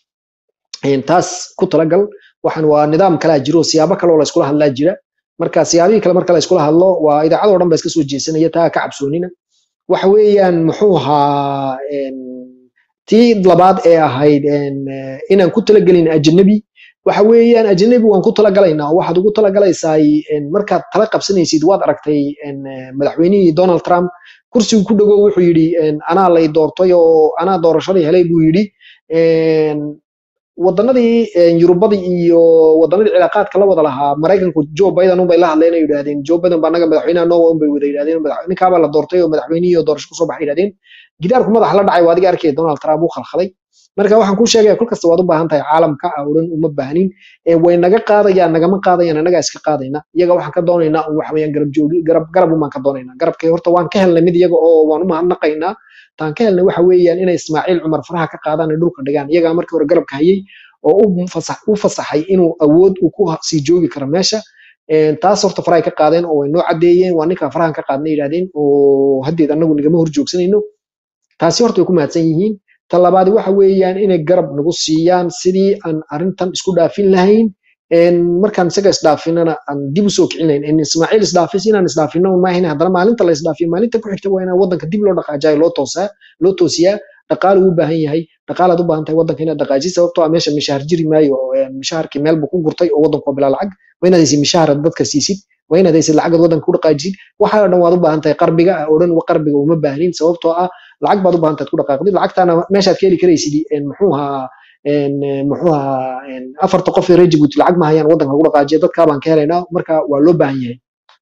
Een, taas ku talagal waxaan waa nidaam kalaa jiro siyaabo kale oo la iskula hadlaa jira marka siyaabihii kale marka la iskula hadlo waa idaacadoo dhan ba iska soo jeesanaya taa ka cabsoonina waxa weeyaan muxuu ahaa een, tii labaad ee ahayd een, eh, inaan ku talagelin ajnabi waxa weeyaan ajnabi waan ku talagalaynaa oo waxaad ugu talagalaysaa een, markaad tala qabsanaysid waad aragtay een, eh, madaxweynihii donald trump kursigu ku dhago wuxuu yidhi een, anaa lay doortay oo anaa doorashadii helay buu yidhi een, wadanadii een, yurubadii iyo wadanadii cilaaqaadka la wada lahaa maraykanku joe biden unbay la hadleen ay yidhaahdeen joe biden baa naga madaxweynaha nowa unbay wada yidhahdeen madax- ninkaabaa la doortay oo madaxweynihii oo doorasho kusoo baxay yidhahdeen gidaarku madaxa la dhacay waa adiga arkay donald trump uu khalkhalay marka waxaan kuu sheegaya kol kasta waad u baahan tahay caalamka ah oo dhan uma baahnin ee way naga qaadayaan nagama qaadayaan annagaa iska qaadayna iyaga waxaan ka doonaynaa un waxa weeyaan garab joogi garab garab umaan ka doonaynaa garabkay horta waan ka helnay mid iyaga oo waan u mahadnaqaynaa taan ka helnay waxa weeyaan inay ismaaciil cumar faraha ka qaadaan ay dhulka dhigaan iyagaa markii hore garabka hayay oo u fasax u fasaxay inuu awood uu ku ha- sii joogi karo meesha Een, taas horta farahay ka qaadeen oo way noo caddeeyeen waa ninkaan farahan ka qaadnay yidhahdeen oo haddeed annagu nagama hor joogsanayno taasi horta way ku mahadsan yihiin ta labaad waxa weeyaan inay garab nagu siiyaan sidii aan arrintan isku dhaafin lahayn Een, markaan isaga isdhaafinana aan dib usoo kicinayn in ismaaciil isdhaafis inaan isdhaafino un maahin haddana maalinta la isdhaafiyo maalinta ku xigta waa inaan waddanka dib loo dhaqaajayo loo toosaa loo toosiyaa dhaqaale uu u baahan yahay dhaqaalaad u baahan tahay waddanka inaad dhaqaajisid sababtoo ah meesha mishaar jiri maayo oo, een, mishaharkii meel buu ku gurtay oo waddanku waa bilaa lacag waa inaad haysid mishaar aad dadka siisid waa inaad haysid lacag aad waddanka ku dhaqaajisid waxaa oo dhan waad u baahan tahay qarbiga ah oo dhan wa qarbiga uma baahnin sababtoo ah lacag baad u baahan tahay ku dhaqaaqdid lacagtaana meeshaad ka heli karaysid een, muxuu ahaa een, een, muxuu ahaa een, afarta qof ee reer jabuuti lacag ma hayaan waddanka lagu dhaqaajiya dadkaa baan ka helaynaa marka waa loo baahan yahay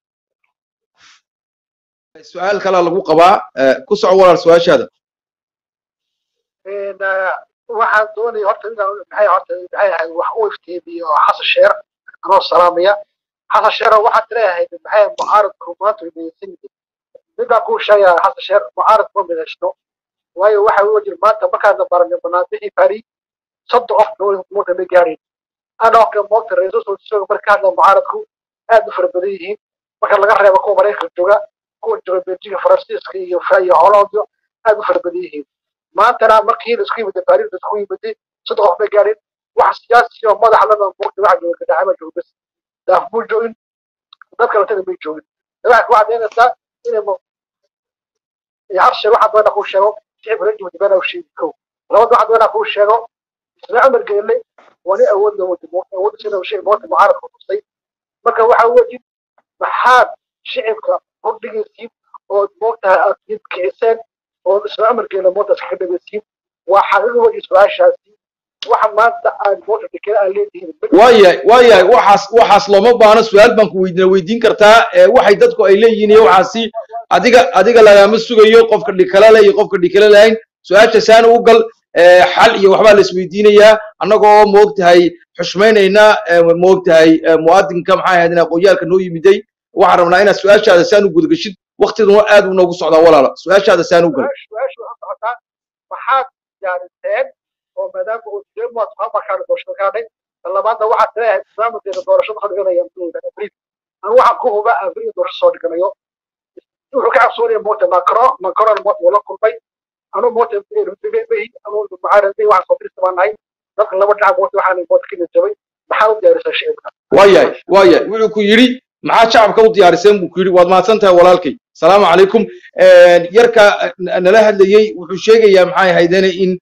su-aal kalaa lagu qabaa eh, ku soco walaal su-aashaada Een, eh, waxaan doonaya horta inaan maxay horta maxay ahayd wax u iftiimiyo xasan sheer anoo salaamaya xasan sheer waxaad leeyahay maxay mucaaradku maanta way midaysan yihiin midaan kuu sheegaya xasan sheer mucaarad ma midaysno waayo waxa uu jira maanta markaadna baranay banaanbixii bari soddon qof dhow muta ma gaadhin anoo kale moogta ra-iisul wasaaraha marka hadla mucaaradku aad u fara badan yihiin marka laga reebo kuwa maraykanka jooga kuwa jooga beljiga faransiiska iyo iyo hollanda aad u fara badan yihiin maantana markii la isku yimid baaris la isku yimid saddex qof bay gaadheen wax siyaasi oo madax lana muugta waxa jooga gadaxama jooga bas daaf buu joogin dad kale taga may joogin waxaad ku cadaynaysaa inay mu- iyo hal shay waxaad doonaa kuu sheego shicib reer jabuuti beenaa u sheegi kow labada waxaad doonaa kuu sheego isla cumar geelle waa nin awood loo wadi awood sida shay moota mucaaradka tusay marka waxa wejid maxaad shicibka hordhigaysiin ood moogtahay aad jid kiciseen oo isla cumar geelle mootaas kaga dhagaysiin waa xaqiiqo weji su-aashaasi waxa maanta aad moota dekeda aad leedihiin waayahay waayahay waxaas waxaas looma baahno su-aal baan ku weydiina weydiin kartaa eh, waxay dadku ay leeyihiin iyo waxaasi adiga adiga lagama sugayo qofka dhikala le iyo qofka dhikala lahayn su-aasha saan u gal eh, xal iyo waxbaa la isweydiinayaa annagoo moogtahay xushmaynayna eh, moogtahay eh, muwaadinka maxaa ahayd in aqoonyaalka noo yimiday waxaan rabnaa inaad su-aashaada saan u gudagashid waqtiduna aad u noogu socdaa walaala su-aashaada saan u gal su-aashu waxay socotaa maxaad diyaariseen oo maadaama uu jiro muwaad markaan doorashada ka hadhay labaadna waxaad leeyahay barnaamijkeeda doorashada soo dhiganaya abriil anu waxaan ku huba abriil doorasho soo dhiganayo wuxuu ka cabsoonaya moota macron macron moota wala kulmay anu moota rubibehi anu mucaarad waxaan soo dirista baan nahay dadka laba dhinac moota waxaan moota ka jabay maxaad u diyaarisaa shicibka waayahay waayahay wuxuu ku yidhi maxaa shacabka u diyaariseen buu ku yidhi waad mahadsan tahay walaalkay salaamu calaykum yarka n- nala hadlayey wuxuu sheegayaa maxay ahaydeen in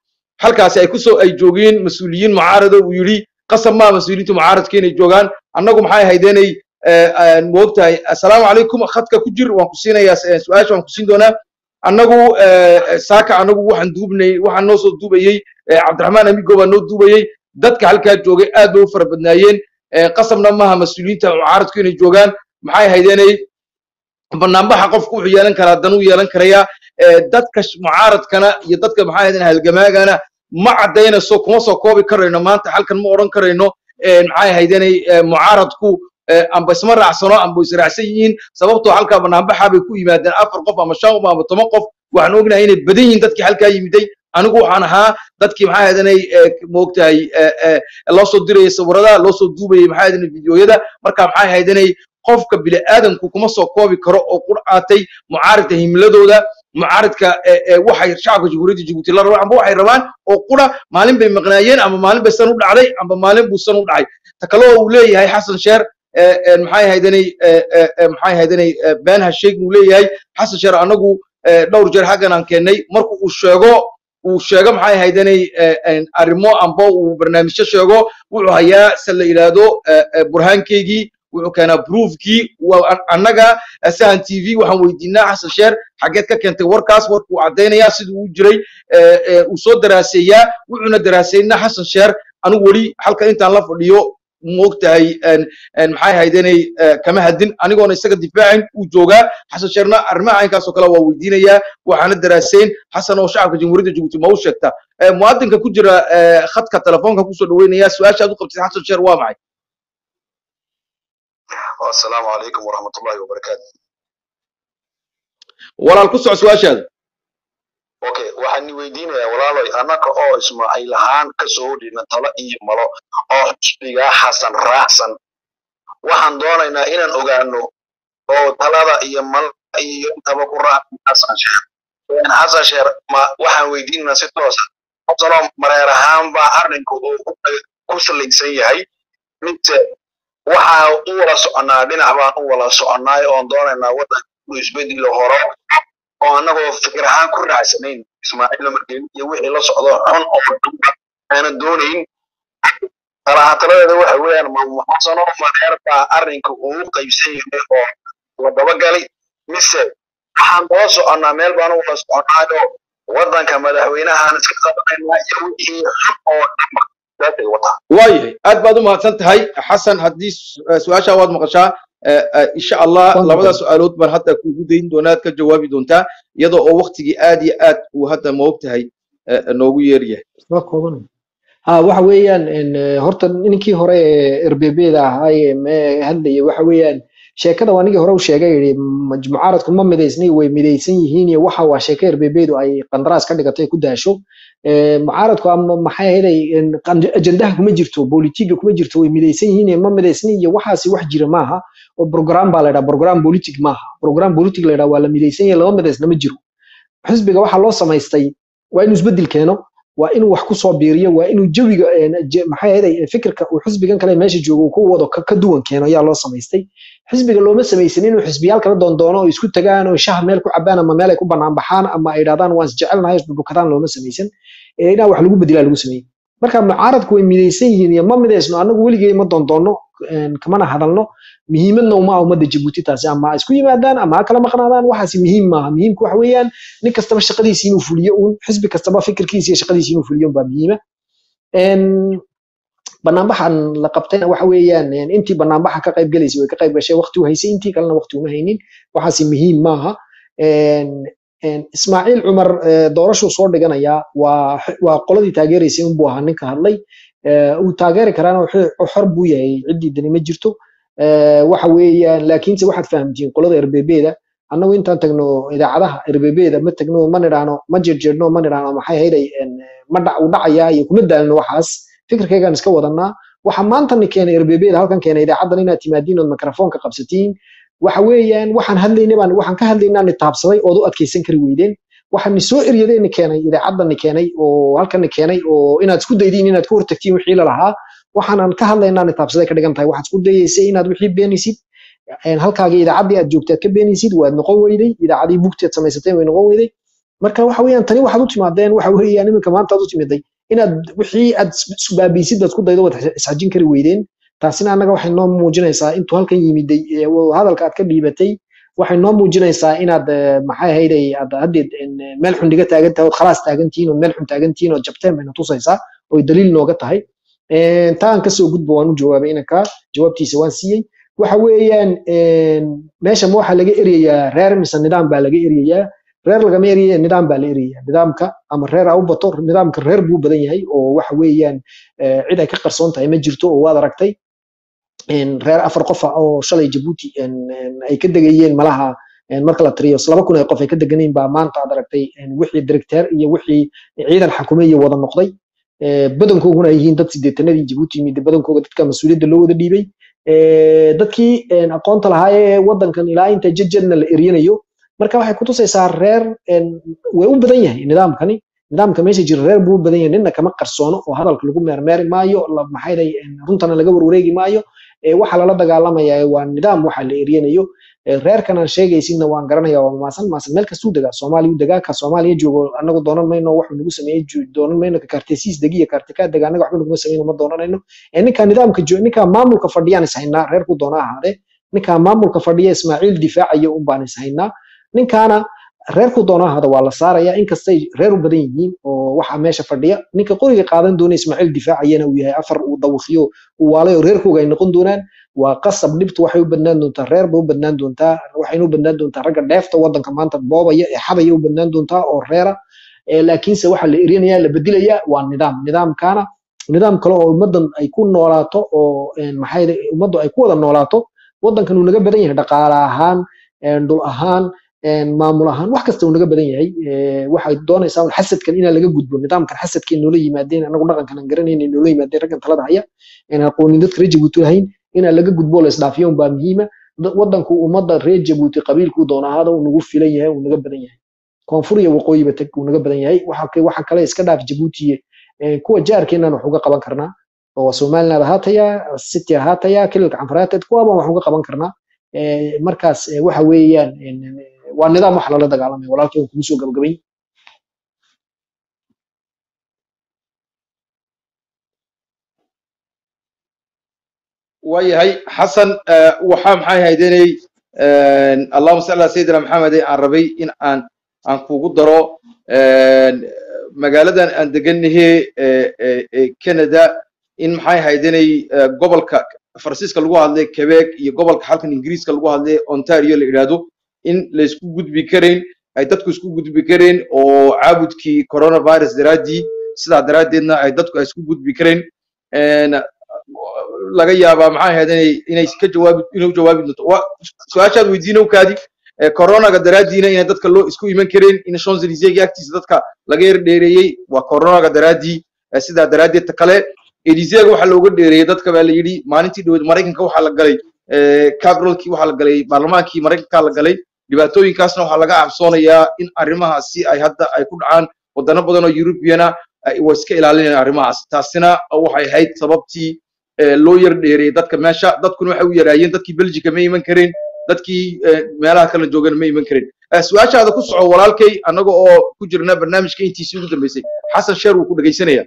halkaasi ay kusoo ay joogeen mas-uuliyiin mucaarada uu yidhi qasab maa mas-uuliyiinta mucaaradka inay joogaan annagu maxay ahayd inay moogtahay assalaamu calaykum khadka ku jir waan ku siinayaa su-aasha waan ku siin doonaa annagu saaka annagu waxaan duubnay waxaan noo soo duubayey cabdiraxmaan amigo baa noo duubayey dadka halkaa joogay aad bay u fara badnaayeen qasabna maaha mas-uuliyiinta mucaaradku inay joogaan maxay ahayd inay banaanbaxa qofku wuxuu yeelan karaa danuu yeelan karayaa dadka mucaaradkana iyo dadka maxay ahayd halgamaagana ma caddaynayso kuma soo koobi karayno maanta halkan ma odhan karayno maxay ahayd inay mucaaradku amba isma raacsano amba israacsan yihiin sababtoo halkaa banaanbaxa bay ku yimaadeen afar qof ama shan qof ama toban qof waxaan ognahay inay badan yihiin dadkii halkaa yimiday anigu waxaan ahaa dadkii maxay ahayd inay moogtahay loo soo dirayay sawirada loo soo duubayay maxay ahayd inay fideoyada marka maxay ahayd inay qofka bini'aadamku kuma soo koobi karo oo qur'aatay mucaaridka himiladooda mucaaridka waxay shacabka jamhuuriyadda jabuuti la rabaan amba waxay rabaan oo qura maalin bay maqnaayeen ama maalin bay san u dhacday amba maalin buu san u dhacay ta kale oo uu leeyahay xasan sheer maxay ahayd inay maxay ahayd inay been hasheeg uu leeyahay xasan sheer anagu dhowr jeer xaggan aan keennay marka uu sheego uu sheego maxay ahayd inay arrimo amba uu barnaamijyo sheego wuxuu hayaa se la yidhaahdo burhaankeygii wuxuu keenaa proofkii annaga sahan t v waxaan weydiinaa xasan sheer xageed ka keentay warkaas warkuu caddaynayaa siduu u jiray uu soo daraaseeyaa wuxuuna daraaseynaa xasan sheer anigu weli halka intaan la fadhiyo moogtahay maxay ahayd inay kama hadin anigoona isaga difaacin uu joogaa xasan sheerna arrimaha caynkaasoo kale waa weydiinayaa waxaana daraaseyn xasan oo shacabka jamhuuriyadda jabuuti ma u sheegta muwaadinka ku jira khadka telefoonka kusoo dhaweynaya su-aasha aad u qabtid xasan sheer waa maxay السلام عليكم ورحمة الله وبركاته walaal ku soco su-aashaada okay waxaan weydiinayaa walaalay annaka oo ismaaciil ahaan kasoo hodhina talo iyo malo oo xusbigaa xasan raacsan waxaan doonaynaa inaan ogaano oo talada iyo malada iyo intaba ku raacsan xasan sheer xasan sheer ma waxaan weydiinaynaa si toosa xasanoo mareer ahaan baa arrinku uu ku salaysan yahay mise waxaa u wala soconaa dhinac baan u wala soconnaay oon doonaynaa waddanka uu isbedelo horo oo annagoo fikir ahaan ku raacsanayn ismaaciil margelin iyo wixii la socdo xun oo dhanba aanan doonayn talahataladeeda waxa weeyaan maxasanoo mareer baa arrinka uu qaybsan yahay oo la dabagalay mise waxaan daba soconnaa meel baan u wala soconnaayoo waddanka madaxweynahaan iska qabanaynaa iyo wixii xun oo dhanba saasay wataa waayahay aad baad u mahadsan tahay xasan haddii su-aashaa waad maqashaa insha allah labada su-aalood baan hadda kugu dayn doonaa ka jawaabi doontaa iyadoo oo waktigii aad iyo aad uu hadda moogtahay noogu yeeryahay ha waxa weeyaan horta ninkii hore ee erbebeda ahaa ee hadlaya waxa weeyaan sheekada waa ninkii hore u sheegay yidhi mucaaradku ma midaysnay way midaysan yihiin iyo waxa waa sheeko erbebedu ay qandaraas ka dhigatay ku daasho mucaaradku ama maxay ahaday ajendaha kuma jirto bolitiga kuma jirto way midaysan yihiin ma midaysnay iyo waxaasi wax jira maaha oo program baa la yidhaha program politic maaha program politic la yidhaha waa la midaysan yahay lama midaysna ma jiro xisbiga waxaa loo samaystay waa inuu isbedel keeno waa inuu wax ku soo biiriyo waa inuu jawiga maxay ahaday fikirka uu xisbigan kale meesha joogo uu ku wado ka duwan keeno ayaa loo samaystay xisbiga looma samaysan inuu xisbiyaal kala doondoono oo isku tagaan oo shaha meel ku cabaan ama meel ay ku banaan baxaan ama ay idhahdaan waan isjecelnahay isbubukadaan looma samaysan inaa wax lagu bedelaa lagu sameeyey marka mucaaradku way midaysan yihiin iyo ma midaysno anagu weligey ma doondoono kamana hadalno muhiimadna uma ah ummadda jabuuti taasi ama ha isku yimaadaan ama ha kala maqnaadaan waxaasi muhiim maaha muhiimku waxa weeyaan nin kastaba shaqadiisi inuu fuliyo uun xisbi kastaba fikirkiisa iyo shaqadiisi inuu fuliyo baa muhiima banaanbaxan la qabtayna waxa weeyaan intii banaanbaxa ka qayb gelaysay way ka qayb gashay waqti u haysay intii kalena waqti uma haynin waxaasi muhiim maaha ismaaciil cumar doorashuu soo dhiganayaa waa waa qoladii taageeraysay unbuu ahaa ninka hadlay uu taageeri karaana xor buu yahay ciddii dani ma jirto waxa weeyaan laakiinse waxaad fahamtiin qolada erbebeda annagu intaan tagno idaacadaha erbebeda ma tagno ma nidhaano ma jeerjeerno ma nidhaano maxay hayday ma dhac u dhacayaa iyo kuma daalno waxaas fikirkaygaan iska wadanaa waxa maanta ni keenay erbebeda halkan keenay idaacaddan inaad timaadiin ood mikrofoonka qabsatiin waxa weeyaan waxaan hadlaynay baan waxaan ka hadlaynaa ni taabsaday ood u adkaysan kari weydeen waxaan ni soo eryaday ni keenay idaacaddan ni keenay oo halkan ni keenay oo inaad isku daydiin inaad ka hortagtiin wixii la lahaa waxaanan ka hadlaynaa ni taabsaday ka dhigan tahay waxaad isku dayaysay inaad wixii beenaysid halkaagii idaacaddii aad joogtay aad ka beenaysid waad noqon weyday idaacadii bugti aad samaysateen way noqon weyday marka waxa weeyaan tani waxaad u timaadeen waxa weeyaan iminka maanta aad u timiday inaad wixii aad is- isbaabiisid baad ku daydo waad isxajin kari weydeen taasina annaga waxay noo muujinaysaa intuu halkan yimiday ee, wa- hadalka aad ka dhiibatay waxay noo muujinaysaa inaad eh, maxay ahayd ay aad haddeed en, eh, meel xun dhiga taagan tahay ood khalaas taagan tihiin oo meel xun taagan tihiin oo jabteen bayna tusaysaa oy daliil nooga tahay En, taan kasoo gudbo waan u jawaabay inanka jawaabtiisa waan siiyey waxa weeyaan en, meesha ma waxaa laga eryayaa reer mise nidaam baa laga eryayaa reer lagama eryaya nidaam baa la eryayaa nidaamka ama reer ha u bato nidaamka reer buu u badan yahay oo waxa weeyaan eh, cid ay ka qarsoon tahay ma jirto oo waad aragtay en, reer afar qof ah oo shalay jabuuti en, en, ay ka degayeen malaha en, marka la tiriyo laba kun ee qof ay ka deganeen baa maanta aad aragtay en, wixii directeer iyo wixii ciidan xakumeeye wada noqday Eh, badankooguna ay yihiin dad sideetanadii jabuuti yimid badankooga dadka mas-uuliyadda loo wada dhiibay Eh, dadkii en, aqoonta lahaa ee wadankan ilaa inta jejadna la eryanayo marka waxay kutusaysaa reer en, way u badan yahay nidaamkani nidaamka meesha jira reer buu u badan yahay nina kama qarsoono oo hadalka lagu meermeeri maayo la- maxay dhahay en, runtana laga warwareegi maayo Eh, waxa lala dagaalamaya waa nidaam waxa la eryanayo Eh, reerkan aan sheegaysinna waan garanaya waa maasan maasan meel kastuu degaa soomaaliya u degaa ka soomaaliya joogo anagu doonan mayno waxuu nagu sameeyey ju- doonan mayno ka kaartesiis degiya kaartikaa dega anaga waxba naguma sameyno ma doonanayno Eh, ninka nidaamka jo- ninka maamulka fadhiyaan is haynaa reerku doona ahaadee ninka maamulka fadhiya ismaaciil difaacaya un baan is haynaa ninkaana reerku doona ahaada waa la saaraya inkastay reer u badan yihiin oo waxa meesha fadhiya ninka qoriga qaadan doona ismaaciil difaacayana uu yahay afar uu dawaqiyo uu waalay oo reerkooga ay noqon doonaan waa qasab dhibtu waxay u badnaan doontaa reer bay u badnaan doontaa waxayna u badnaan doontaa ragga dheefta wadanka maanta boobaya ee xadaya u badnaan doontaa oo reera Eh, laakiinse waxa la erinaya la bedelaya waa nidaam nidaamkaana nidaam kale oo ummadan ay ku noolaato oo en, maxay dhahay, ummaddu ay ku wada noolaato wadankan uu naga badan yahay dhaqaale ahaan en, dhul ahaan en, maamul ahaan wax kasta uu naga badan yahay Eh, waxay doonaysaa un xasadkan inaan laga gudbo nidaamkan xasadkay noola yimaadeen anagu dhaqankan aan garanayna noola yimaadeen raggan talada haya aan aqoonin dadka reer jabuuti lahayn inaan laga gudbo la isdhaafiyo unbaa muhiima Da- wadanku ummadda reer jabuuti qabiilkuu doona ahaada uu nagu filan yahay uu naga badan yahay koonfur iyo waqooyiba tag uu naga badan yahay waxa ka- waxa kale iska dhaaf jabuuti eh, kuwa jaarkeenan wax uga qaban karnaa oo somaliland ahaataya city ahaataya kililka canfaraateed kuwaaban wax uga qaban karnaa Eh, markaas eh, waxa weeyaan en, en, waa nidaam wax lala dagaalamay walaalkay waan kugu soo gabagabayn waayahay xasan eh, waxaa maxay haydenay allahuma salli ala sayidina maxamed aan rabay in aan aan kugu daro en, magaaladan aan deganahe ee canada in maxay haydenay eh, gobolka faransiiska lagu hadlay quebec iyo gobolka halkan ingiriiska lagu hadlay ontario la yidhaahdo in la isku gudbi karayn ay dadku isku gudbi karayn oo caabudkii coronavirus daraaddii sidaa daraaddeedna ay dadku ay isku gudbi karayn En, laga yaabaa maxay ahayd inay inay ka jawaabi inuu jawaabi doonto waa su-aashaad weydiinow kaadi ee coronaga daraaddiina inay dadka loo isku iman kareen in champs-élysées agtiisa dadka laga yar dheereeyey waa coronaga daraaddii ee sidaa daraaddeed ta kale elysega waxaa looga dheereeyey dadka baa la yidhi maalintii dhaweed maraykanka waxaa la galay cabralkii waxaa la galay baarlamaankii maraykanka la galay dhibaatooyinkaasna waxaa laga cabsoonayaa in arrimahaasi ay hadda ay ku dhacaan wadano badan oo europeana ay way iska ilaalinayaan arrimahaas taasina waxay ahayd sababtii eh, loo yar dheereeyey dadka meesha dadkuna waxay u yaraayeen dadkii belgica ma iman kareen dadkii eh, meelaha kala joogana ma iman kareen Eh, su-aashaada ku soco walaalkay annaga oo ku jirna barnaamijka intiisii ugu dambeysay xasan sheer wuu ku dhegaysanaya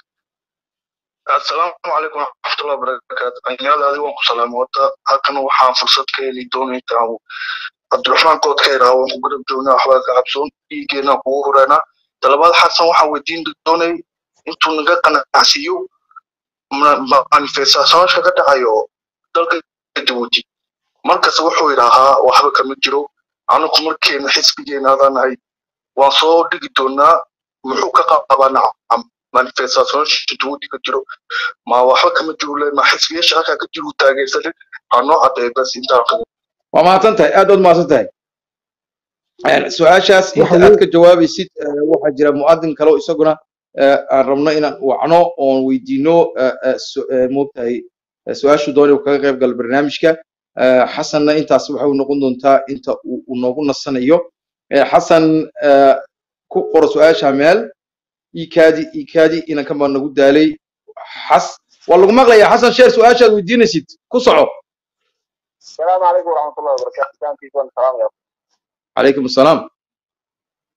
asalaamu calaykum waraxmatullahi wabarakaatu dhalinyarada adiga waan ku salaamay horta halkan waxaan fursad ka heli doonay intaan cabdiraxmaan kood ka iraa waan ku garab joognaa waxbaa ka cabsoon dhiigeena kugu horeynaa talabaad xasan waxaan weydiin doonay intuu naga qanacsiiyo manifestationka ka dhacayo dalka jabuuti markas wuxuu yidhaahaa waxba kama jiro anagu markeena xisbigeena adaan nahay waan soo dhigi doonaa muxuu ka qabaa nacam manifestationka jabuuti ka jiro ma waxba kama jiro le ma xisbiyaasha halkaa ka jiro taageersanin ha noo cadeeyo bas intaan waa mahadsan tahay aad baad mahadsan tahay Eh, su-aashaas inta aad ka jawaabaysid eh, waxaa jira mu'adin kale oo isaguna eh, aan rabno inaan wacno oon weydiino eh, eh, su- eh, moogtahay eh, su-aashu doonay uu kaga qayb galo barnaamijka Eh, xasanna intaas waxay u noqon doontaa inta uu uu noogu nasanayo Eh, xasan eh, ku qoro su-aasha meel ikaadi ikaadi inankan baa nagu daalay xas waa lagu maqlayaa xasan sheer su-aashaad weydiinaysid ku soco السلام عليكم ورحمة الله وبركاته كان في كون سلام يا calaykum asalaam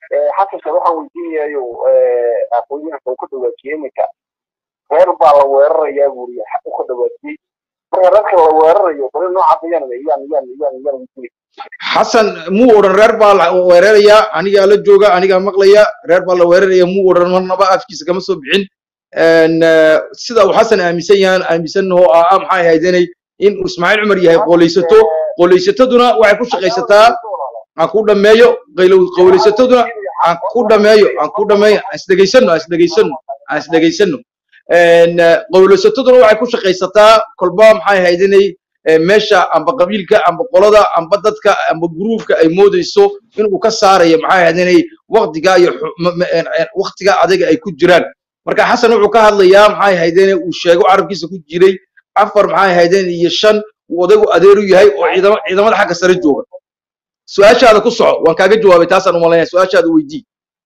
xasanka waxaan weydiinayayo aqoonyahanka uu ka dhawaajiyey iminka reer baa la weerarayaa buuri u ka dhawaajiyey marka reerka la weerarayo bari noocaas ayaan yaan yaan yaan yaan weydiinay xasan muu odhan reer baa la weerarayaa anigaa la jooga anigaa maqlaya reer baa la weeraraya muu odhan marnaba afkiisa kama soo bixin En, eh, sida uu xasan aaminsan yahan aaminsannaho ah ah maxay ahaydenay in uu ismaaciil cumar yahay qoolaysato qooleysataduna waxay ku shaqaysataa aan ku dhameeyo qaylo- qooleysataduna aan ku dhameeyo aan ku dhameeyo aan isdhegaysano aan isdhegaysano aan isdhegaysano En, eh, qowleysataduna waxay ku shaqaysataa kolba maxay ahaydenay eh, meesha amba qabiilka amba qolada amba dadka amba gruubka ay moodayso inuu ka saarayo maxay ahaydenay waqtiga iyo xu- ma- ma- en- en- waqtiga adiga ay ku jiraan marka xasan wuxuu ka hadlayaa maxay ahaydeen uu sheego carabkiisa ku jiray afar maxay ahaydeen iyo shan uu odaygu adeer u yahay oo ciidamo ciidamada xagga sare jooga su-aashaada ku soco waan kaaga jawaabay taasaan umalaynaya su-aashaada weydii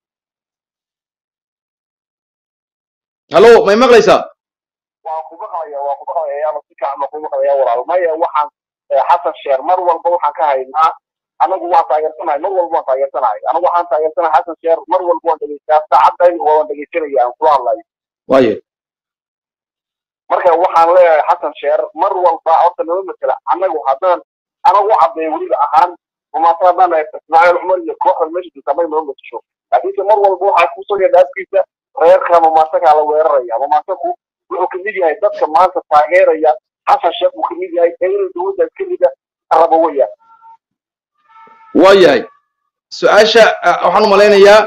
hallo may maqlaysaa waan ku maqlaya waan ku maqlaya yaaba si fiican baan ku maqlaya walaal maya waxaan eh, xasan sheer mar walba waxaan ka haynaa anagu waan taageersanahay mar walba waan taageersanahay anagu waxaan taageersanahay xasan sheer mar walba waan dhegeystaa saacadayda waan dhegeysanaya aan kula hadlayo waaye marka waxaan leeyahay xasan sheer mar walba horta nama matela anagu haddaan anagu u caddeeyo weliba ahaan rumaata haddaan nahay ismaaciil cumar iyo kooxda meesha jirta may nama matasho laakiinse mar walba waxaa kusoo yeedha afkiisa reerka mamaasakaa la weeraraya mamaasaku wuxuu kamid yahay dadka maanta taageeraya xasan sheekh uu kamid yahay ee inuu dowladda kamida rabo weyaan waa yahay su-aasha ah, waxaan u malaynayaa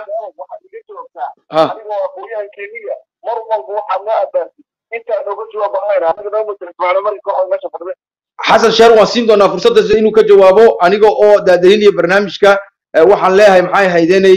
ha adigoo aqoonyahan keniya mar walba waxaad noo abaartid intaan oga jawaabahayna anaga nama matela ismaaciil cumar iyo kooxda meesha fadhida xasan sheer waan siin doonaa fursadda inuu ka jawaabo aniga oo daadahinaya barnaamijka eh, waxaan leeyahay maxay haydenay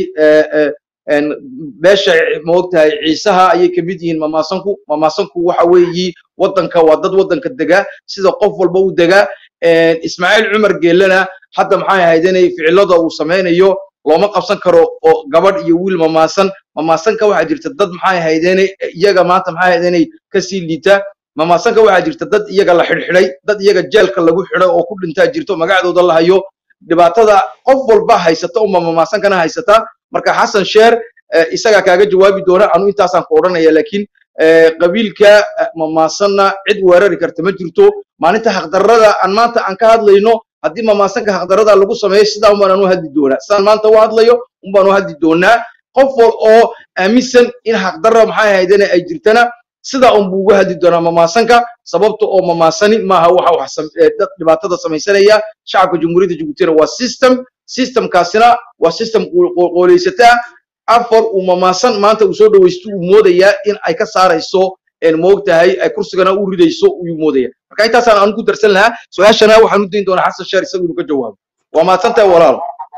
beesha maogtahay ciisaha ayay kamid yihiin mamaasanku mamaasanku waxa weeyi wadanka waa dad wadanka dega sida qof walba u dega ismaaciil cumar geelena hadda maxay haydenay ficilada uu sameynayo looma qabsan karo oo gabadh iyo wiil mamaasan mamaasanka waxaa jirta dad maxay haydenay iyaga maanta maxay haydenay kasii liita mamaasanka waxaa jirta dad iyaga la xidhxidhay dad iyaga jeelka lagu xidhay oo ku dhintaa jirto magacdooda la hayo dhibaatada qof walba haysata uma mamaasankana haysata marka xasan sheer eh, isagaa kaaga jawaabi doona anu intaasaan ku odhanaya laakiin eh, qabiilka eh, mamaasanna cid weerari karta ma jirto maalinta xaqdarrada aan maanta aan ka hadlayno haddii mamaasanka xaqdarrada lagu sameeyo sidaa un baan u hadli doonaa sidaan maanta u hadlayo un baan u hadli doonaa qof wal oo aaminsan in xaqdarra maxay ahaydene ay jirtana sidaa un buu uga hadli doonaa mamaasanka sababta oo mamaasani maaha waxa wax sam- ee dad dhibaatada samaysanaya shacabka jamhuuriyadda jabuutina waa system systemkaasina waa system qooleysataa afar uu mamaasan maanta uu soo dhawaysto uu moodayaa in ay ka saarayso een moogtahay ay kursigana u ridayso uu moodaya marka intaasaan aan ku darsan lahaa su-aashana waxaan u dayn doonaa xasan sheer isagu inuu ka jawaabo waa mahadsantahay walaal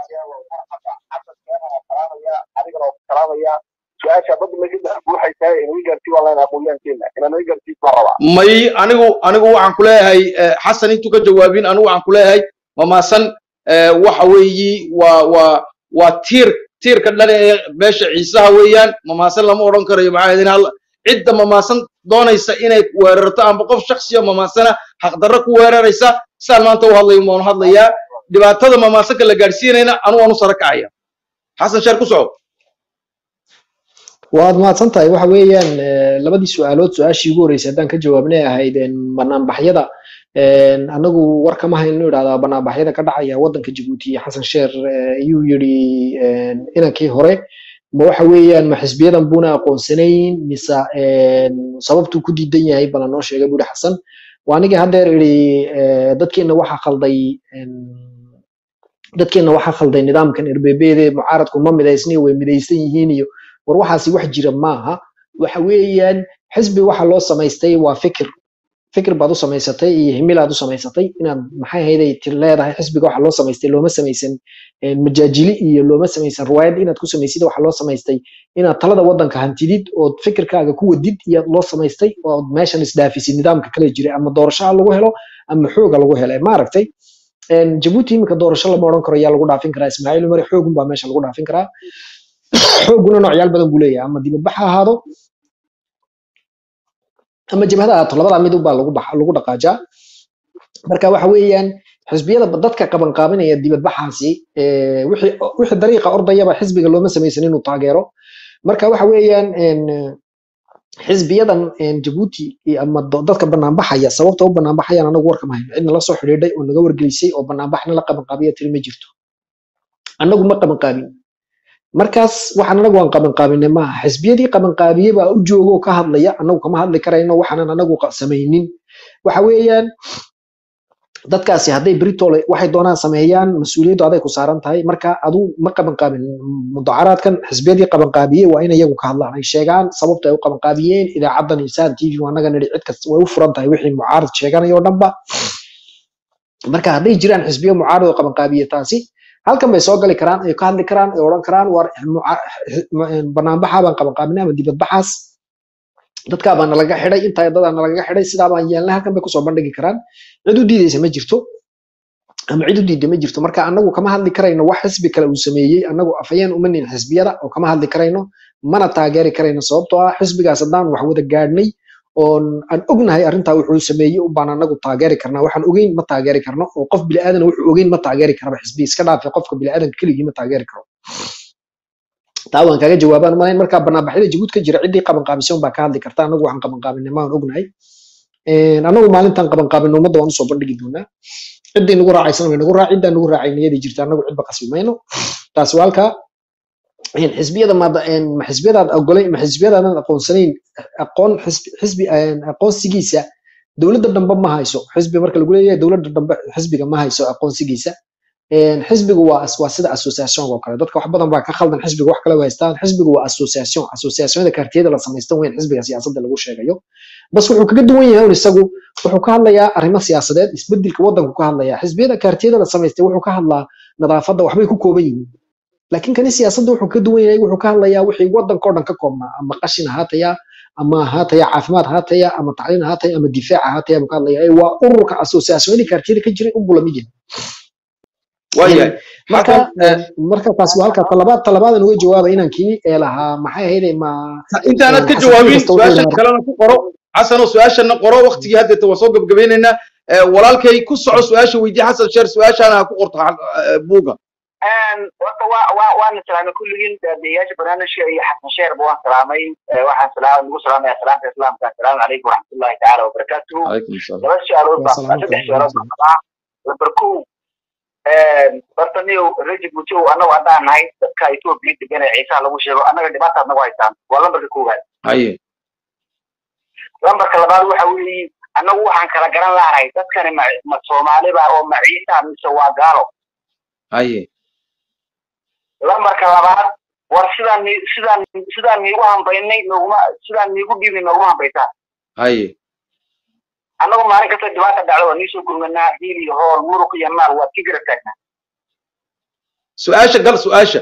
adigana waa salaamaya su-aasha badda laga dhex buuxaysaa inaga gaartii waa layna aqoonyahankeena inanaga gaartii baa rabaa may anigu anigu waxaan ku leeyahay eh, xasan intuu ka jawaabin anigu waxaan ku leeyahay mamaasan eh, waxa weeyi waa waa waa tiir tiirka dhan ee beesha ciisaha weeyaan mamaasan lama odhan karayo maxaa yeelay hal cidda mamaasan doonaysa inay weerarto amba qof shaksiya mamaasana xaqdarro ku weeraraysa sidaan maanta u hadlayo waanu hadlayaa dhibaatada mamaasanka la gaadhsiinayna anu waanu sara kacaya xasan sheer ku soco waad mahadsan tahay waxa weeyaan eh, labadii su-aalood su-aashii ugu horreysay haddaan ka jawaabnay ahayd een, banaanbaxyada een, anagu war kama hayno idhahdaa banaanbaxyada ka dhacaya wadanka jabuuti xasan sheer eh, ayuu yidhi een, inankii hore ma waxa weeyaan ma xisbiyadan buuna aqoonsanayn mise een, sababtuu ku diidan yahay bala noo sheegay buuri xasan waa anigii haddeer idhi eh, dadkeena waxaa khalday een, dadkeena waxaa khalday nidaamkan rbbd mucaaradku ma midaysni way midaysan yihiin iyo war waxaasi wax jira maaha waxa weeyaan xisbi waxa loo samaystay waa fikir fikir baad u samaysatay iyo himilaad u samaysatay inaad maxay ahayday tir leedahay xisbiga waxa loo samaystay looma samaysan eh, majaajili iyo looma samaysan riwaayad inaad ku samaysid waxa loo samaystay inaad talada wadanka hantidid ood fikirkaaga ku wadid iyo loo samaystay ood meeshan isdhaafisid nidaamka kale jira ama doorashaha lagu helo ama xooga lagu helo maaragtay een, jabuuti iminka doorasho lama odhan karo yaa lagu dhaafin karaa ismaaciil umar xoogun baa meesha lagu dhaafin karaa xooguna noocyaal badan buu leeyahay ama dibadbax ha ahaado ama jabhada ha ahaato labadaa mid unbaa lagu baxa lagu dhaqaajaa marka waxa weeyaan xisbiyada dadka qabanqaabinaya dibadbaxaasi eh, wixii wixii dariiqa ordayaba xisbiga looma samaysan inuu taageero marka waxa weeyaan en, eh, xisbiyadan en, jabuuti iyo ama do- dadka banaanbaxaya sababta u banaanbaxayaan anagu warkama hayno cidna la soo xidhiidhay oo naga wargelisay oo banaanbaxna la qabanqaabiya tiri ma jirto annagu ma qabanqaabin markaas waxaan anagu aan qabanqaabinay maaha xisbiyadii qabanqaabiye baa u jooga oo ka hadlaya anagu kama hadli karayno waxaanan anagu qa- samaynin waxa weeyaan dadkaasi hadday britole waxay doonaan sameeyaan mas-uuliyaddu aday ku saaran tahay marka adu ma qabanqaabin mudacaraadkan xisbiyadii qabanqaabiye waa in iyagu ka hadlaan ay sheegaan sababta ay u qabanqaabiyeen idaacadan isaan t v waa naga nidhi cid kasta way u furan tahay wixii mucaarad sheeganaya oo dhanba marka hadday jiraan xisbiyo mucaarad oo qabanqaabiye taasi halkan bay soo gali karaan ay ka hadli karaan ay odhan karaan war muca- banaanbaxa baan qabanqaabinay ama dibadbaxaas dadkaa baa nalaga xidhay intaa dadaa nalaga xidhay sidaa baan yeelnay halkan bay kusoo bandhigi karaan cid u diideysa ma jirto ama cid u diidda ma jirto marka anagu kama hadli karayno wax xisbi kale uu sameeyey anagu afayeen uma nin xisbiyada oo kama hadli karayno mana taageeri karayno sababtoo ah xisbigaas haddaan wax wada gaadhnay oon aan ognahay arrintaa wuxuu sameeyey ubaan anagu taageeri karnaa waxaan ogeyn ma taageeri karno oo qof biliaadan wuxuu ogeyn ma taageeri karaba xisbi iska dhaafe qofka biliaadanka keligii ma taageeri karo taa waan kaaga jawaabaan malayn marka banaanbaxyada jabuud ka jira ciddii qabanqaabisan baa ka hadli karta anagu waxaan qabanqaabinay maan ognahay anagu maalintan qabanqaabino ummadda waan usoo bandhigi doonaa ciddii nagu raacaysan way nagu raac ciddaan nagu raacay niyadii jirta anagu cidba qasbi mayno taasi waa halkaa een, xisbiyada maada een, ma xisbiyadaad ogolay ma xisbiyadaadan aqoonsanayn aqoon xisbi xisbi een, aqoonsigiisa dowladda dambe ma hayso xisbi marka lagu leeyahay dowladda dambe xisbiga ma hayso aqoonsigiisa een, xisbigu waa as- waa sida association oo kale dadka wax badan baa ka khaldan xisbiga wax kale u haystaan xisbigu waa association associationada kaartiyada la samaystan weyn xisbiga siyaasadda lagu sheegayo bas wuxuu kaga duwan yahay un isagu wuxuu ka hadlayaa arrimo siyaasadeed isbedelka waddanku ka hadlayaa xisbiyada kaartiyada la samaystay wuxuu ka hadlaa nadaafadda waxbay ku kooban yihiin laakiin kani siyaasadda wuxuu ka duwan yahay wuxuu ka hadlayaa wixii waddanka oo dhan ka koobnaa ama qashin ahaataya ama ahaataya caafimaad ahaataya ama tacliin ahaataya ama difaac ahaataya buu ka hadlaya Ee, waa ururka associationadii kaartiyada ka jiray unbuu lamid yahay waayahay marka xasan marka taas waa halka talabaad talabaadan uga jawaaba inankii ee lahaa maxay ahayd ma intaanad ka xasan jawaabin kasta wuxuu su-aashan lahaa kalena ku qoro xasanoo su-aashana qoro waktigii haddeeta waa soo gebgabaynaynaa Eh, walaalkay ku soco su-aasha weydii xasan sheer su-aashaana ha ku qorto eh, buuga horta waa waa waana salaamay kulligiin daadiyayaasha barnaamijka iyo xasan sheerba waan salaamay Eh, waxaan salaam nagu salaamaya salaamta islaamka assalaamu calaykum waraxmatullahi tacaala wabarakaatuhu calaykum asalaam laba su-aalood waa baa salaam saddex su-aalood baan qabaa lambar kow horta niyow rajib mujow annagu haddaan nahay dadka etoobiya degan ee ciisaha lagu sheego annaga dhibaataad nagu haystaan waa lambarka koowaad haye lambarka labaad waxa weeye annagu waxaan kala garan laanahay dadkani ma ma soomaaliba oo ma ciisa mise waa gaalo haye lambarka labaad war sidaan ni- sidaan sidaan niigu hambaynay nooguma sidaan niigu dhiibnay nooguma hambaysaa haye annagu maalin kasta dhibaata dhacdo waa niisoo gurmanaa hiil iyo hool muruq iyo maal waad ka garab taagnaa su-aasha gal su-aasha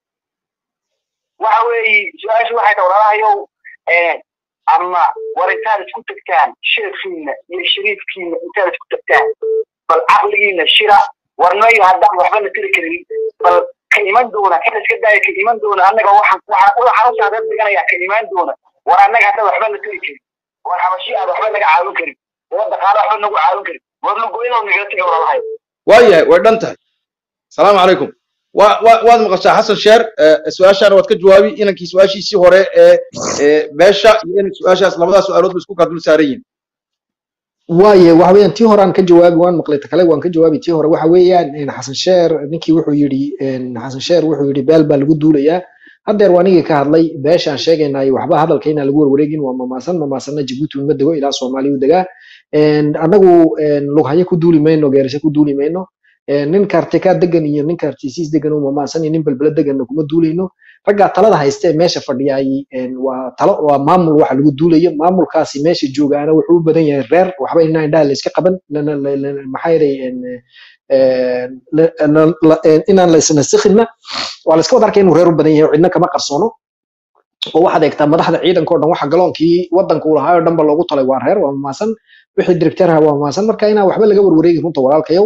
waxa weeye su-aashu waxay tahay walaalahayow eh, ama war intaad isku tagtaan sheekiina iyo shariifkiina intaad isku tagtaan bal caqligiina shira warnayo haddaan waxbana tiri karin bal ka iman doona kan iska daaya ka iman doona annaga waxaan waxaan waxaan u saadad dhiganayaa ka imaan doona war annaga hadda waxbana tiri karin war xabashi aad waxba naga caawin karin war dhaqaale waxba nagu caawin karin war lugoynoo nagala taga walaalahayo waayahay way dhan tahay asalaamu calaykum wa- wa- waad maqashaa xasan sheer eh, su-aashaana waad ka jawaabi inankii su-aashiisii hore ee ee beesha iyo in su-aashaas labadaas su-aalood ba isku kaa dul saaran yihin waaye waxa weeyaan tii hore aan ka jawaabi waan maqlay ta kale waan ka jawaabi tii hore waxa weeyaan een, xasan sheer ninkii wuxuu yidhi een, xasan sheer wuxuu yidhi beel baa lagu duulayaa haddeer waa nigii ka hadlay beeshaan sheegaynay waxba hadalka inaan lagu warwareegin waa mamaasan mamaasanna jabuuti uma dego ilaa soomaaliya u degaa Een, annagu een, lughayo ku duuli mayno geerisho ku duuli mayno Een, nin kaartika degan iyo nin kaartisiis degan oo mamaasan iyo nin belbele deganna kuma duulayno raggaa talada haysta ee meesha fadhiyaay een, waa talo waa maamul waxa lagu duulayo maamulkaasi meesha joogaana wuxuu u badan yahay reer waxba inaa indhaha layska qaban lana- la- la- maxaa yeelay een, een, la- la- la- een, inaan la isnasikhinna waa la iska wada arkaya inuu reer u badan yahay oo cidna kama qarsoono oo waxaad eegtaa madaxda ciidanka oo dhan waxa galoonkii waddanka uu lahaa oo dhan ba loogu talay waa reer waa mamaasan wixii directeeraha waa mamaasan marka inaan waxba laga warwareegin runta walaalkayow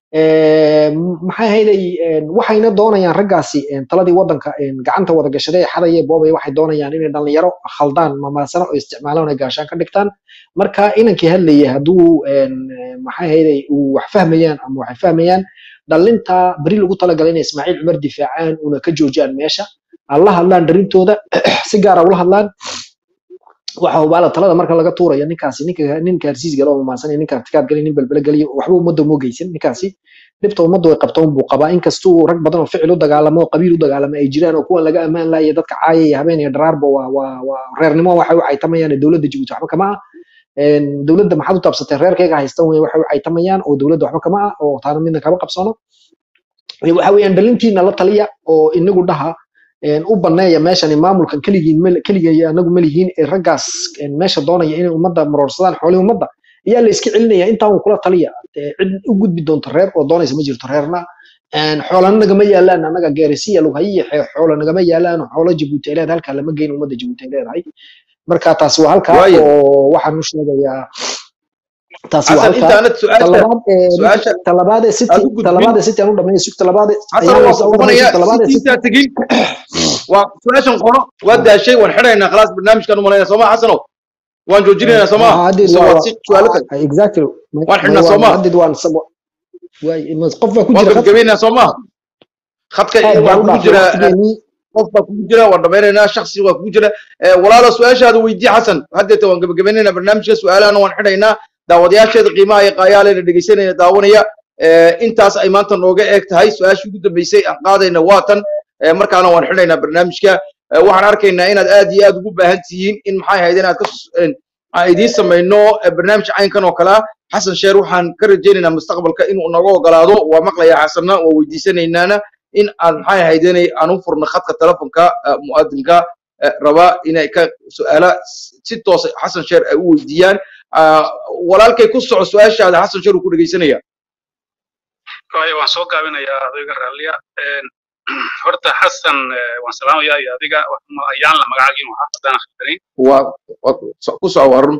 maxay ahayday waxayna doonayaan raggaasi taladii waddanka gacanta wada gashaday ee xadaya boobay waxay doonayaan inay dhalinyaro khaldaan mamaasano oo isticmaalaan oo gaashaan ka dhigtaan marka inankii hadlayay hadduu maxay ahayday uu wax fahmayaan ama waxay fahmayaan dhalinta beri lagu talagalay inay ismaaciil cumar difaacaan una ka joojiyaan meesha alla hadlaan dharintooda si gaara ula hadlaan waxa hubaala talada marka laga tuurayo ninkaasi ninka ninka harsiis galo oo mamaasanay ninka artikaad galay nin balbala galiyo waxba ummadda uma geysan ninkaasi dhibta ummadda way qabta unbuu qabaa inkastuu rag badan oo ficil u dagaalamo oo qabiil u dagaalamo ay jiraan oo kuwan laga ammaan laaya dadka caayaya habeen iyo dharaarba waa waa waa reernimo waxay u caytamayaan dowladda jabuuti waxba kama ah dowladda maxaad u taabsatay reerkayga haystan wey waxay u caytamayaan oo dowladda waxba kama ah oo taana midna kama qabsano waxa weeyaan dhalintiina la taliya oo inagu dhaha u baneeya meeshani maamulkan keligiin keligay anagu malihiin ee raggaas meesha doonaya inay ummadda maroorsadaan xoolihii ummadda ayaa la iska celinaya intaa un kula taliya cid u gudbi doonto reer oo doonaysa ma jirto reerna xoolana nagama yaalaan annaga geerisiya lughayiya xoolo nagama yaalaan xoolo jabuuti ay leedahay halkaa lama geyn ummadda jabuuti ay leedahay marka taasi waa halkaa oo waxaan u sheegayaa taasi waa halkaa talabaad ee city talabaad ee city aan u dhameeyo sug talabaad tegin waa su-aashan qoro waa daashay waan xidhaynaa khalaas barnaamijkan u malaynaa sooma xasano waan joojinaynaa sooma su'aalo kale exactly waan xidhnaa sooma hadid waan qof baa ku waan jira gabagabeynaa sooma khadka waa kugu jira qof baa kugu jira waan dhamaynaynaa shaksi waa kugu jira walaalo su-aashaada weydii xasan haddeeta waan gabagabaynaynaa barnaamijka su-aalahana waan xidhaynaa daawadayaasheeda qiimaha iyo qaayaaleyna dhegeysanayna daawanaya intaas ay maanta nooga eeg tahay su-aashii ugu dambeysay aan qaadayna waa tan markaana waan xidhaynaa barnaamijka waxaan arkaynaa inaad aad iyo aad ugu baahan tihiin in maxay ahayd inaad ka aan idiin samayno barnaamij caynkan oo kale ah xasan sheer waxaan ka rajaynaynaa mustaqbalka inuu naga ogolaado waa maqlayaa xasanna waa weydiisanaynaana in aan maxay ahayd inay aan u furno khadka telefonka mu'adinka raba inay ka su'aala si toos xasan sheer ay u weydiiyaan walaalkay ku soco su-aashaada xasan sheer uu ku dhegeysanaya waayo waan soo gaabinayaa adayga raalliya horta xasan waan salaamayaa iyo adiga ayaan la magacaagiinu ahaa haddaan akhrisanin waa ku soco waa run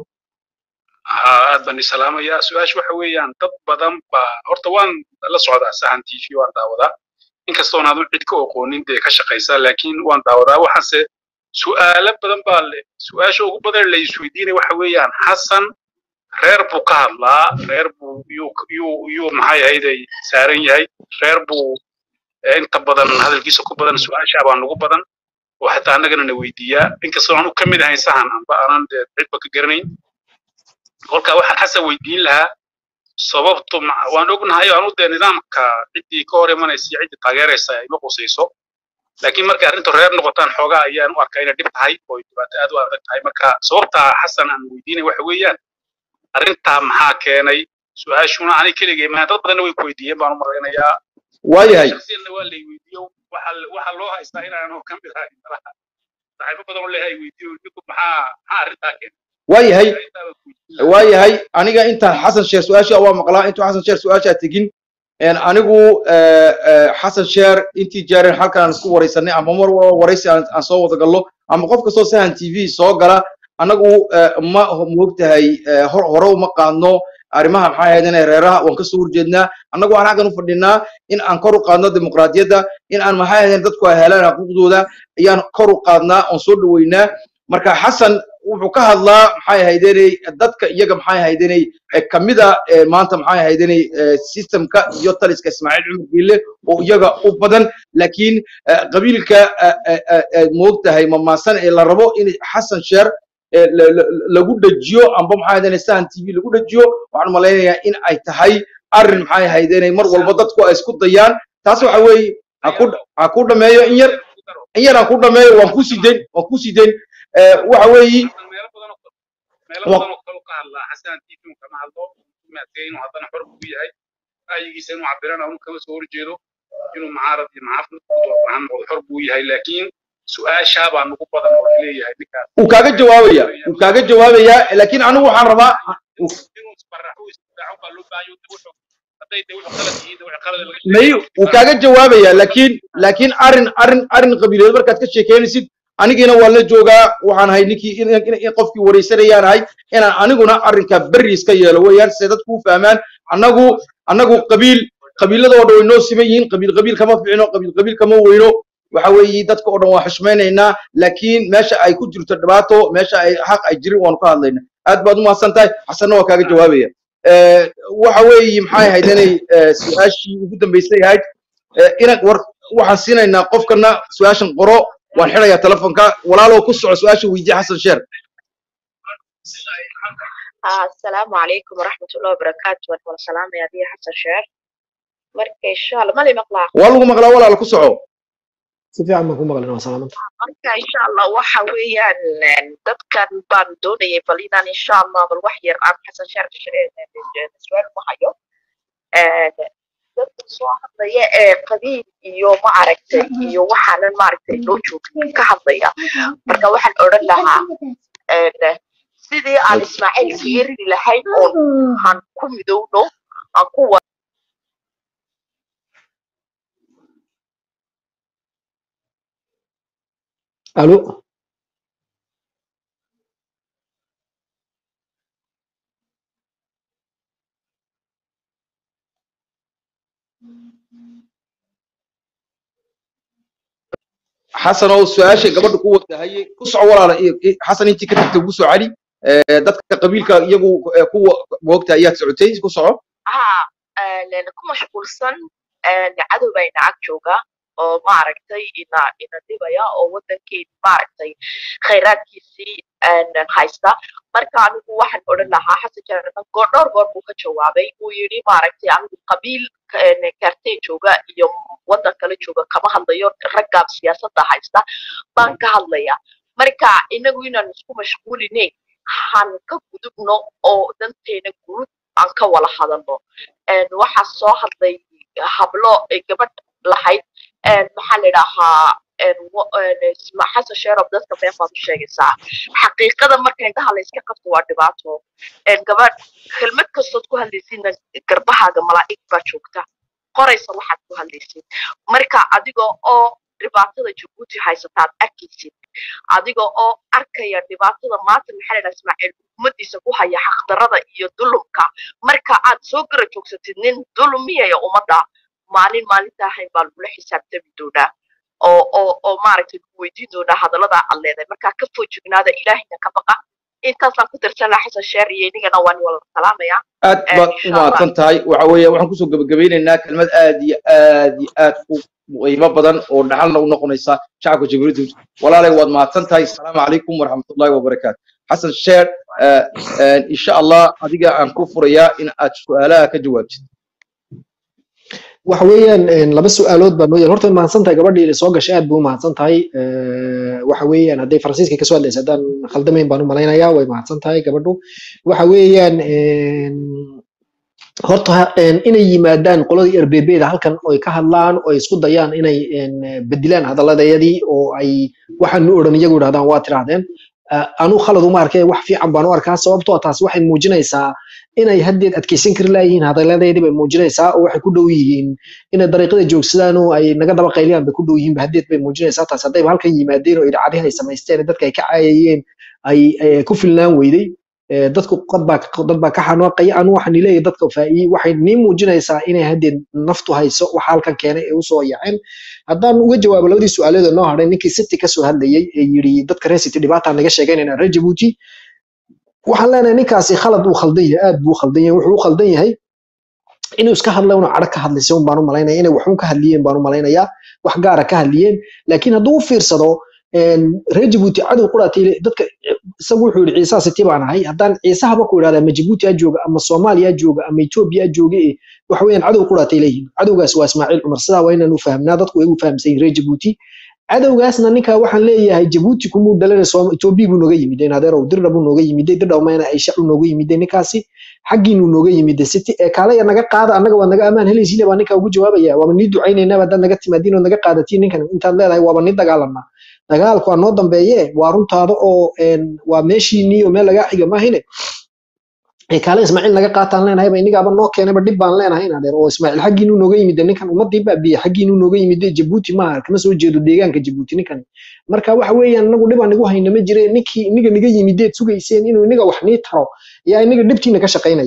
aad baan i salaamayaa su-aasha waxa weeyaan dad badan baa horta waan la socdaa sahan t v waan daawadaa inkastoon aadu cid ka oqoonin dee ka shaqaysaa laakiin waan daawadaa waxaase su'aalo badan baa le su-aasha ugu badan la isweydiinaya waxa weeyaan xasan reer buu ka hadlaa reer buu yuu yuu yuu maxay ahayday saaran yahay reer buu inta badan hadalkiisa ku badan su-aashaa baa nugu badan oo xataa annagana na weydiiyaa inkastoo aanu ka mid ahayn sahan amba aanan dee cidba ka garanayn kolka waxaan xasan weydiin lahaa sababtu waan ognahay anu dee nidaamka ciddii ka hor imanaysa iyo ciddii taageeraysa ay ma qusayso laakiin markay arrintu reer noqotaan xoogaa ayaan u arkaa inay dhib tahay oo dhibaato aad u adag tahay marka sababtaa xasan aan weydiinay waxa weeyaan arrintaa maxaa keenay su-aashuna ani keligay maa dad badanna way ku weydiiyeen baan u malaynayaa waayahay shaksiyadna waa lay weydiiyo waxaa loo haystaa inaanu ka mid ahay saaxiibo badan oo leeyahay weydiiyo ninku maxaa maxaa arrintaa keenay waayahay waayahay aniga intaan xasan sheer su-aasha waa maqlaa intuu xasan sheer su-aashaa tegin anigu xasan sheer intii jeereen halkan aan isku waraysanay ama mar walba waraysi aan soo wada gallo ama qof kastoo sahan t v soo gala anagu ma moogtahay hore uma qaadno arrimaha maxay ahayd inay reeraha waan kasoo horjeednaa annagu waxaan xaggan u fadhinaa in aan kor u qaadno dimuqraadiyadda in aan maxay ahayd dadku ay helaan xuquuqdooda ayaan kor u qaadnaa oon soo dhaweynaa marka xasan wuxuu ka hadlaa maxay ahaydenay dadka iyaga maxay ahaydenay kamida maanta maxay ahaydenay systemka iyo taliska ismaaciil cumar giille oo iyaga u badan laakiin qabiilka moogtahay mamaasan ee la rabo in xasan sheer lagu dhajiyo amba maxay ahaydenay sahan t v lagu dhajiyo waxaan malaynayaa in ay tahay arrin maxay ahaydenay mar walba dadku ay isku dayaan taas waxa weeye ha ku dhameeyo in yar in yar aan ku dhameeyo waan ku sii dayn waan ku sii dayn waxa weeyi meelo badan oo kale ka hadlaa xasan tiifin kama hadlo maadkay inuu haddana xor ku yahay ra'yigiisa inuu cabirana unu kama soo horjeedo inuu mucaarad iyo muxaafid maxaan noqdo xor buu yahay laakiin su-aashaa baa nugu badan oo leeyahay ninkaas wuu kaaga jawaabaya wuu kaaga jawaabayaa laakiin anigu waxaan rabaa inuu isbaraxo isdifaaco baa loo baahayo wuxuu hadday de wuxuu qalad yihiin de wuxuu qalad laga may wuu kaaga jawaabaya laakiin laakiin arrin arrin arrin qabiileed markaad ka sheekeynaysid anigina waa la joogaa waxaan ahay ninkii in qofkii waraysanayaan ahay inaan aniguna arrinka berri iska yeelo weeyaan se dadku u fahmaan annagu annagu qabiil qabiilada oo dhan way noo siman yihiin qabiil qabiil kama fiicno qabiil qabiil kama weyno waxa weeye dadka oo dhan waa xushmaynaynaa laakiin meesha ay ku jirto dhibaato meesha ay xaq ay jirin waanu ka hadlaynaa aad baad u mahadsan tahay xasanna waa kaaga jawaabaya Eh, waxa weeye maxay ahayd inay eh, su-aashii ugu dambeysay ahayd Eh, ina war waxaan siinaynaa qofkana su-aashan qoro waan xirayaa telefonka walaalow ku soco su-aasha weydiye xasan sheer Ah, asalaamu calaykum waraxmatullahi wabarakaatu waan wada salaamaya adiga xasan sheer marka insha allah mali maqlaa waa lagu maqlaa walaala ku soco si fiican baan ku maqlin waa salaamanta marka insha allah waxa weeyaan een, dadkan baan doonayay bal inaan insha allah bal wax yar aan xasan sheer su'aal ku hayo Een, dadka soo hadlaya ee qabiil iyo ma aragtay iyo waxaanan maaragtay noo joogin ka hadlaya marka waxaan odhan lahaa een, sidii aan ismaaciil kaga ridi lahayn oon han ku midowno aan ku wa alo xasan oo su-aashay gabadha ku wadahaye ku soco walaala i- i- xasan intii ka tagtay ugu soo celi Eh, dadka qabiilka iyagu eh, kuwa moogta ayaad socotay ku soco haa een, ku mashquulsan een, cadow baa ina ag jooga oo maaragtay ina ina dhibaya oo wadankeena maaragtay khayraadkiisii een, haysta marka anigu waxaan odhan lahaa xasan jaarman goor dhowr goor buu ka jawaabay uu yidhi maaragtay anigu qabiil een, kaartee jooga iyo wadan kale jooga kama hadlayo raggaa siyaasadda haysta baan ka hadlaya marka inagu inaan isku mashquulinayn han ka gudubno oo danteena guud aan ka wada hadalno Een, waxaa soo hadlay hablo ee gabadh lahayd een, maxaa la idhaahaa een, wa- een, isma- xasan sheerob dadka been baad u sheegaysaa xaqiiqada marka indhaha la iska qabto waa dhibaato Een, gabadh kelmad kastood ku hadlaysidna garbahaaga malaa'ig baa joogta qoraysa waxaad ku hadlaysid marka adiga oo dhibaatada jabuuti haysataad arkaysid adiga oo arkaya dhibaatada maanta maxaa la idhaha ismaaciil ummadiisa ku haya xaqdarada iyo dulumka marka aad soo gara joogsatid nin dulmiyaya ummadda maalin maalinta ahayn baa lagula xisaabtami doonaa oo oo oo maaragtay lagu weydiin doonaa hadallada aad leedahay marka ka foojignaada ilaahina ka baqa intaasaan ku darsan lahaa xasan sheer iyo inigana waan wada salaamaya aad baad u insha allah mahadsan tahay waxa weeye waxaan kusoo gabagabeynaynaa kelmad aad iyo aad iyo aad u qiimo badan oo dhaxalna u noqonaysa shacabka jabuuti walaalay waad mahadsan tahay asalaamu calaykum waraxmatullaahi wabarakaatu xasan sheer eh, eh, insha allah adiga aan ku furayaa in aad su-aalaha ka jawaabtid waxa weeyaan een, laba su-aalood baa noo yaal horta mahadsan tahay gabadhii ila soo gashay aad buu u mahadsan tahay Eh, waxa weeyaan hadday faransiiska kasoo hadlaysa haddaan khaldamayn baan u malaynayaa way mahadsan tahay gabadhu waxa weeyaan een, horta ha- een, inay yimaadaan qoladii rbbda halkan oo ay ka hadlaan oo ay isku dayaan inay een, bedilaan hadaladayadii oo ay waxaanu odhan iyagu idhahdaan waa tirahdeen Ah, anu khalad uma arkay wax fiican baan u arkaa sababtoo ah taasi waxay muujinaysaa inay haddeed adkeysan kari laayihiin hadaladeedii bay muujinaysaa oo waxay ku dhow yihiin inay dariiqada joogsadaan oo ay naga daba qayliyaan bay ku dhow yihiin ba haddeed bay muujinaysaa taas haddayba halkan yimaadeen oo idacadihi ay samaysteen dadka ay ka caayayeen ay ay ku filnaan weyday Eh, dadku dad baa ka- dad baa ka xanaaqaya anu waxaan leeyahay dadka faa'iiy waxay nii muujinaysaa inay haddeed naftu hayso waxa halkan keenay ee usoo yaceen haddaan uga jawaabo labadii su-aalood oo noo hadhay ninkii city kasoo hadlayay ee yidhi dadka reer city dhibaataa naga sheegaynayna reer jabuuti waxaan leenahay ninkaasi khalad uu khaldan yahay aad buu u khaldan yahay wuxuu u khaldan yahay inuu iska hadla una cadho ka hadlaysa un baan u malaynaya inay waxun ka hadliyeen baan u malaynayaa wax gaara ka hadliyeen laakiin hadduu u fiirsado een, reer jabuuti cadow quraatay dadka isagu wuxuu yidhi ciisaa siti baan ahay haddaan ciisahaba ku idhahda ama jabuuti ha jooga ama soomaaliya ha jooga ama etoobiya ha jooga eh, waxa weeyaan cadow quraatay leeyihiin cadowgaas waa ismaaciil cumar sidaa waa inaan u fahamnaa dadku way u fahamsan yihiin reer jabuuti cadowgaasna ninka waxaan leeyahay jabuuti kumuu dhalana etoobiya buu nooga yimiday adeerow dirdha buu nooga yimiday dirdhaw mayna aysha uu nooga yimiday ninkaasi xaggiinuu nooga yimiday city ee kaalaya naga qaada annaga waad naga ammaan helaysiina baa ninka ugu jawaabaya waaba nii ducaynaynaa haddaad naga timaadiin oo naga qaadatiin ninkan intaad leedahay waaba nii dagaalanaa dagaalku waa noo dambeeye waa runtaada oo een, waa meeshiinii oo meel lagaa xiga maahine ee kaale ismaaciil naga qaataan leenahay ba inigaaba noo keenayba dhib baan leenahay in adeer oo ismaaciil xaggiinuu nooga yimid ninkan ummadii baa biye xaggiinuu nooga yimid jabuuti maaha kama soo jeedo deegaanka jabuuti ninkan marka waxa weeyaan inagu dhibaa nigu hayna ma jire ninkii iniga niga yimideed sugayseen inuu iniga wax nii taro yaa iniga dhibtiina ka shaqaynaya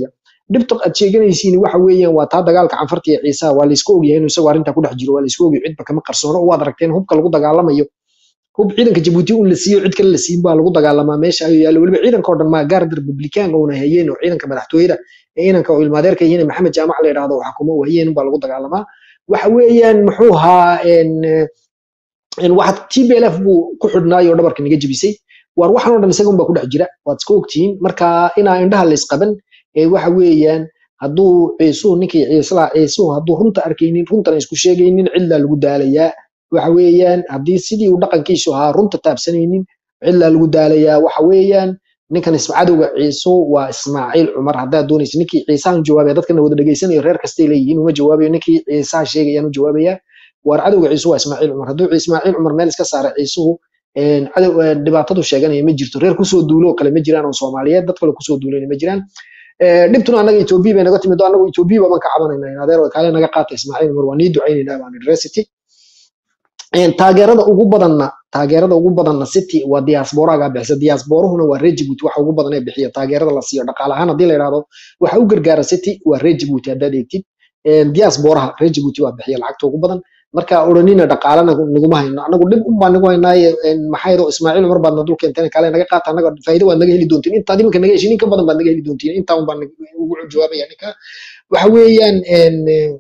dhibta aad sheeganaysiin waxa weeyaan waa taa dagaalka canfarta iyo ciisaha waa laysku ogyahay inuu isagoo arrintaa ku dhex jiro waa laysku ogyahay cidba kama qarsoono waad aragteen hubka lagu dagaalamayo hub ciidanka jabuuti un la siiyo cid kale la siin baa lagu dagaalamaa meesha ayuu yaallo weliba ciidanka oo dhan maa gaarda republikaanka una hayeen oo ciidanka madaxtooyada ee inanka oo ilmaadeerka yihiin maxamed jaamac la yidhaahdo oo xakumo u hayeen baa lagu dagaalamaa waxa weeyaan muxuu ahaa en, en, waxa tblf buu ku xidhnaay oo dhabarka naga jebisay waar waxan oo dhan isaga unbaa ku dhex jira waad iska ogtihiin marka inaa indhaha la isqaban ee waxa weeyaan hadduu ciisuhu ninkii ciislaa ciisuhu hadduu runta arkaynin runtana isku sheegaynin cidlaa lagu daalayaa waxa weeyaan haddii sidii uu dhaqankiisu ahaa runta taabsanaynin cidlaa lagu daalayaa waxa weeyaan ninkan isma cadowga ciisu waa ismaaciil cumar haddaad doonaysa ninkii ciisahan jawaabaya dadkana wada dhegaysanayo reer kastay leeyihiin uma jawaabayo ninkii ciisaha sheegayaan u jawaabaya waar cadowga ciisu waa ismaaciil cumar hadduu ismaaciil cumar meel iska saara ciisuhu een, cadow een, dhibaatadu sheeganaya ma jirto reer kusoo duulo oo kale ma jiraan oo soomaaliyeed dad kale kusoo duulayna ma jiraan Ee, dhibtuna annaga etoobiya bay naga timid oo annagu etoobiya baan ka cabanayna in adeer kaale naga qaata ismaaciil cumar waa nii ducaynaynaa baan university Een, taageerada ugu badanna taageerada ugu badanna city waa diasporaga bixisa diasporuhuna waa reer Djibouti waxa ugu badan ee bixiya taageerada la siiyo dhaqaale ahaan haddii la yidhaahdo waxa u gargaara city waa reer Djibouti haddaad eegtid Een, diasporaha reer Djibouti waa bixiya lacagta ugu badan marka odhanina dhaqaalena naguma hayno anagu dhib un baa nagu haynaaye een, maxaa yeelo ismaaciil cumar baadna dul keenteen kaale naga qaata anaga faa'iido waad naga heli doontiin intaad iminka naga heshin in ka badan baad naga heli doontiin intaa un baan ugu jawaabaya ninka waxa weeyaan een,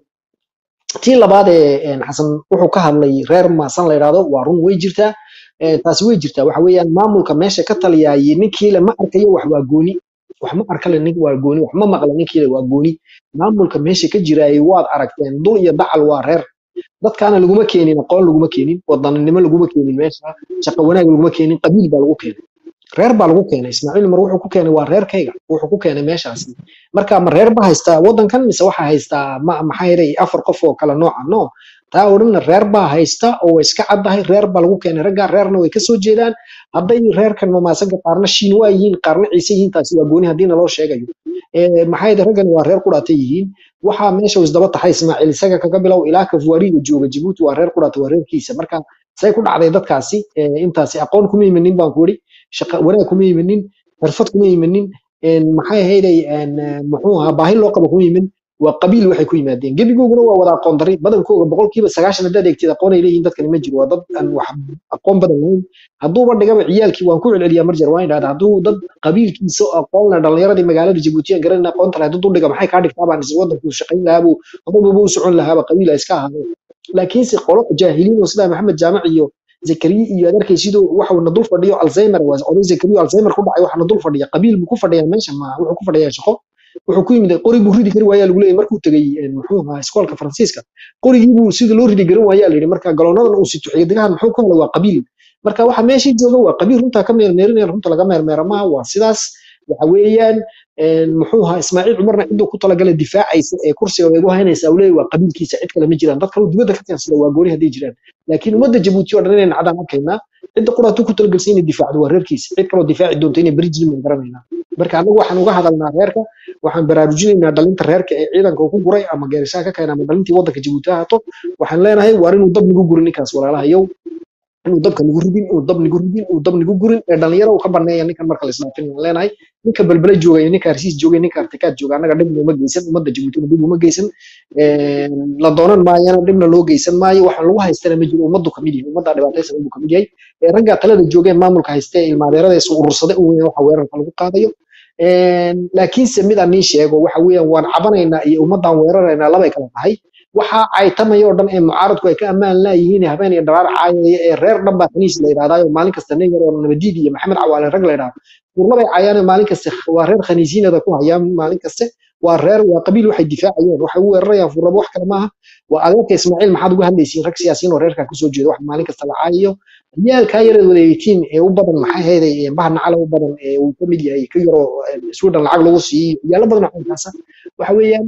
tii labaad ee een, xasan wuxuu ka hadlay reer maasan la yidhaahdo waa run way jirtaa Ee, taasi way jirtaa waxa weeyaan maamulka meesha ka taliyaaye ninkiile ma arkayo wax waa gooni wax ma arkale nin waa gooni wax ma maqla ninkiile waa gooni maamulka meesha ka jiraaye waad aragteen dul iyo dacal waa reer dadkaana laguma keenin aqoon laguma keenin wadaninimo laguma keenin meesha shaqo wanaag laguma keenin qabiil baa lagu keenay reer baa lagu keenay ismaaciil umar wuxuu ku keenay waa reerkayga wuxuu ku keenay meeshaasi marka ma reer ba haystaa wadankan mise waxaa haystaa ma maxaa yeelay afar qof oo kala nooca no taa odhanna reer baa haysta oo way iska caddahay reer baa lagu keenay raggaa reerna way kasoo jeedaan hadday reerkan mamaasanka qaarna shiin waa yihiin qaarna ciise yihiin taasi waa gooni haddii naloo sheegayo Ee, maxaa yeelay raggan waa reer qudhaatay yihiin waxaa meesha uu isdaba taxay ismaaciil isaga kaga bilow ilaa kafuariga jooga jibuuti waa reer qudhaata waa reerkiisa marka say ku dhacday dadkaasi ee, intaasi aqoon kuma imanin baan ku yidhi shaqa wanaag kuma imanin xirfad kuma imanin een, maxay ahayday een, ee, muxuu ahaa baahi loo qabo kuma iman waa qabiil waxay ku yimaadeen gebigooguna waa wada aqoon dari badankooga boqolkiiba sagaashan haddaad eegtid aqoon ay leeyihiin dadkani ma jiro waa dad aan wax aqoon badan lahayn hadduuba dhigaba ciyaalkii waan ku celceliyaa mar jeer waan idhahda hadduu dad qabiilkiisa oo aqoon leh dhalinyaradii magaalada jabuutiyan garanayna aqoonta lahayd hadduu dhiga maxay kaa dhigtaa baan is wadanku shaqayn lahaabuu hodabuba u socon lahaaba qabiila iska ahaadeen laakiinse qolo jaahiliin oo sida maxamed jaamac iyo zakariye iyo adeerkay sidoo waxa uu na dul fadhiyo alzheimer waa oday zakariye oo alzheimer ku dhacay waxa na dul fadhiya qabiil buu ku fadhiyaa meesha ma wuxuu ku fadhiyaa shaqo wuxuu ku yimid qori buu ridi kari waayaa lagu leeyahay markuu tegay een, muxuu ahaa iskoolka faransiiska qorigii buu sida loo ridi garan waayaa la yidhi marka galoonadan uu sito xidigahan muxuu ku helay waa qabiil marka waxa meeshii jooga waa qabiil runtaa ka meermeerinaya runta laga meermeera maaha waa sidaas waxa weeyaan een, muxuu ahaa ismaaciil cumarna ciduu ku talagalay difaacaysa ee kursiga way ugu haynaysaa uu leeyahay waa qabiilkiisa cid kale ma jiraan dad kale oo dibadda ka keensada waa gooni hadday jiraan laakiin ummadda jabuuti oo dhan inay nacdaan arkaynaa cidda quraatu ku talagalsan inay difaacdo waa reerkiisa cid kaloo difaaci doonto inay beri jirin baan garanaynaa marka anagu waxaan uga hadalnaa reerka waxaan baraarujinaynaa dhalinta reerka ee ciidanka uu ku guray ama geerishaha ka keena ama dhalintii waddanka jabuuti ha haato waxaan leenahay waar inuu dab nagu gurin ninkaas walaalahayow inuu dabka nagu ridin inuu dab nagu ridin inuu dab nagu gurin ee dhalinyaro uu ka baneeya ninkan marka la isdhaafin waan leenahay ninka balbala jooga iyo ninka harsiis jooga iyo ninka artikaad jooga annaga dhib uma geysan ummadda jabuutina dhib uma geysan Een, la doonan maayana dhibna loo geysan maayo waxaan lagu haystana ma jiro ummaddu kamid yahay ummadda dhibaataysan buu kamid yahay Ee, ragga talada jooga ee maamulka haysta ee ilmaadeerada isu urursada u weyn waxa weerarka lagu qaadayo Een, laakiinse mid aan nii sheego waxa weeyaan waan cabanaynaa iyo ummaddaan weeraraynaa labay kala tahay waxaa caytamaya oo dhan ee mucaaradku ay ka ammaan laayihiin habeen iyo dharaar caayaya ee reer dhan baa kaniis la yidhahdaayo maalin kasta nin yar oo nabadiid iyo maxamed cawaale rag la yidhahdo furlabay cayaane maalin kaste waa reer khaniisiinada ku hayaan maalin kaste waa reer waa qabiil waxay difaacayeen waxay u weerarayaan furlabo wax kale maaha waa adeerka ismaaciil maxaad uga hadlaysiin rag siyaasiyiin oo reerkaa kusoo jeeda wax maalin kasta la caayayo ciyaalkaa yareed wadeegtiin ee u badan maxay hayday baha nacala u badan ee uu ka mid yahay ka yaroo sweden lacag lagu siiyo ciyaalo badan oo caynkaasa waxa weeyaan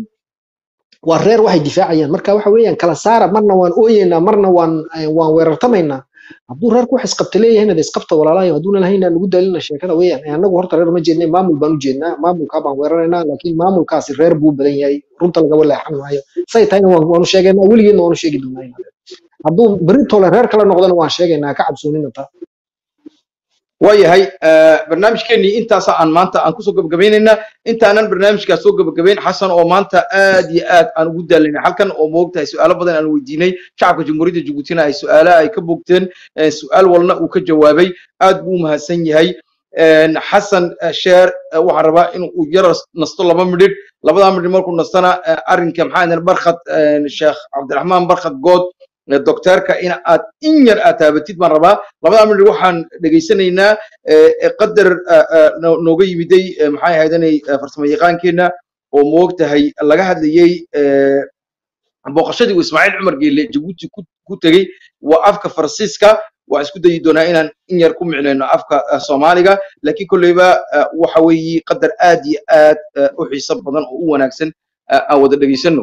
waa reer waxay difaacayaan marka waxa weeyaan kala saara marna waan ooyeynaa marna waan eh, waan weerartamaynaa hadduu reerku wax isqabta leeyahay inad isqabta walaalahay hadduuna lahayn nagu daalina sheekada weeyaan Eh, annagu horta reer ma jeednay maamul baan u jeednaa maamulkaa baan weeraraynaa laakiin maamulkaasi reer buu u badan yahay runta lagaba leexan maayo say tahayna waan- waanu sheegaynaa weligeedna waanu sheegi doonaa inaad hadduu berritole reer kale noqdona waan sheegaynaa ka cabsoonina taa waayahay barnaamijkeenii intaasa aan maanta aan kusoo gabagabaynaynaa intaanan barnaamijkaas soo gabagabayn xasan oo maanta aad iyo aad aan ugu daalanay halkan oo moogtahay su-aalo badan aan weydiinay shacabka jamhuuriyadda jabuutina ay su-aalaha ay ka bogteen su-aal walna uu ka jawaabay aad buu u mahadsan yahay xasan sheer waxaan rabaa in uu yar nasto laba midhidh labadaa midhidh markuu nastana arrinka maxaa barkhad sheekh cabdiraxmaan barkhad good docteerka in aad in yar aad taabatid baan rabaa labadaa midhidh waxaan dhegaysanaynaa qadar nooga yimiday maxay ahaydanay farsamo yaqaankeenna oo moogtahay laga hadlayey booqashadii uu ismaaciil cumar geelle jabuuti ku tegey waa afka faransiiska waa isku dayi doonaa inaan in yar ku micnayno afka soomaaliga laakiin kolleyba waxa weeye qadar aad iyo aad u xiiso badan oo u wanaagsan aan wada dhegaysano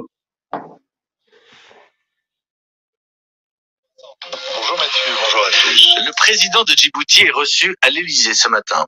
Bonjour Mathieu, bonjour à tous. Le président de Djibouti est reçu à l'Élysée ce matin.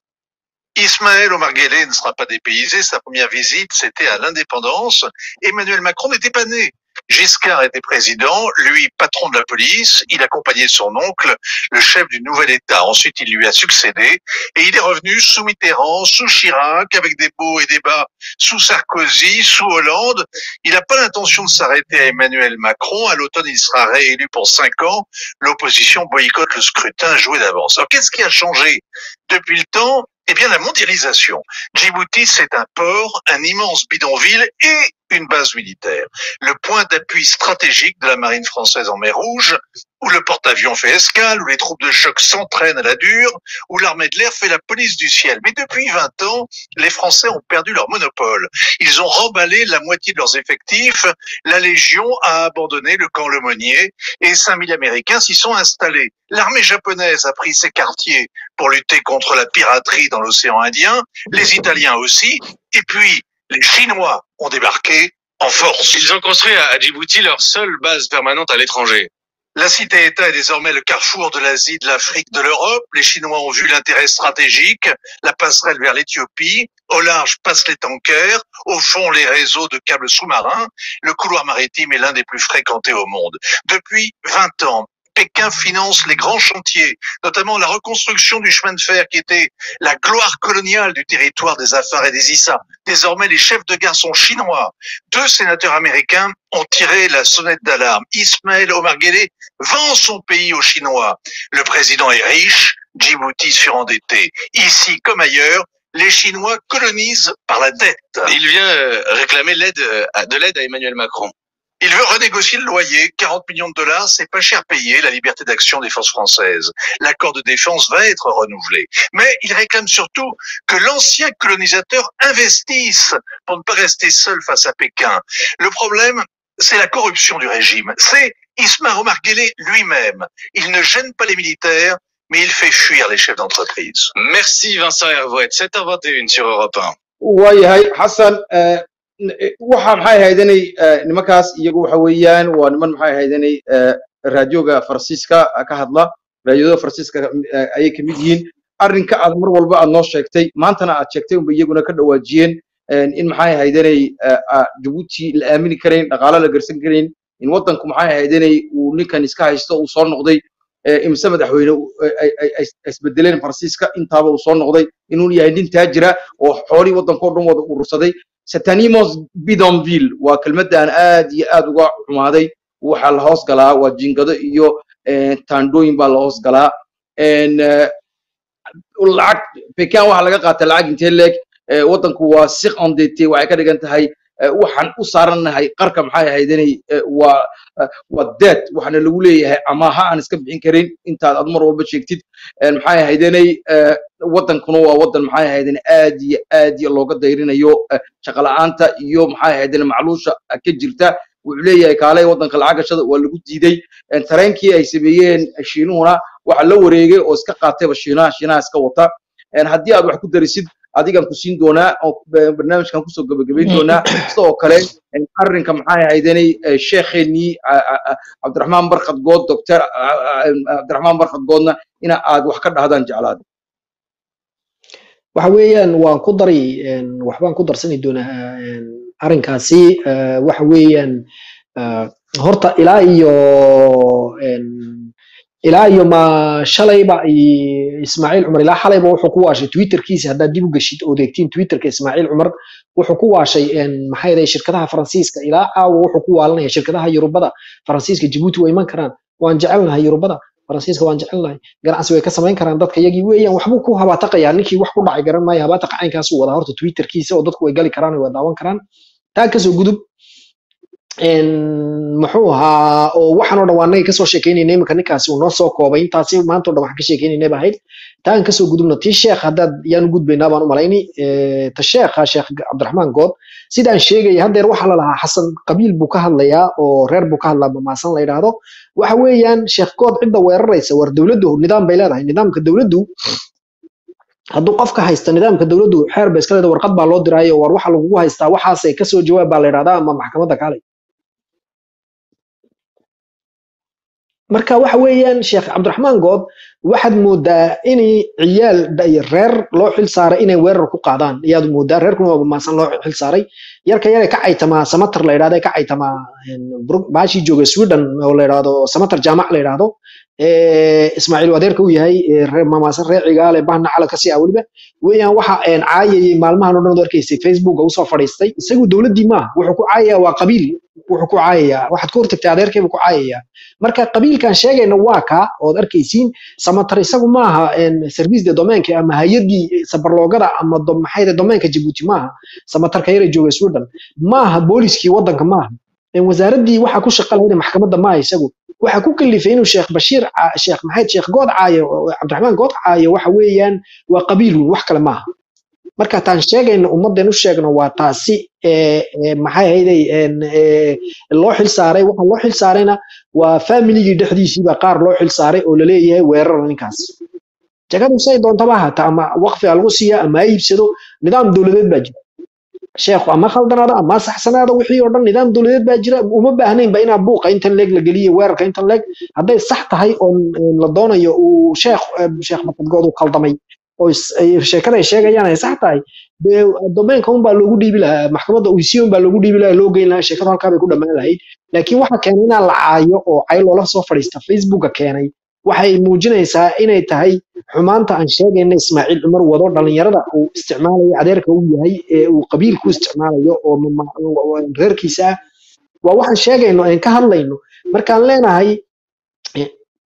Ismaël Omar Guelleh ne sera pas dépaysé. Sa première visite, c'était à l'indépendance. Emmanuel Macron n'était pas né. Giscard était président, lui patron de la police, il accompagnait son oncle, le chef du nouvel État. Ensuite, il lui a succédé et il est revenu sous Mitterrand, sous Chirac, avec des beaux et des bas, sous Sarkozy, sous Hollande. Il n'a pas l'intention de s'arrêter à Emmanuel Macron. À l'automne, il sera réélu pour cinq ans. L'opposition boycotte le scrutin joué d'avance. Alors, qu'est-ce qui a changé depuis le temps eh bien, la mondialisation. Djibouti, c'est un port, un immense bidonville et une base militaire. Le point d'appui stratégique de la marine française en mer Rouge, où le porte-avions fait escale, où les troupes de choc s'entraînent à la dure, où l'armée de l'air fait la police du ciel. Mais depuis 20 ans, les Français ont perdu leur monopole. Ils ont remballé la moitié de leurs effectifs. La Légion a abandonné le camp Lemonnier et 5000 Américains s'y sont installés. L'armée japonaise a pris ses quartiers pour lutter contre la piraterie dans l'océan Indien, les Italiens aussi, et puis les Chinois ont débarqué en force. Ils ont construit à Djibouti leur seule base permanente à l'étranger. La cité-État est désormais le carrefour de l'Asie, de l'Afrique, de l'Europe. Les Chinois ont vu l'intérêt stratégique, la passerelle vers l'Éthiopie. Au large passent les tankers, au fond les réseaux de câbles sous-marins. Le couloir maritime est l'un des plus fréquentés au monde. Depuis 20 ans, Pékin finance les grands chantiers, notamment la reconstruction du chemin de fer qui était la gloire coloniale du territoire des Afars et des Issa. Désormais, les chefs de gare sont chinois. Deux sénateurs américains ont tiré la sonnette d'alarme. Ismaël Omar Guelleh vend son pays aux Chinois. Le président est riche, Djibouti surendetté. Ici comme ailleurs, les Chinois colonisent par la dette. Il vient euh, réclamer l'aide euh, de l'aide à Emmanuel Macron. Il veut renégocier le loyer, 40 millions de dollars, c'est pas cher payé, la liberté d'action des forces françaises. L'accord de défense va être renouvelé. Mais il réclame surtout que l'ancien colonisateur investisse pour ne pas rester seul face à Pékin. Le problème, c'est la corruption du régime. C'est Ismaël Omar Guelleh lui-même. Il ne gêne pas les militaires, mais il fait fuir les chefs d'entreprise. Merci Vincent Hervouet, 7h21 sur Europe 1. waayahay xasan waxa maxay ahaydanay nimankaas iyagu waxa weeyaan waa niman maxay ahaydanay raadioga faransiiska ka hadla raadioda faransiiska ayay ka mid yihiin arrinka aad mar walba aad noo sheegtay maantana aad sheegtay unba iyaguna ka dhawaajiyeen in maxay ahaydanay jabuuti la aamini karayn dhaqaalo la garsan karayn in waddanku maxay ahaydanay uu ninkan iska haysto uu soo noqday imise madaxweyne isbedeleen faransiiska intaaba uu soo noqday inuu yahay nin taajira oo xoolihii waddankao dhan wada urursaday satanimos bidonville waa kelmaddan aad iyo aad uga xumaaday waxaa la hoos galaa waa jingado iyo taandhooyin baa la hoos galaa lacag pekan waxaa laga qaata lacag intee leeg waddanku waa siq ondete waxay ka dhigan tahay waxaan u saarannahay qarka maxay ahaydanay waa waa dead waxaana lagu leeyahay amaha aan iska bixin karin intaad ad mar walba sheegtid maxay ahaydanay waddankuna waa waddan maxay ahaydan aad iyo aad iyo looga dayrinayo shaqala'aanta iyo maxay ahaydan macluusha ka jirta wuxuu leeyahay kaalay waddanka lacag gashada waa lagu diiday tareenkii ay sameeyeen shiinuhuna waxa la wareegay oo iska qaatayba shiinaha shiinaha iska wata haddii aad wax ku darisid adigaan ku siin doonaa oo barnaamijkan kusoo gabagabayn doonaa sidoo kale arrinka maxay ahaydanay sheekheenii cabdiraxmaan barkad good doctor cabdiraxmaan barkad goodna ina aad wax ka dhahdaan jeclaada waxa weeyaan waan ku dari waxbaan ku darsani doonaa arrinkaasi waxa weeyaan horta ilaa iyo ilaa iyo ma shalayba i- ismaaciil cumar ilaa xalayba wuxuu ku waashay twitterkiisa haddaad dib u geshid oo deegtiin twitterka ismaaciil cumar wuxuu ku waashay een, maxay ahayd shirkadaha faransiiska ilaa caawa wuxuu ku waalanaya shirkadaha yurubada faransiiska jabuuti way iman karaan waan jecelnahay yurubada faransiiska waan jecelnahay ganacsi way ka samayn karaan dadka yagii weeyaan waxbuu ku habaataqayaa ninkii wax ku dhacay garan maayo habaataqa caynkaasuu wadaa horta twitterkiisa oo dadku way gali karaan way daawan karaan taa kasoo gudub een, muxuu ahaa oo waxaan oo dhan waa annaga kasoo sheekeynayna iminka ninkaasi uu noo soo koobay intaasi maanta oo dhan waxaan ka sheekeynayna ba ahayd taan kasoo gudubna tii sheekh haddaad yaan u gudbaynaa baan u malayni Eh, ta sheekha sheekh cabdiraxmaan good sidaan sheegaya haddeer waxaa la lahaa xasan qabiil buu ka hadlayaa oo reer buu ka hadlaa mamaasan la yidhaahdo waxa weeyaan sheekh good cidda weeraraysa war dowladdu nidaam bay leedahay nidaamka dowladdu hadduu qofka haysta nidaamka dowladdu xeer ba iska leedahay warqad baa loo diraayo war waxa lagugu haystaa waxaasay kasoo jawaab baa la yidhahdaa ama maxkamadda kaalay marka waxa weeyaan sheekh cabdiraxmaan good waxaad moodaa in ciyaal da- reer loo xil saaray inay weerar ku qaadaan ayaad moodaa reerkuna waa mamaasan loo xil saaray yarka yare ka caytamaa samatar la yidhahdo ee ka caytamaa een, Bru- baashii jooga sweden oo la yidhahdo samatar jaamac la yidhahdo ee, ismaaciil uu adeerka u yahay ee, reer mamaasan reer cigaale bahna calanka si ah weliba weeyaan waxa een, caayayay maalmahan oo dhan oo arkaysa facebooka usoo fadhiistay isagu dowladdii maaha wuxuu ku caayayaa waa qabiil wuxuu ku caayayaa waxaad ku hortagtay adeerkeebuu ku caayayaa marka qabiilkan sheegayna waa kaa ood arkaysiin samatar isagu maaha een, service de domainka ama hay-adii sabarloogada ama do- maxay tahay domainka jabuuti maaha samatarka yare jooga sweden maaha booliskii wadanka maaha een, wasaaraddii waxa ku shaqa lahayd maxkamadda maaha isagu waxa ku kalifay inuu sheekh bashiir ca- sheekh maxayd sheekh good caayo oo cabdiraxmaan good caayo waxa weeyaan waa qabiil weyn wax kale maaha marka taan sheegayna ummadeen u sheegno waa taasi ee, ee, maxay ahayday een, ee, loo xil saaray waxa loo xil saarayna waa familigii dhexdiisiiba qaar loo xil saaray oo laleeyahay weerar ninkaas jagadu say doontaba hata ama waqfi ha lagu siiya ama ha iibsado nidaam dowladeed baa jira sheekhu ama khaldanaado ama saxsanaado wixii oo dhan nidaam dowladeed baa jira uma baahnaynba inaa buuqa intan leeg la geliyo weerarka intan leeg hadday sax tahay oo een, la doonayo uu sheekh eh, sheekh bakadgood uu khaldamay oo is- ay- sheekada ay sheegayaan ay sax tahay dee domainka un baa loogu dhiibi lahaa maxkamadda uysiyon baa loogu dhiibi lahaa loo geyn lahaa sheekadu halkaa bay ku dhammaan lahayd laakiin waxa keenay inaan la caayo oo cay loola soo fadhiista facebooka keenay waxay muujinaysaa inay tahay xumaanta aan sheegayna ismaaciil cumar wado dhalinyarada uu isticmaalayo adeerka uu yahay ee uu qabiilku isticmaalayo oo mama- oo reerkiisa ah waa waxaan sheegayno aan ka hadlayno markaan leenahay eh,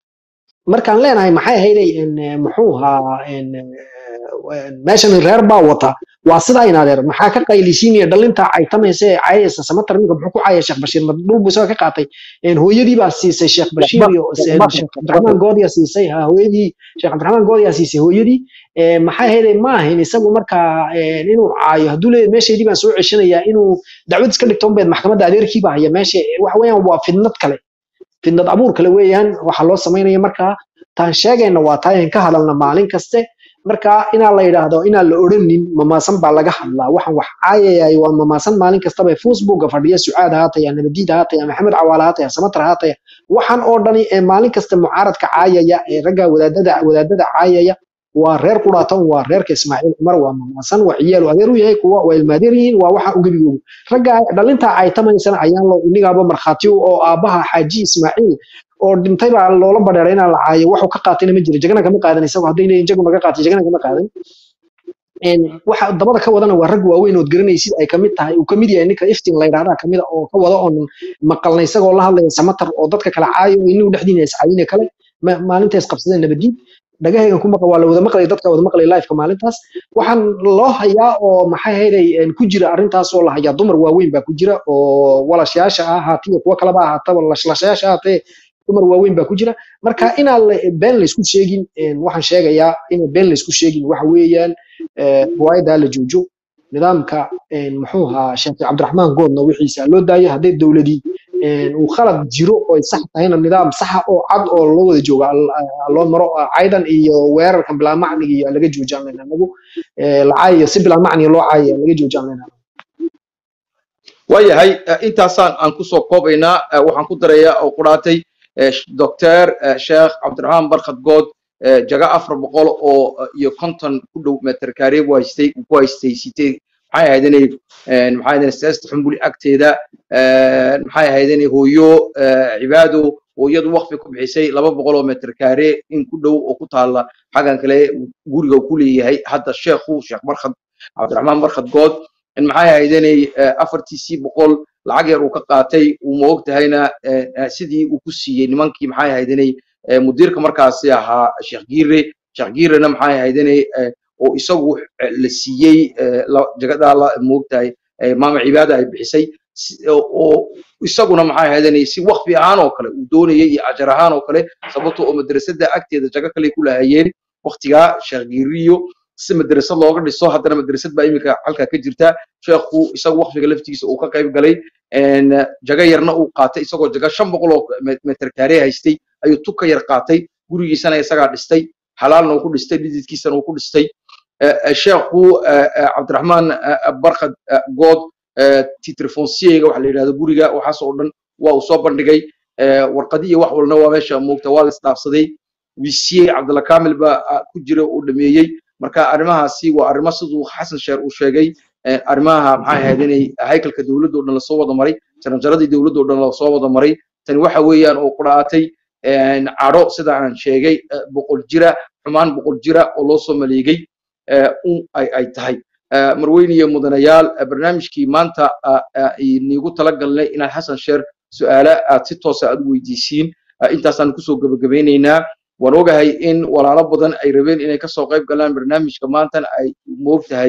markaan leenahay maxay ahayday in, eh, muxuu ahaa in, eh, meeshan reer baa wata waa sidaa in adeer maxaa ka qaylisiinaya dhalinta caytamaysa ee cayaysa samatar ninka muxuu ku caaya sheekh bashiir ma dhul buu isaga ka qaatay een, hooyadii baa siisay sheekh bashiir iyo een, sheekh cabdiraxmaan goodiyaa siisay ha hooyadii sheekh cabdiraxmaan goodiyaa siisay hooyadii Ee, maxay ahayday ma ahin isagu markaa een, inuu caayo hadduu leeyahay meeshaydii baan soo ceshanayaa inuu dacwad iska dhigto unbeed maxkamadda adeerkiiba haya meesha waxa weeyaan waa fidnad kale fidnad abuur kale weeyaan waxa loo samaynaya markaa taan sheegayna waa taa in ka hadalna maalin kaste marka inaan la yidhaahdo inaan la odhanin mamaasan baa laga hadlaa waxaan wax caayayay waa mamaasan maalin kastaba ee facebooka fadhiya sucaad haataya nabadiid haataya maxamed cawaale haataya samatar haataya waxaan oo dhani ee maalin kasta mucaaradka caayaya ee ragga wadaadada wadaadada caayaya waa reer quraatan waa reerka ismaaciil cumar waa mamaasan waa ciyaalu adeer u yahay kuwa waa ilmaadeer yihiin waa waxa ugabigoogu ragga dhalinta caytamaysana ayaan lo inigaaba markhaati u oo aabaha xaaji ismaaciil oo dhintay baa loola badheeray inaan la caayo waxuu ka qaatayna ma jiro jagana kama qaadan isagu hadday leeyihin jagu naga qaatay jagana kama qaadan een, waxa dabada ka wadana waa rag waaweyn ood garanaysid ay kamid tahay uu kamid yahay ninka iftiin la yidhahdaa kamid a oo ka wada oon maqalna isagoo la hadlaya samatar oo dadka kala caayo oo inagu dhexdiina iscaayine kale ma- maalinta isqabsadeen nabadiid dhagahaygan ku maqa waa la wada maqlay dadka wada maqlay liveka maalintaas waxaan loo hayaa oo maxay ahayday een, ku jira arrintaas oo la hayaa dumar waaweyn baa ku jira oo walashayaasha ah ahaatee iyo kuwo kaleba ahaataba lashlaashayaasha ahaatee dumar waaweyn baa ku jira marka inaan la- been laysku sheegin een, waxaan sheegayaa inaan been laysku sheegin waxa weeyaan ee, riwaayadda la joojo nidaamka een, muxuu ahaa sheekh cabdiraxmaan goodna wixiisa loo daayo hadday dowladii een, uu khalad jiro oo ay sax tahayna nidaam saxa oo cad oo loo wada jooga al- a- loo maro ah, caydan iyo weerarkan bilaa macniga iyo laga joojaan lena anagu ee, la caayayo si bilaa macniga loo caayaya laga joojaan lena waayahay eh, intaasaan aan kusoo koobaynaa eh, waxaan ku darayaa oo quraatay eh, sh- doctor eh, sheekh cabdiraxmaan barkad good eh, jaga afar boqol oo eh, iyo konton ku dhow meter kaare buu haystay ku haystay sitee maxay ahayd inay maxay ahayd siyaasada xumbuli agteeda maxay ahayd inay hooyo cibaado hooyadu waqfi ku bixisay laba boqol oo metr kaare in ku dhow oo ku taala xaggan kale guriga ku leeyahay hadda sheekhu sheekh barkhad cabdiraxmaan barkhad good in maxay ahayd inay afartiisii boqol lacag yar uu ka qaatay uu ma og tahayna sidii uu ku siiyey nimankii maxay ahayd inay mudiirka markaasi ahaa sheekh giire sheekh giirena maxay ahayd inay oo isagu la siiyey jagadaa la ma og tahay maama cibaada ay bixisay oo isaguna maxay ahayd inay si waqfi ahaan oo kale uu doonayay iyo ajar ahaan oo kale sababto oo madrasada agteeda jago kale ku lahayeen waqtigaa sheekh giiriyo si madrasad looga dhiso haddana madrasad baa iminka halkaa ka jirta sheekhu isagu waqfiga laftigiisa uu ka qayb galay jago yarna uu qaatay isagoo jago shan boqol oo metr kaare haystay ayuu tug ka yar qaatay gurigiisana isagaa dhistay xalaalna uu ku dhistay dhididkiisana uu ku dhistay sheekhu cabdiraxmaan barkhad good titrefonsiyega waxa la yidhahdo guriga waxaas oo dhan waa uu soo bandhigay warqadi iyo wax walna waa meesha moogta waa la isdhaafsaday wisiye cabdalla kamil baa ku jira uu dhameeyey marka arrimahaasi waa arrimo siduu xasan sheer uu sheegay arrimaha maxay ahayd inay haykalka dowladda oo dhan lasoo wada maray jaranjaradii dowladda oo dhan lasoo wada maray tani waxa weeyaan oo qudhaatay cadho sida aan sheegay boqol jira xumaan boqol jira oo loo soo maleegay ay ay tahay marweyne iyo mudanayaal barnaamijkii maanta niigu talagalnay inaan xasan sheer su'aala aad si toosa aad u weydiisiin intaasaan kusoo gebagabeynaynaa waan ogahay in walaalo badan ay rabeen inay kasoo qayb galaan barnaamijka maantana ay moogtahay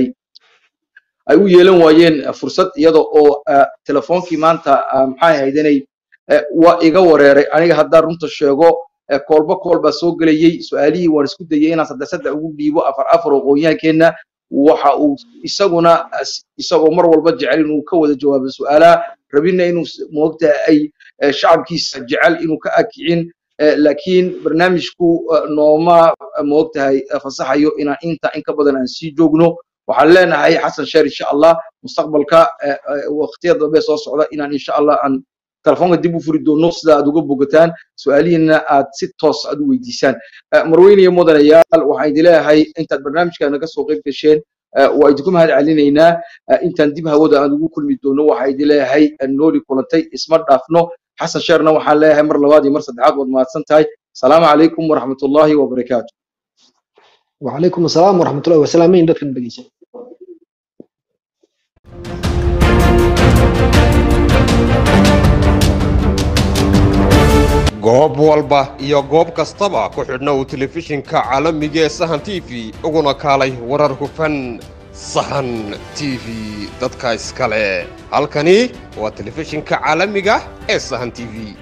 ay u yeelan waayeen fursad iyada oo telefoonkii maanta maxay ahayd inay waa iga wareeray aniga haddaan runta sheego koolba kool baa soo gelayey su'aalihii waan isku dayay inaan saddex saddex ugu dhiibo afar afar oo qoonyaankeenna waxa uu isaguna isagoo mar walba jecel inuu ka wada jawaabo su'aalaha rabina inuu moogta ay shacabkiisa jecel inuu ka akicin laakiin barnaamijku nooma moogtahay fasaxayo inaan inta in ka badan aan sii joogno waxaan leenahay xasan sheer insha allah mustaqbalka waqtiyada dambe soo socda inaan insha allah aan telefoonka dib u furi doono sida aad uga bogataan su-aalihiina aad si toos aad u weydiisaan marweyne iyo mudanayaal waxaan idin leeyahay intaad barnaamijka naga soo qayb gasheen waa idinku mahad celinaynaa intaan dib hawada aan ugu kulmi doono waxaa idin leeyahay nooli kulantay isma dhaafno xasan sheerna waxaan leeyahay mar labaad iyo mar saddexaad waad mahadsan tahay asalaamu calaykum waraxmatullaahi wabarakaatu وعليكم السلام ورحمة الله وسلامين دكتور بقيسة goob walba iyo goob kastaba ku xidhna uu telefishinka caalamiga ee sahan t v uguna kaalay warar hufan sahan t v dadka iskale halkani waa telefishinka caalamiga ee sahan t v